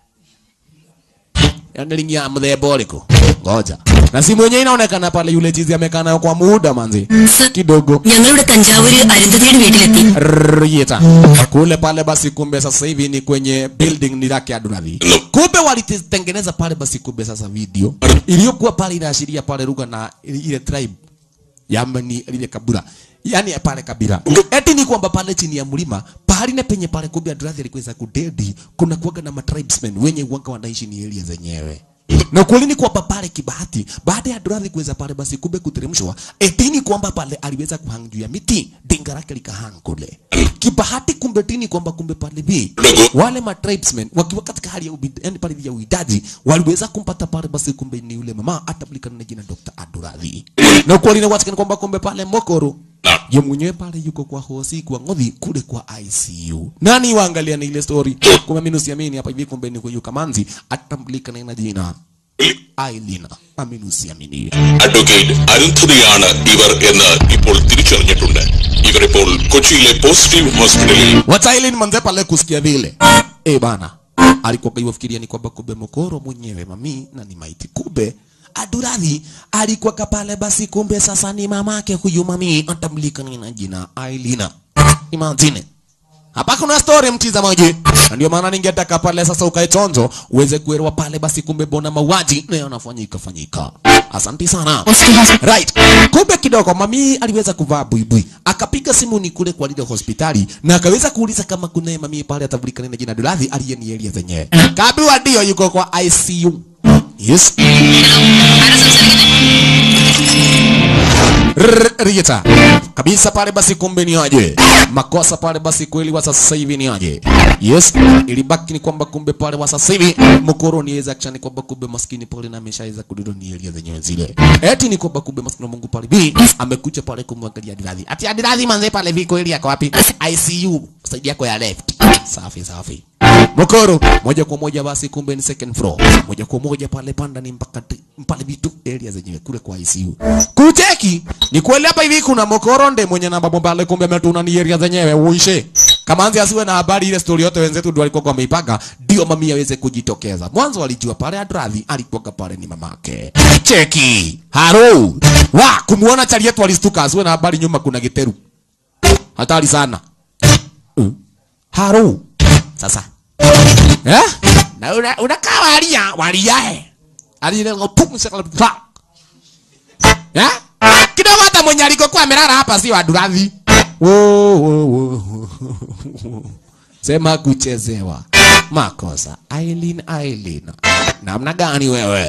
yani ringi ya mthemba ũrĩkũ ngoja na simu yenyewe inaonekana pale yule chizi amekaa nayo kwa muda manzi kidogo ഞങ്ങളുടെ തഞ്ചാവൂര് അരുന്ധതിയുടെ വീട്ടിലെത്തി Rieta. Kule pale basi kumbe sasa hivi ni kwenye building ni lake Aduladhi. Kumbe walitengeneza pale basi kumbe sasa video iliyokuwa pale inaashiria pale lugha na ile tribe Yamani lile kabila. Yaani pale kabila. Eti ni kwamba pale chini ya mlima pahali na penye pale kumbe Aduladhi alikuweza kudedi kuna kuwaga na matribesmen wenye uwanga wanaishi ni area zenyewe. Na kweli ni kwamba pale kibahati baada ya Aduladhi kuweza pale basi kumbe kuteremshwa eti ni kwamba pale aliweza kuhang juu ya miti dinga lake likahang kule. Kibahati kumbe tini kwamba kumbe pale bi wale ma tribesmen wakiwa katika hali ya ubid, yani pale ya uidaji waliweza kumpata pale basi kumbe ni yule mama atabulikana na jina Dr. Aduladhi. Na kweli ni watikana kwamba kumbe pale Mokoro ye mwenyewe pale yuko kwa hosi kwa ngodhi kule kwa ICU. Nani waangalia na ile story? Kumbe mimi nusiamini hapa hivi kumbe ni kwa Kamanzi atambulika na jina ഐലീന അമിനുസിയമിനി advocate അരുന്ധതിയാണ് ഇവർ എന്ന് ഇപ്പോൾ തിരിച്ചറിഞ്ഞിട്ടുണ്ട് ഇവരിപ്പോൾ കൊച്ചിയിലെ പോസിറ്റീവ് ഹോസ്പിറ്റലിൽ Wataili manze pale kusikia vile. Eh bana. Alikuwa kaiwafikiria ni kwamba kumbe mkoro mwenyewe mami na ni maiti. Kumbe Aduradhi alikuwa kapale basi kumbe sasa ni mamake huyu mami atamlika na jina Ailina. Imagine. Hapa kuna story mtizamaji. Na ndio maana ningetaka pale sasa ukae chonjo uweze kuelewa pale basi kumbe bona mauaji na yanafanyika fanyika. Asante sana. Right. Kumbe kidogo mami aliweza kuvaa buibui. Akapiga simu ni kule kwa lile hospitali na akaweza kuuliza kama kuna mami pale atabulikana na jina Duladhi aliyenielea zenyewe. Kabiwa ndio yuko kwa ICU. Yes. Rrr, Rieta. Kabisa pale basi kumbe ni aje. Makosa pale basi kweli wa sasa hivi ni aje. Yes. Ilibaki ni kwamba kumbe pale wa sasa hivi mkoro ni weza kishani kwamba kumbe maskini pale na ameshaweza kududu ni elia zenyewe zile. Eti ni kwamba kumbe maskini wa Mungu pale bi amekuja pale kumwangalia Adiradhi. Ati Adiradhi manze pale viko elia kwa wapi? ICU. Side yako ya left. Safi safi. Mokoro moja kwa moja basi kumbe ni second floor. Moja kwa moja pale panda ni mpaka ti- pale vitu area zenyewe kule kwa ICU. Kuteki ni kweli hapa hivi kuna Mokoro nde mwenye namba pale kumbe ametuna ni area zenyewe uishe. Kama anzi asiwe na habari ile story yote wenzetu ndio walikuwa wameipanga ndio mami aweze kujitokeza. Mwanzo walijua pale Adradhi alikuwa pale ni mamake. Cheki. Haro. Wa kumuona chali yetu alistuka asiwe na habari nyuma kuna giteru. Hatari sana. Uh. Haro. Sasa Eh? Na una unakaa walia, walia eh. Alile ngotum sekala pa. Eh? Kidogo hata mwenye alikokuwa amelala hapa si wa Duradhi. Wo wo wo. Sema kuchezewa. Makosa. Aileen Aileen. Namna gani wewe?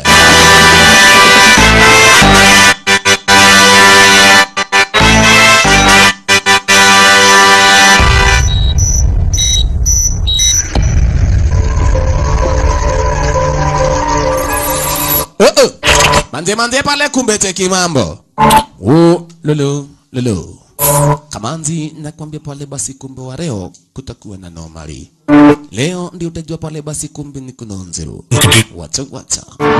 Uh -uh. Manze manze pale kumbe cheki mambo. Oh, lolo lolo. Kamanzi nakwambia pale basi kumbe wa leo kutakuwa na normali. Leo ndio utajua pale basi kumbe ni kunonzero. Wacha wacha.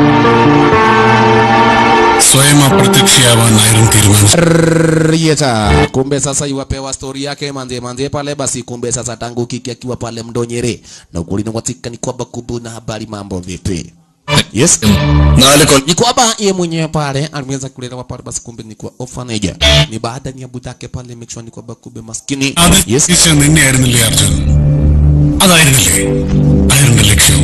സ്വയം അപ്രത്യക്ഷയാവാനായിരുന്നു തീരുമാനിച്ചത് Rieta. Kumbe sasa iwapewa story yake manze manze pale basi kumbe sasa tangu kiki akiwa pale mdonyere. Na ukweli watika ni kwamba kumbe na habari mambo vipi? Yes. നാല് കൊല്ലം Ni kwamba yeye mwenyewe pale aliweza kulelewa pale basi kumbe ni kwa orphanage. Ni baada ya budake pale make sure ni kwamba kumbe maskini. അത് Yes. തിരിച്ച് നിന്നെയായിരുന്നില്ലേ അർജുൻ അതായിരുന്നില്ലേ ആയിരുന്നു ലക്ഷ്യം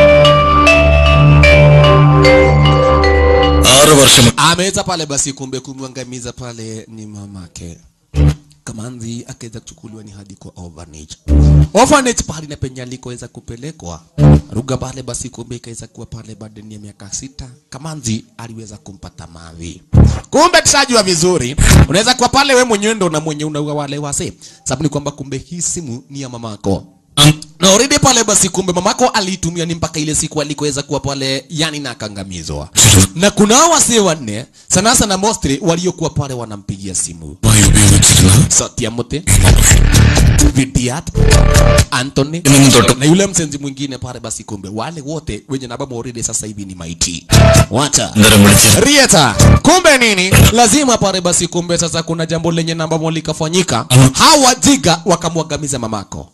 ആറ് വർഷം Ameweza pale basi kumbe kumwangamiza pale ni mamake. Kamanzi akaweza kuchukuliwa ni hadi kwa orphanage. Orphanage pale na penye alikoweza kupelekwa. Ruga pale basi kumbe ikaweza kuwa pale baada ya miaka sita. Kamanzi aliweza kumpata mavi. Kumbe tushajua vizuri. Unaweza kuwa pale we mwenyewe ndo na mwenye unaua wale wase. Sababu ni kwamba kumbe hii simu ni ya mamako. Na already pale basi kumbe mamako aliitumia ni mpaka ile siku alikoweza kuwa pale yani na akangamizwa. Na kuna hao wasee wanne sana sana mostly waliokuwa pale wanampigia simu. മായി ഉപയോഗിച്ചിരുന്ന Satiamote, Vidiat, Anthony ഇന്നും തൊട്ട് na yule msenzi mwingine pale basi kumbe wale wote wenye namba already sasa hivi ni maiti. Wacha. അന്നേരം വിളിച്ച് Rieta, kumbe nini? Lazima pale basi kumbe sasa kuna jambo lenye namba moja likafanyika. Hawa jiga wakamwangamiza mamako.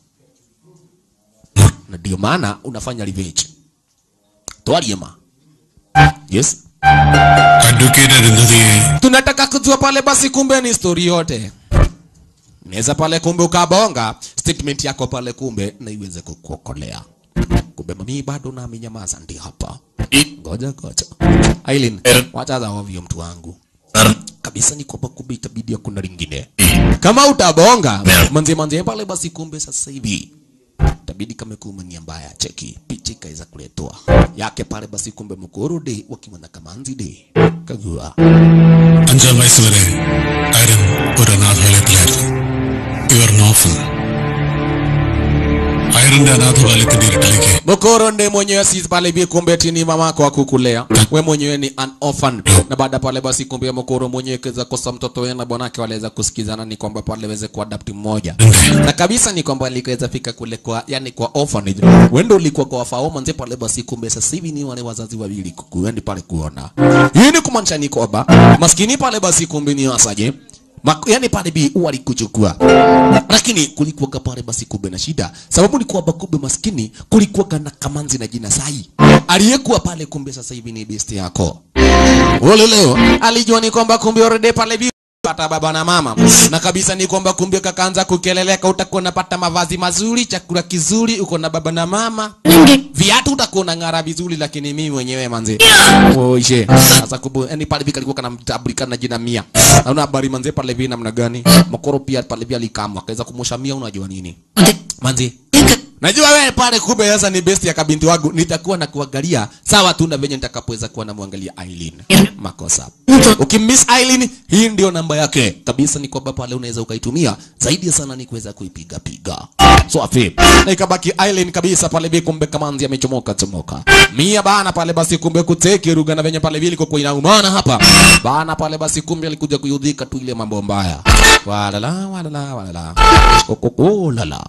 Na ndio maana unafanya revenge. Twaliema. Yes. Advocate അരുന്ധതിയെ Tunataka kujua pale basi kumbe ni story yote. Naweza pale kumbe ukabonga statement yako pale kumbe na iweze kukuokolea. Kumbe mami bado na amenyamaza ndi hapa. Ngoja ngoja. Aileen, wacha za ovyo mtu wangu. Kabisa ni kwamba kumbe itabidi hakuna lingine. Kama utabonga manze manze pale basi kumbe sasa hivi itabidi kama kuma ni mbaya cheki picha ikaweza kuletwa yake pale basi kumbe mkurudi wakiwa na kamanzi de kagua അഞ്ചാം വയസ്സ് വരെ ആര്യൻ ഒരു അനാഥാലയത്തിലായിരുന്നു ഇവർ നോഫൽ ആയിരത്തി ഹോസ്പിറ്റലിന്റെ അനാഥബാലയത്തിന്റെ ഇരുട്ടിലേക്ക് Mokoro ndiye mwenyewe si pale hivi kumbe eti ni mamako akukulea. We mwenyewe ni an orphan. Na baada pale basi kumbe Mokoro mwenyewe kaweza kosa mtoto wake na bwanake waliweza kusikizana ni kwamba pale waweze kuadapt mmoja. Na kabisa ni kwamba alikaweza fika kule kwa yani kwa orphanage. Wendo ulikuwa kwa faoma nje pale basi kumbe sasa hivi ni wale wazazi wawili kukuendi pale kuona. Hii ni kumaanisha ni kwamba maskini pale basi kumbe ni wasaje? Mak yani pale bi walikuchukua lakini kulikuwa pale basi kumbe na shida sababu ni kwamba kumbe maskini kulikuwa na kamanzi na jina sai aliyekuwa pale kumbe sasa hivi ni best yako Ole leo alijua ni kwamba kumbe already pale bi pata baba na mama na kabisa ni kwamba kumbe kakaanza kukeleleka utakuwa unapata mavazi mazuri chakula kizuri uko na baba na mama viatu utakuwa unang'ara vizuri lakini mimi mwenyewe manze oje sasa kumbe yani pale vika alikuwa kanamtabulika na jina mia naona habari manze pale hivi namna gani makoro pia pale hivi alikamwa akaweza kumosha mia unajua nini manze Najua wewe pale kumbe sasa ni best ya kabinti wangu nitakuwa na kuangalia sawa tu na venye nitakapoweza kuwa namwangalia Aileen. Makosa. Ukimiss Aileen hii ndio namba yake. Kabisa ni kwamba pale unaweza ukaitumia zaidi sana ni kuweza kuipiga piga. So afi. Na ikabaki Aileen kabisa pale bi kumbe kamanzi amechomoka chomoka. Mia bana pale basi kumbe kuteke ruga na venye pale vile kwa inaumana hapa. Bana pale basi kumbe alikuja kuyudhika tu ile mambo mbaya. Walala walala walala. Kokoko lala.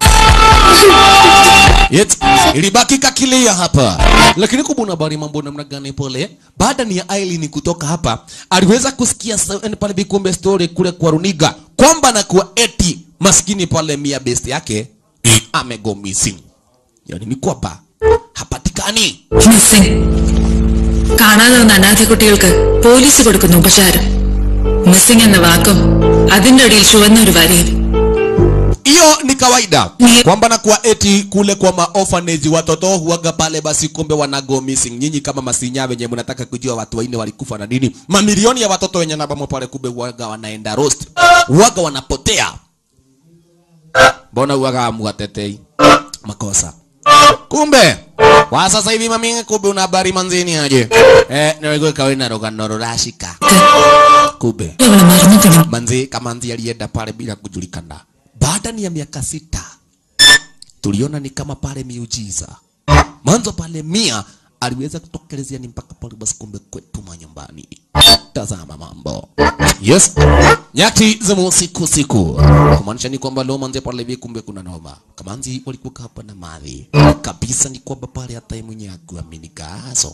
Yet, ilibaki kakilia hapa lakini kubuna habari mambo namna gani pole baada ni ya Aileen kutoka hapa aliweza kusikia sa- yani pale bikumbe story kule kwa runiga kwamba na kuwa eti maskini pale mia best yake amego missing yani ni kwamba hapatikani missing കാണാതെ വന്ന അനാഥ കുട്ടികൾക്ക് പോലീസ് കൊടുക്കുന്ന ഉപചാരം മിസ്സിംഗ് എന്ന വാക്കും അതിന്റെ അടിയിൽ ചുവന്ന ഒരു വരയും hiyo ni kawaida kwamba na kuwa eti kule kwa maorphanage watoto huaga pale basi kumbe wanago missing nyinyi kama masinya wenye mnataka kujua watu wanne walikufa na nini mamilioni ya watoto wenye nabamo pale kumbe huaga wanaenda roast huaga wanapotea mbona huaga muwatetei makosa kumbe kwa sasa hivi mami kumbe una habari manzini aje eh niwe kawina rogano rurashika kumbe അവളെ മറന്നിട്ടുണ്ട് manzi kamanzi alienda pale bila kujulikana baada ni ya miaka sita tuliona ni kama pale miujiza mwanzo pale mia aliweza kutokelezea ni mpaka pale basi kumbe kwetu manyumbani tazama mambo yes nyati za usiku siku kumaanisha ni kwamba leo manzi pale hivi kumbe kuna noma kamanzi walikuwa hapa na madhi kabisa ni kwamba pale hata yeye mwenyewe akuamini gaso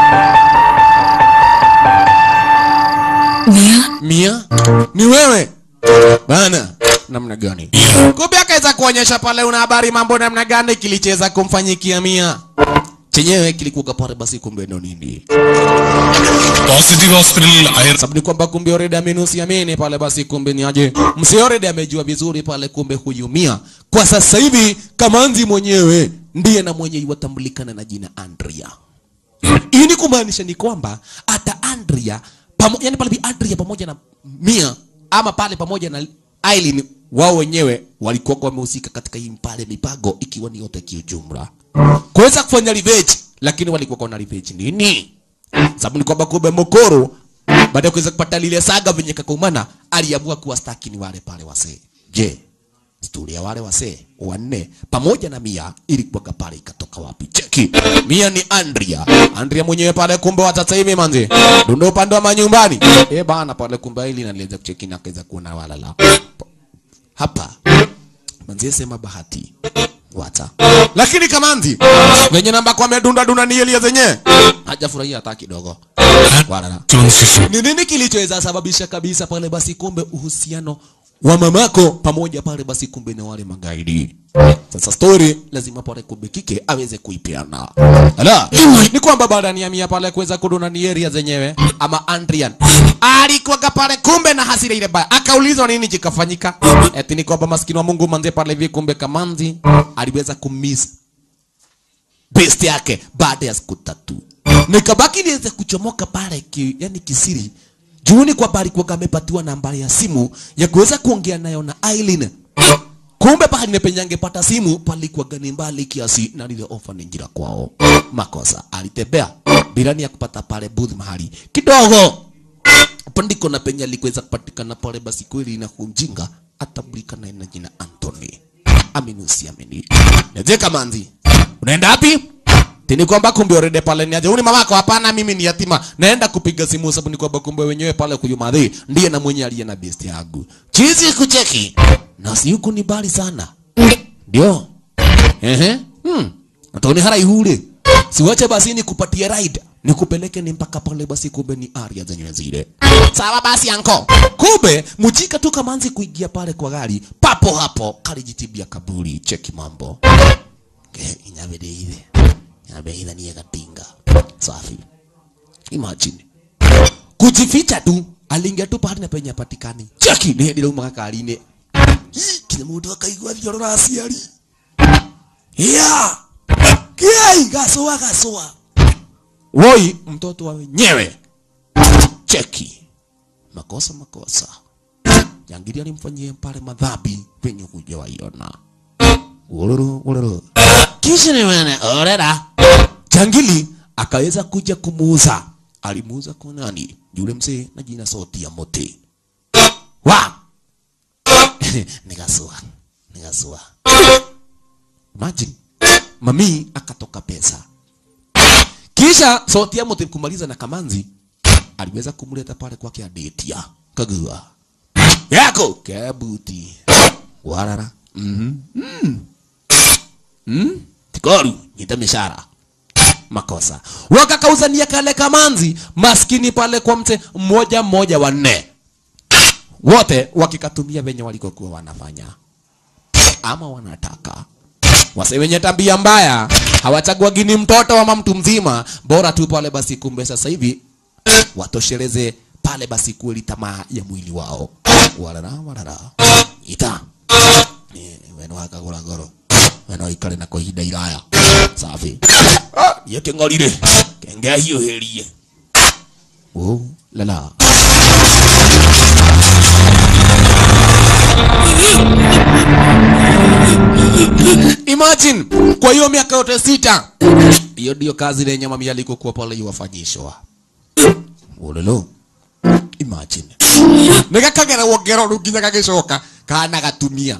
Mia Mia, ni wewe bana? Namna gani? Kumbe akaweza kuonyesha pale una habari mambo namna gani kilicheza kumfanyikia Mia chenyewe kilikuwa pale basi, kumbe ndo nini? Positive ഹോസ്പിറ്റലിൽ Iyer Sababu ni kwamba kumbe already amenusiamini pale basi, kumbe ni aje msi already amejua vizuri pale, kumbe huyu Mia kwa sasa hivi Kamanzi mwenyewe ndiye na mwenye iwatambulikana na jina Andrea. Hii ni kumaanisha ni kwamba hata Andrea pamo, yani pale bi Andrea pamoja na Mia ama pale pamoja na Aileen wao wenyewe walikuwa wamehusika katika hii pale mipango ikiwa ni yote kiujumla. Kuweza kufanya revenge lakini walikuwa na revenge nini? Sababu ni kwamba kumbe Mokoro baada ya kuweza kupata lile saga venye kakumana aliamua kuwastaki ni wale pale wasee. Je, stori ya wale wasee wanne pamoja na Mia ilikuwa pale ikatoka wapi? Cheki, Mia ni Andrea. Andrea mwenyewe pale kumbe wa sasa hivi manzi dundo upande wa manyumbani eh bana pale kumbe ili naliweza kucheki na kaweza kuona walala hapa manzi sema bahati wata lakini kamanzi venye namba kwa medunda dunda ni elia zenye hajafurahia hata kidogo walala ni nini kilichoweza sababisha kabisa pale basi kumbe uhusiano wa mamako pamoja pale basi kumbe na wale magaidi sasa story lazima pale kumbe kike aweze kuipeana ala ni kwamba baada ya mia pale kuweza kuduna ni area zenyewe ama Andrian alikuwa pale kumbe na hasira ile baya akaulizwa nini kikafanyika eti ni kwamba maskini wa Mungu manze pale hivi kumbe kamanzi aliweza kumiss best yake baada ya siku tatu nikabaki niweze kuchomoka pale ki, yani kisiri juuni kwamba alikuwa amepatiwa nambari ya simu ya kuweza kuongea nayo na Aileen kumbe pahali nepenye angepata simu palikuwa gani mbali kiasi na lile ofa ni njira kwao makosa alitembea bila nia kupata pale booth mahali kidogo pandiko na penye alikuweza kupatikana pale basi kweli na kumjinga atambulikana na jina Anthony aminusi amini aje kamanzi unaenda wapi tini kwamba kumbe already pale ni aje uni mamako hapana mimi ni yatima naenda kupiga simu sababu ni kwamba kumbe wenyewe pale kuyumadhi ndiye na mwenye aliye na best yangu chizi kucheki na si huku ni bali sana ndio ehe hmm Atoni hara ihule. Siwache basi nikupatie ride. Nikupeleke ni mpaka pale basi kumbe ni area zenyewe zile. Sawa basi anko. Kumbe mchika tu kamanzi kuingia pale kwa gari. Papo hapo kalijitibia kaburi. Cheki mambo. Ke inyabede ile. Inyabe ile ni katinga. Safi. Imagine. Kujificha tu aliingia tu pale na penye patikani. Cheki ni ndilo makakarine. Kile mtu akaigwa thiorora aciari. Yeah. Kiai gasua gasua. Woi mtoto wa wenyewe. Cheki. Makosa makosa. Jangili alimfanyia pale madhambi penye kuja waiona. Uluru uluru. Kisha ni wewe orera. Jangili akaweza kuja kumuuza. Alimuuza kwa nani? Yule mzee na jina soti ya mote. Wa. Nigasua. Nigasua. Imagine mami akatoka pesa kisha sauti ya mote kumaliza na kamanzi aliweza kumleta pale kwake adetia kagua yako kabuti warara mhm mm mm tikoru nyita mishara makosa wakakauzania kale kamanzi maskini pale kwa mte mmoja mmoja wanne wote wakikatumia venye walikokuwa wanafanya ama wanataka wase wenye tabia mbaya hawachaguagi ni mtoto ama mtu mzima, bora tu pale basi. Kumbe sasa hivi watosheleze pale basi kweli tamaa ya mwili wao. Warara warara ita Eh, weno wakagura ngoro weno ikare na kwa ihinda iraya safi Ah, ye keng'orire kenge hiũhĩrie oh lala Imagine kwa hiyo miaka yote sita, hiyo ndio kazi lenye mami alikokuwa pale iwafanyishwa. Ulolo. Imagine. Nikakagera wongero ruginya gagicoka kana gatumia.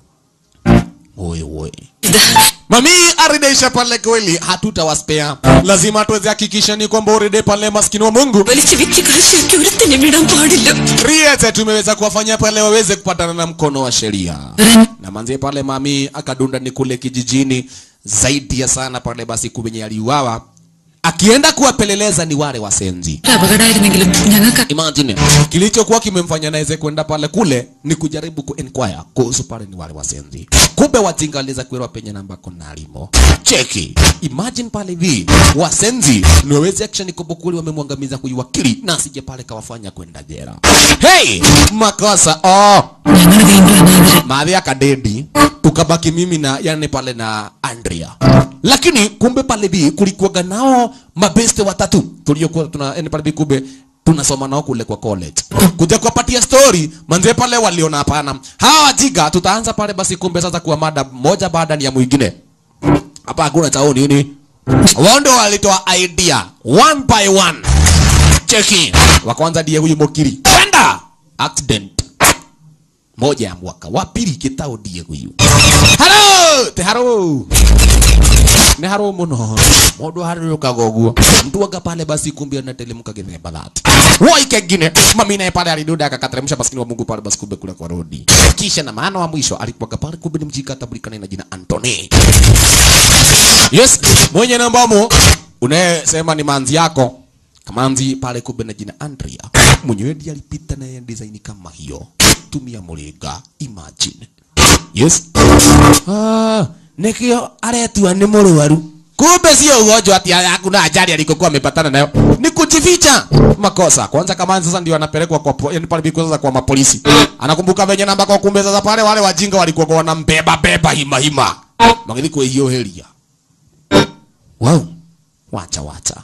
Oi oi. Mami arideisha pale kweli, hatutawaspea. Lazima tuweze hakikisha ni kwamba uride pale maskini wa Mungu. വലിച്ചു വെച്ച് കാശ് ഒരുത്തിനും വിടാൻ പാടില്ല Riete tumeweza kuwafanyia pale waweze kupatana na mkono wa sheria. Na manzie pale mami akadunda ni kule kijijini zaidi ya sana pale basi kubenye aliuawa. Akienda kuwapeleleza ni wale wasenzi. അപകടമായിരുന്നെങ്കിലും ഞങ്ങൾക്ക് Imagine kilichokuwa kimemfanya naweze kwenda pale kule ni kujaribu ku inquire kuhusu pale ni wale wasenzi. Kumbe wajinga waliweza kuelewa penye namba kuna alimo. Cheki. Imagine pale hivi wasenzi ni wawezi action kubukuli wamemwangamiza huyu wakili na asije pale kawafanya kwenda jela. Hey, makosa. Oh, ഞങ്ങൾ വീണ്ടും അനാഥരെ maadhi akadedi tukabaki mimi na yani pale na Andrea. Lakini kumbe pale bi kulikuwa nao mabeste watatu tuliokuwa tuna yani pale bi kumbe tunasoma nao kule kwa college. Kuja kuwapatia story manze pale waliona hapana. Hawa wajiga tutaanza pale basi kumbe sasa kuwa mada moja baada ya mwingine. Hapa hakuna chao nini? Wao ndio walitoa idea one by one. Cheki. Wa kwanza ndiye huyu Mokiri. Kwenda accident moja ya mwaka wa pili kitao ndiye huyu halo te haro ne haro muno mundu harurũkaga ũguo mtu wanga pale basi kumbe anatelemka gĩthemba that woi kengine mami naye pale alidunda akakateremsha maskini wa Mungu pale basi kumbe kule kwa rodi kisha na maana wa mwisho alikuwa pale kumbe ni mjika tabulikana na jina Anthony yes mwenye nambamo unayesema ni manzi yako kamanzi pale kumbe na jina Andrea mwenyewe ndiye alipita na design kama hiyo tumia muringa imagine yes ah nikio aretua ni mũrwaru kumbe sio ugonjwa ati hakuna ajali alikokuwa amepatana nayo ni kujificha makosa kwanza kama sasa ndio anapelekwa kwa po- yani pale biko sasa kwa mapolisi anakumbuka venye namba kwa kumbe sasa pale wale wajinga walikuwa kwa wanambeba beba hima hima magili kwa hiyo helia wow wacha wacha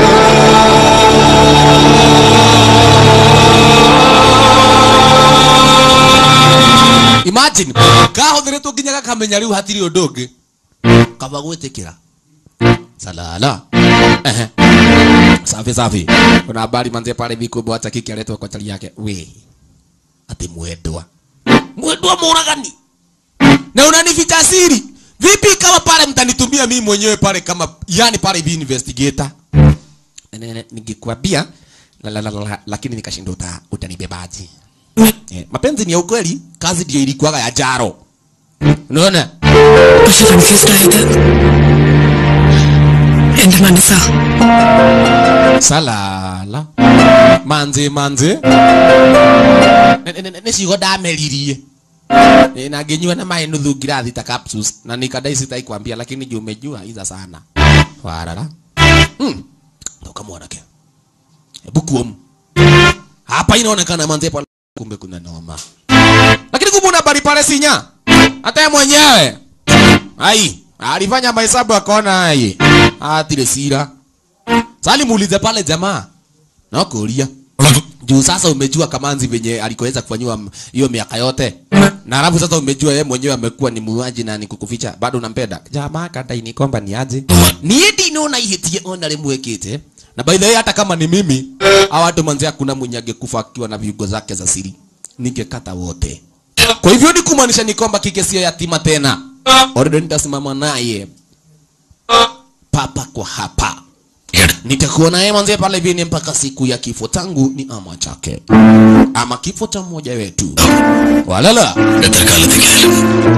imagine kahothiretwo nginya gakamenya riu hatiri undu ungi kaba gwitikira salala ehe safi safi kuna habari manze pale vikumbe wacha kiki aletwa kwa chali yake we ati mwendwa mwendwa muragani na unanificha siri vipi ikawa ama pale mtanitumia mimi mwenyewe pale kama yani pale hivi investigator Ne- ne- ningekwambia la, la, la, la, lakini nikashinda uta, utanibebaji eh, mapenzi ni ya ukweli kazi ndio ilikuwaga ya jaro unaona പക്ഷെ confused ആയത് എന്റെ മനസ്സാ salala manzi manzi nicigo ndameririe Eh, na nginyua na maĩ nuthu ngirathi ta capsules na nikadai sitaikwambia lakini juu umejua iza sana warara hmm. toka mwanake hebu kuomu hapa inaonekana manzi pale kumbe kuna noma lakini kumbe una habari pale sinya hata yeye mwenyewe ai alifanya mahesabu akaona ai atire sira sali muulize pale jamaa na kuulia juu sasa umejua kamanzi venye alikoweza kufanyiwa m- hiyo miaka yote na alafu sasa umejua yeye mwenyewe amekuwa ni muuaji na ni kukuficha bado unampenda jamaa kadai ni kwamba ni aje niye ndinona ihitie ona rimwekite na by the way hata kama ni mimi hawa watu manzi hakuna mwenye angekufa akiwa na viungo zake za siri ningekata wote kwa hivyo ni kumaanisha ni kwamba kike sio yatima tena already nitasimama naye papa kwa hapa nitakuwa naye manze pale vini mpaka siku ya kifo tangu ni ama chake ama kifo cha mmoja wetu walala എത്ര കാലത്തേക്കായാലും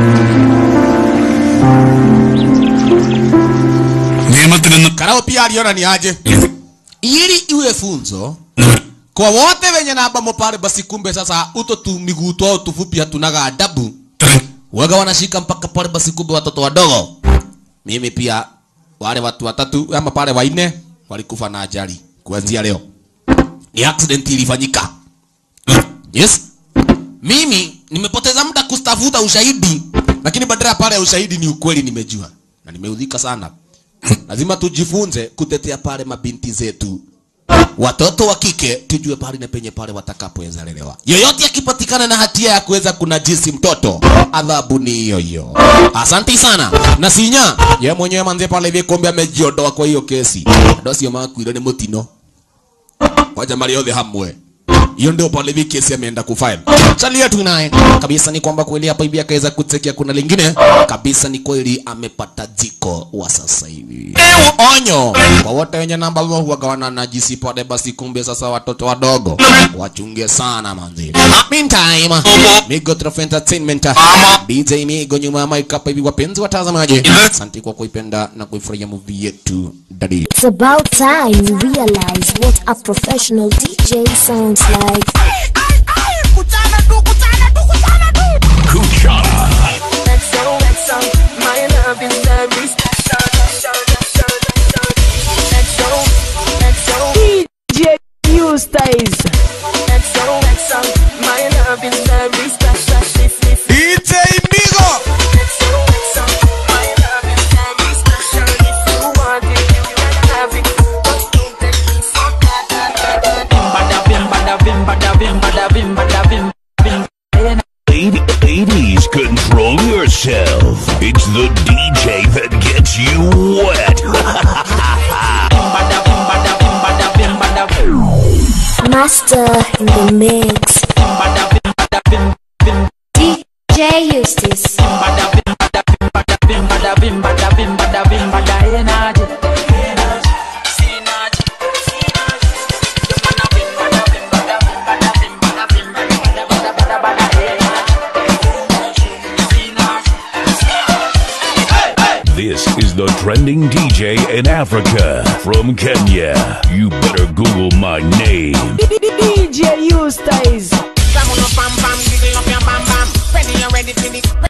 നിയമത്തിൽ നിന്ന് karao pia aliona ni aje ili iwe funzo kwa wote wenye namba pale basi kumbe sasa uto tu miguu twao tufupi hatunaga adabu waga wanashika mpaka pale basi kumbe watoto wadogo mimi pia wale watu watatu ama pale wanne walikufa na ajali kuanzia leo ni accident ilifanyika yes mimi nimepoteza muda kustafuta ushahidi lakini badala ya pale ya ushahidi ni ukweli nimejua na nimeudhika sana lazima tujifunze kutetea pale mabinti zetu watoto wa kike tujue pale na penye pale watakapoweza lelewa yoyote akipatikana na hatia ya kuweza kunajisi mtoto adhabu ni hiyo hiyo asanti sana na sinya ye mwenyewe manze pale vikombe amejiondoa kwa hiyo kesi ndo sio makwiro ni mutino waja mali yothe hamwe hiyo ndio pale hivi kesi ameenda kufile salia tu naye kabisa ni kwamba kweli hapa hivi akaweza kutekia kuna lingine kabisa ni kweli amepata jiko wa sasa hivi onyo kwa wote wenye namba ambao huwagawana na jisi pale basi kumbe sasa watoto wadogo wachunge sana manzi meantime migo Trophy entertainment DJ migo nyuma ya mic hapa hivi wapenzi watazamaji asante kwa kuipenda na kuifurahia movie yetu dadi It's about time you realize what a professional DJ sounds like. DJ Eustace. My love is very special. DJ Migo. Lady- Ladies, control yourself. It's the DJ that gets you wet. Master in the mix. DJ Eustace. This is the trending DJ in Africa from Kenya. You better Google my name. DJ Eustace. Bam, bam, bam, giggle up your bam bam. Ready, you ready for the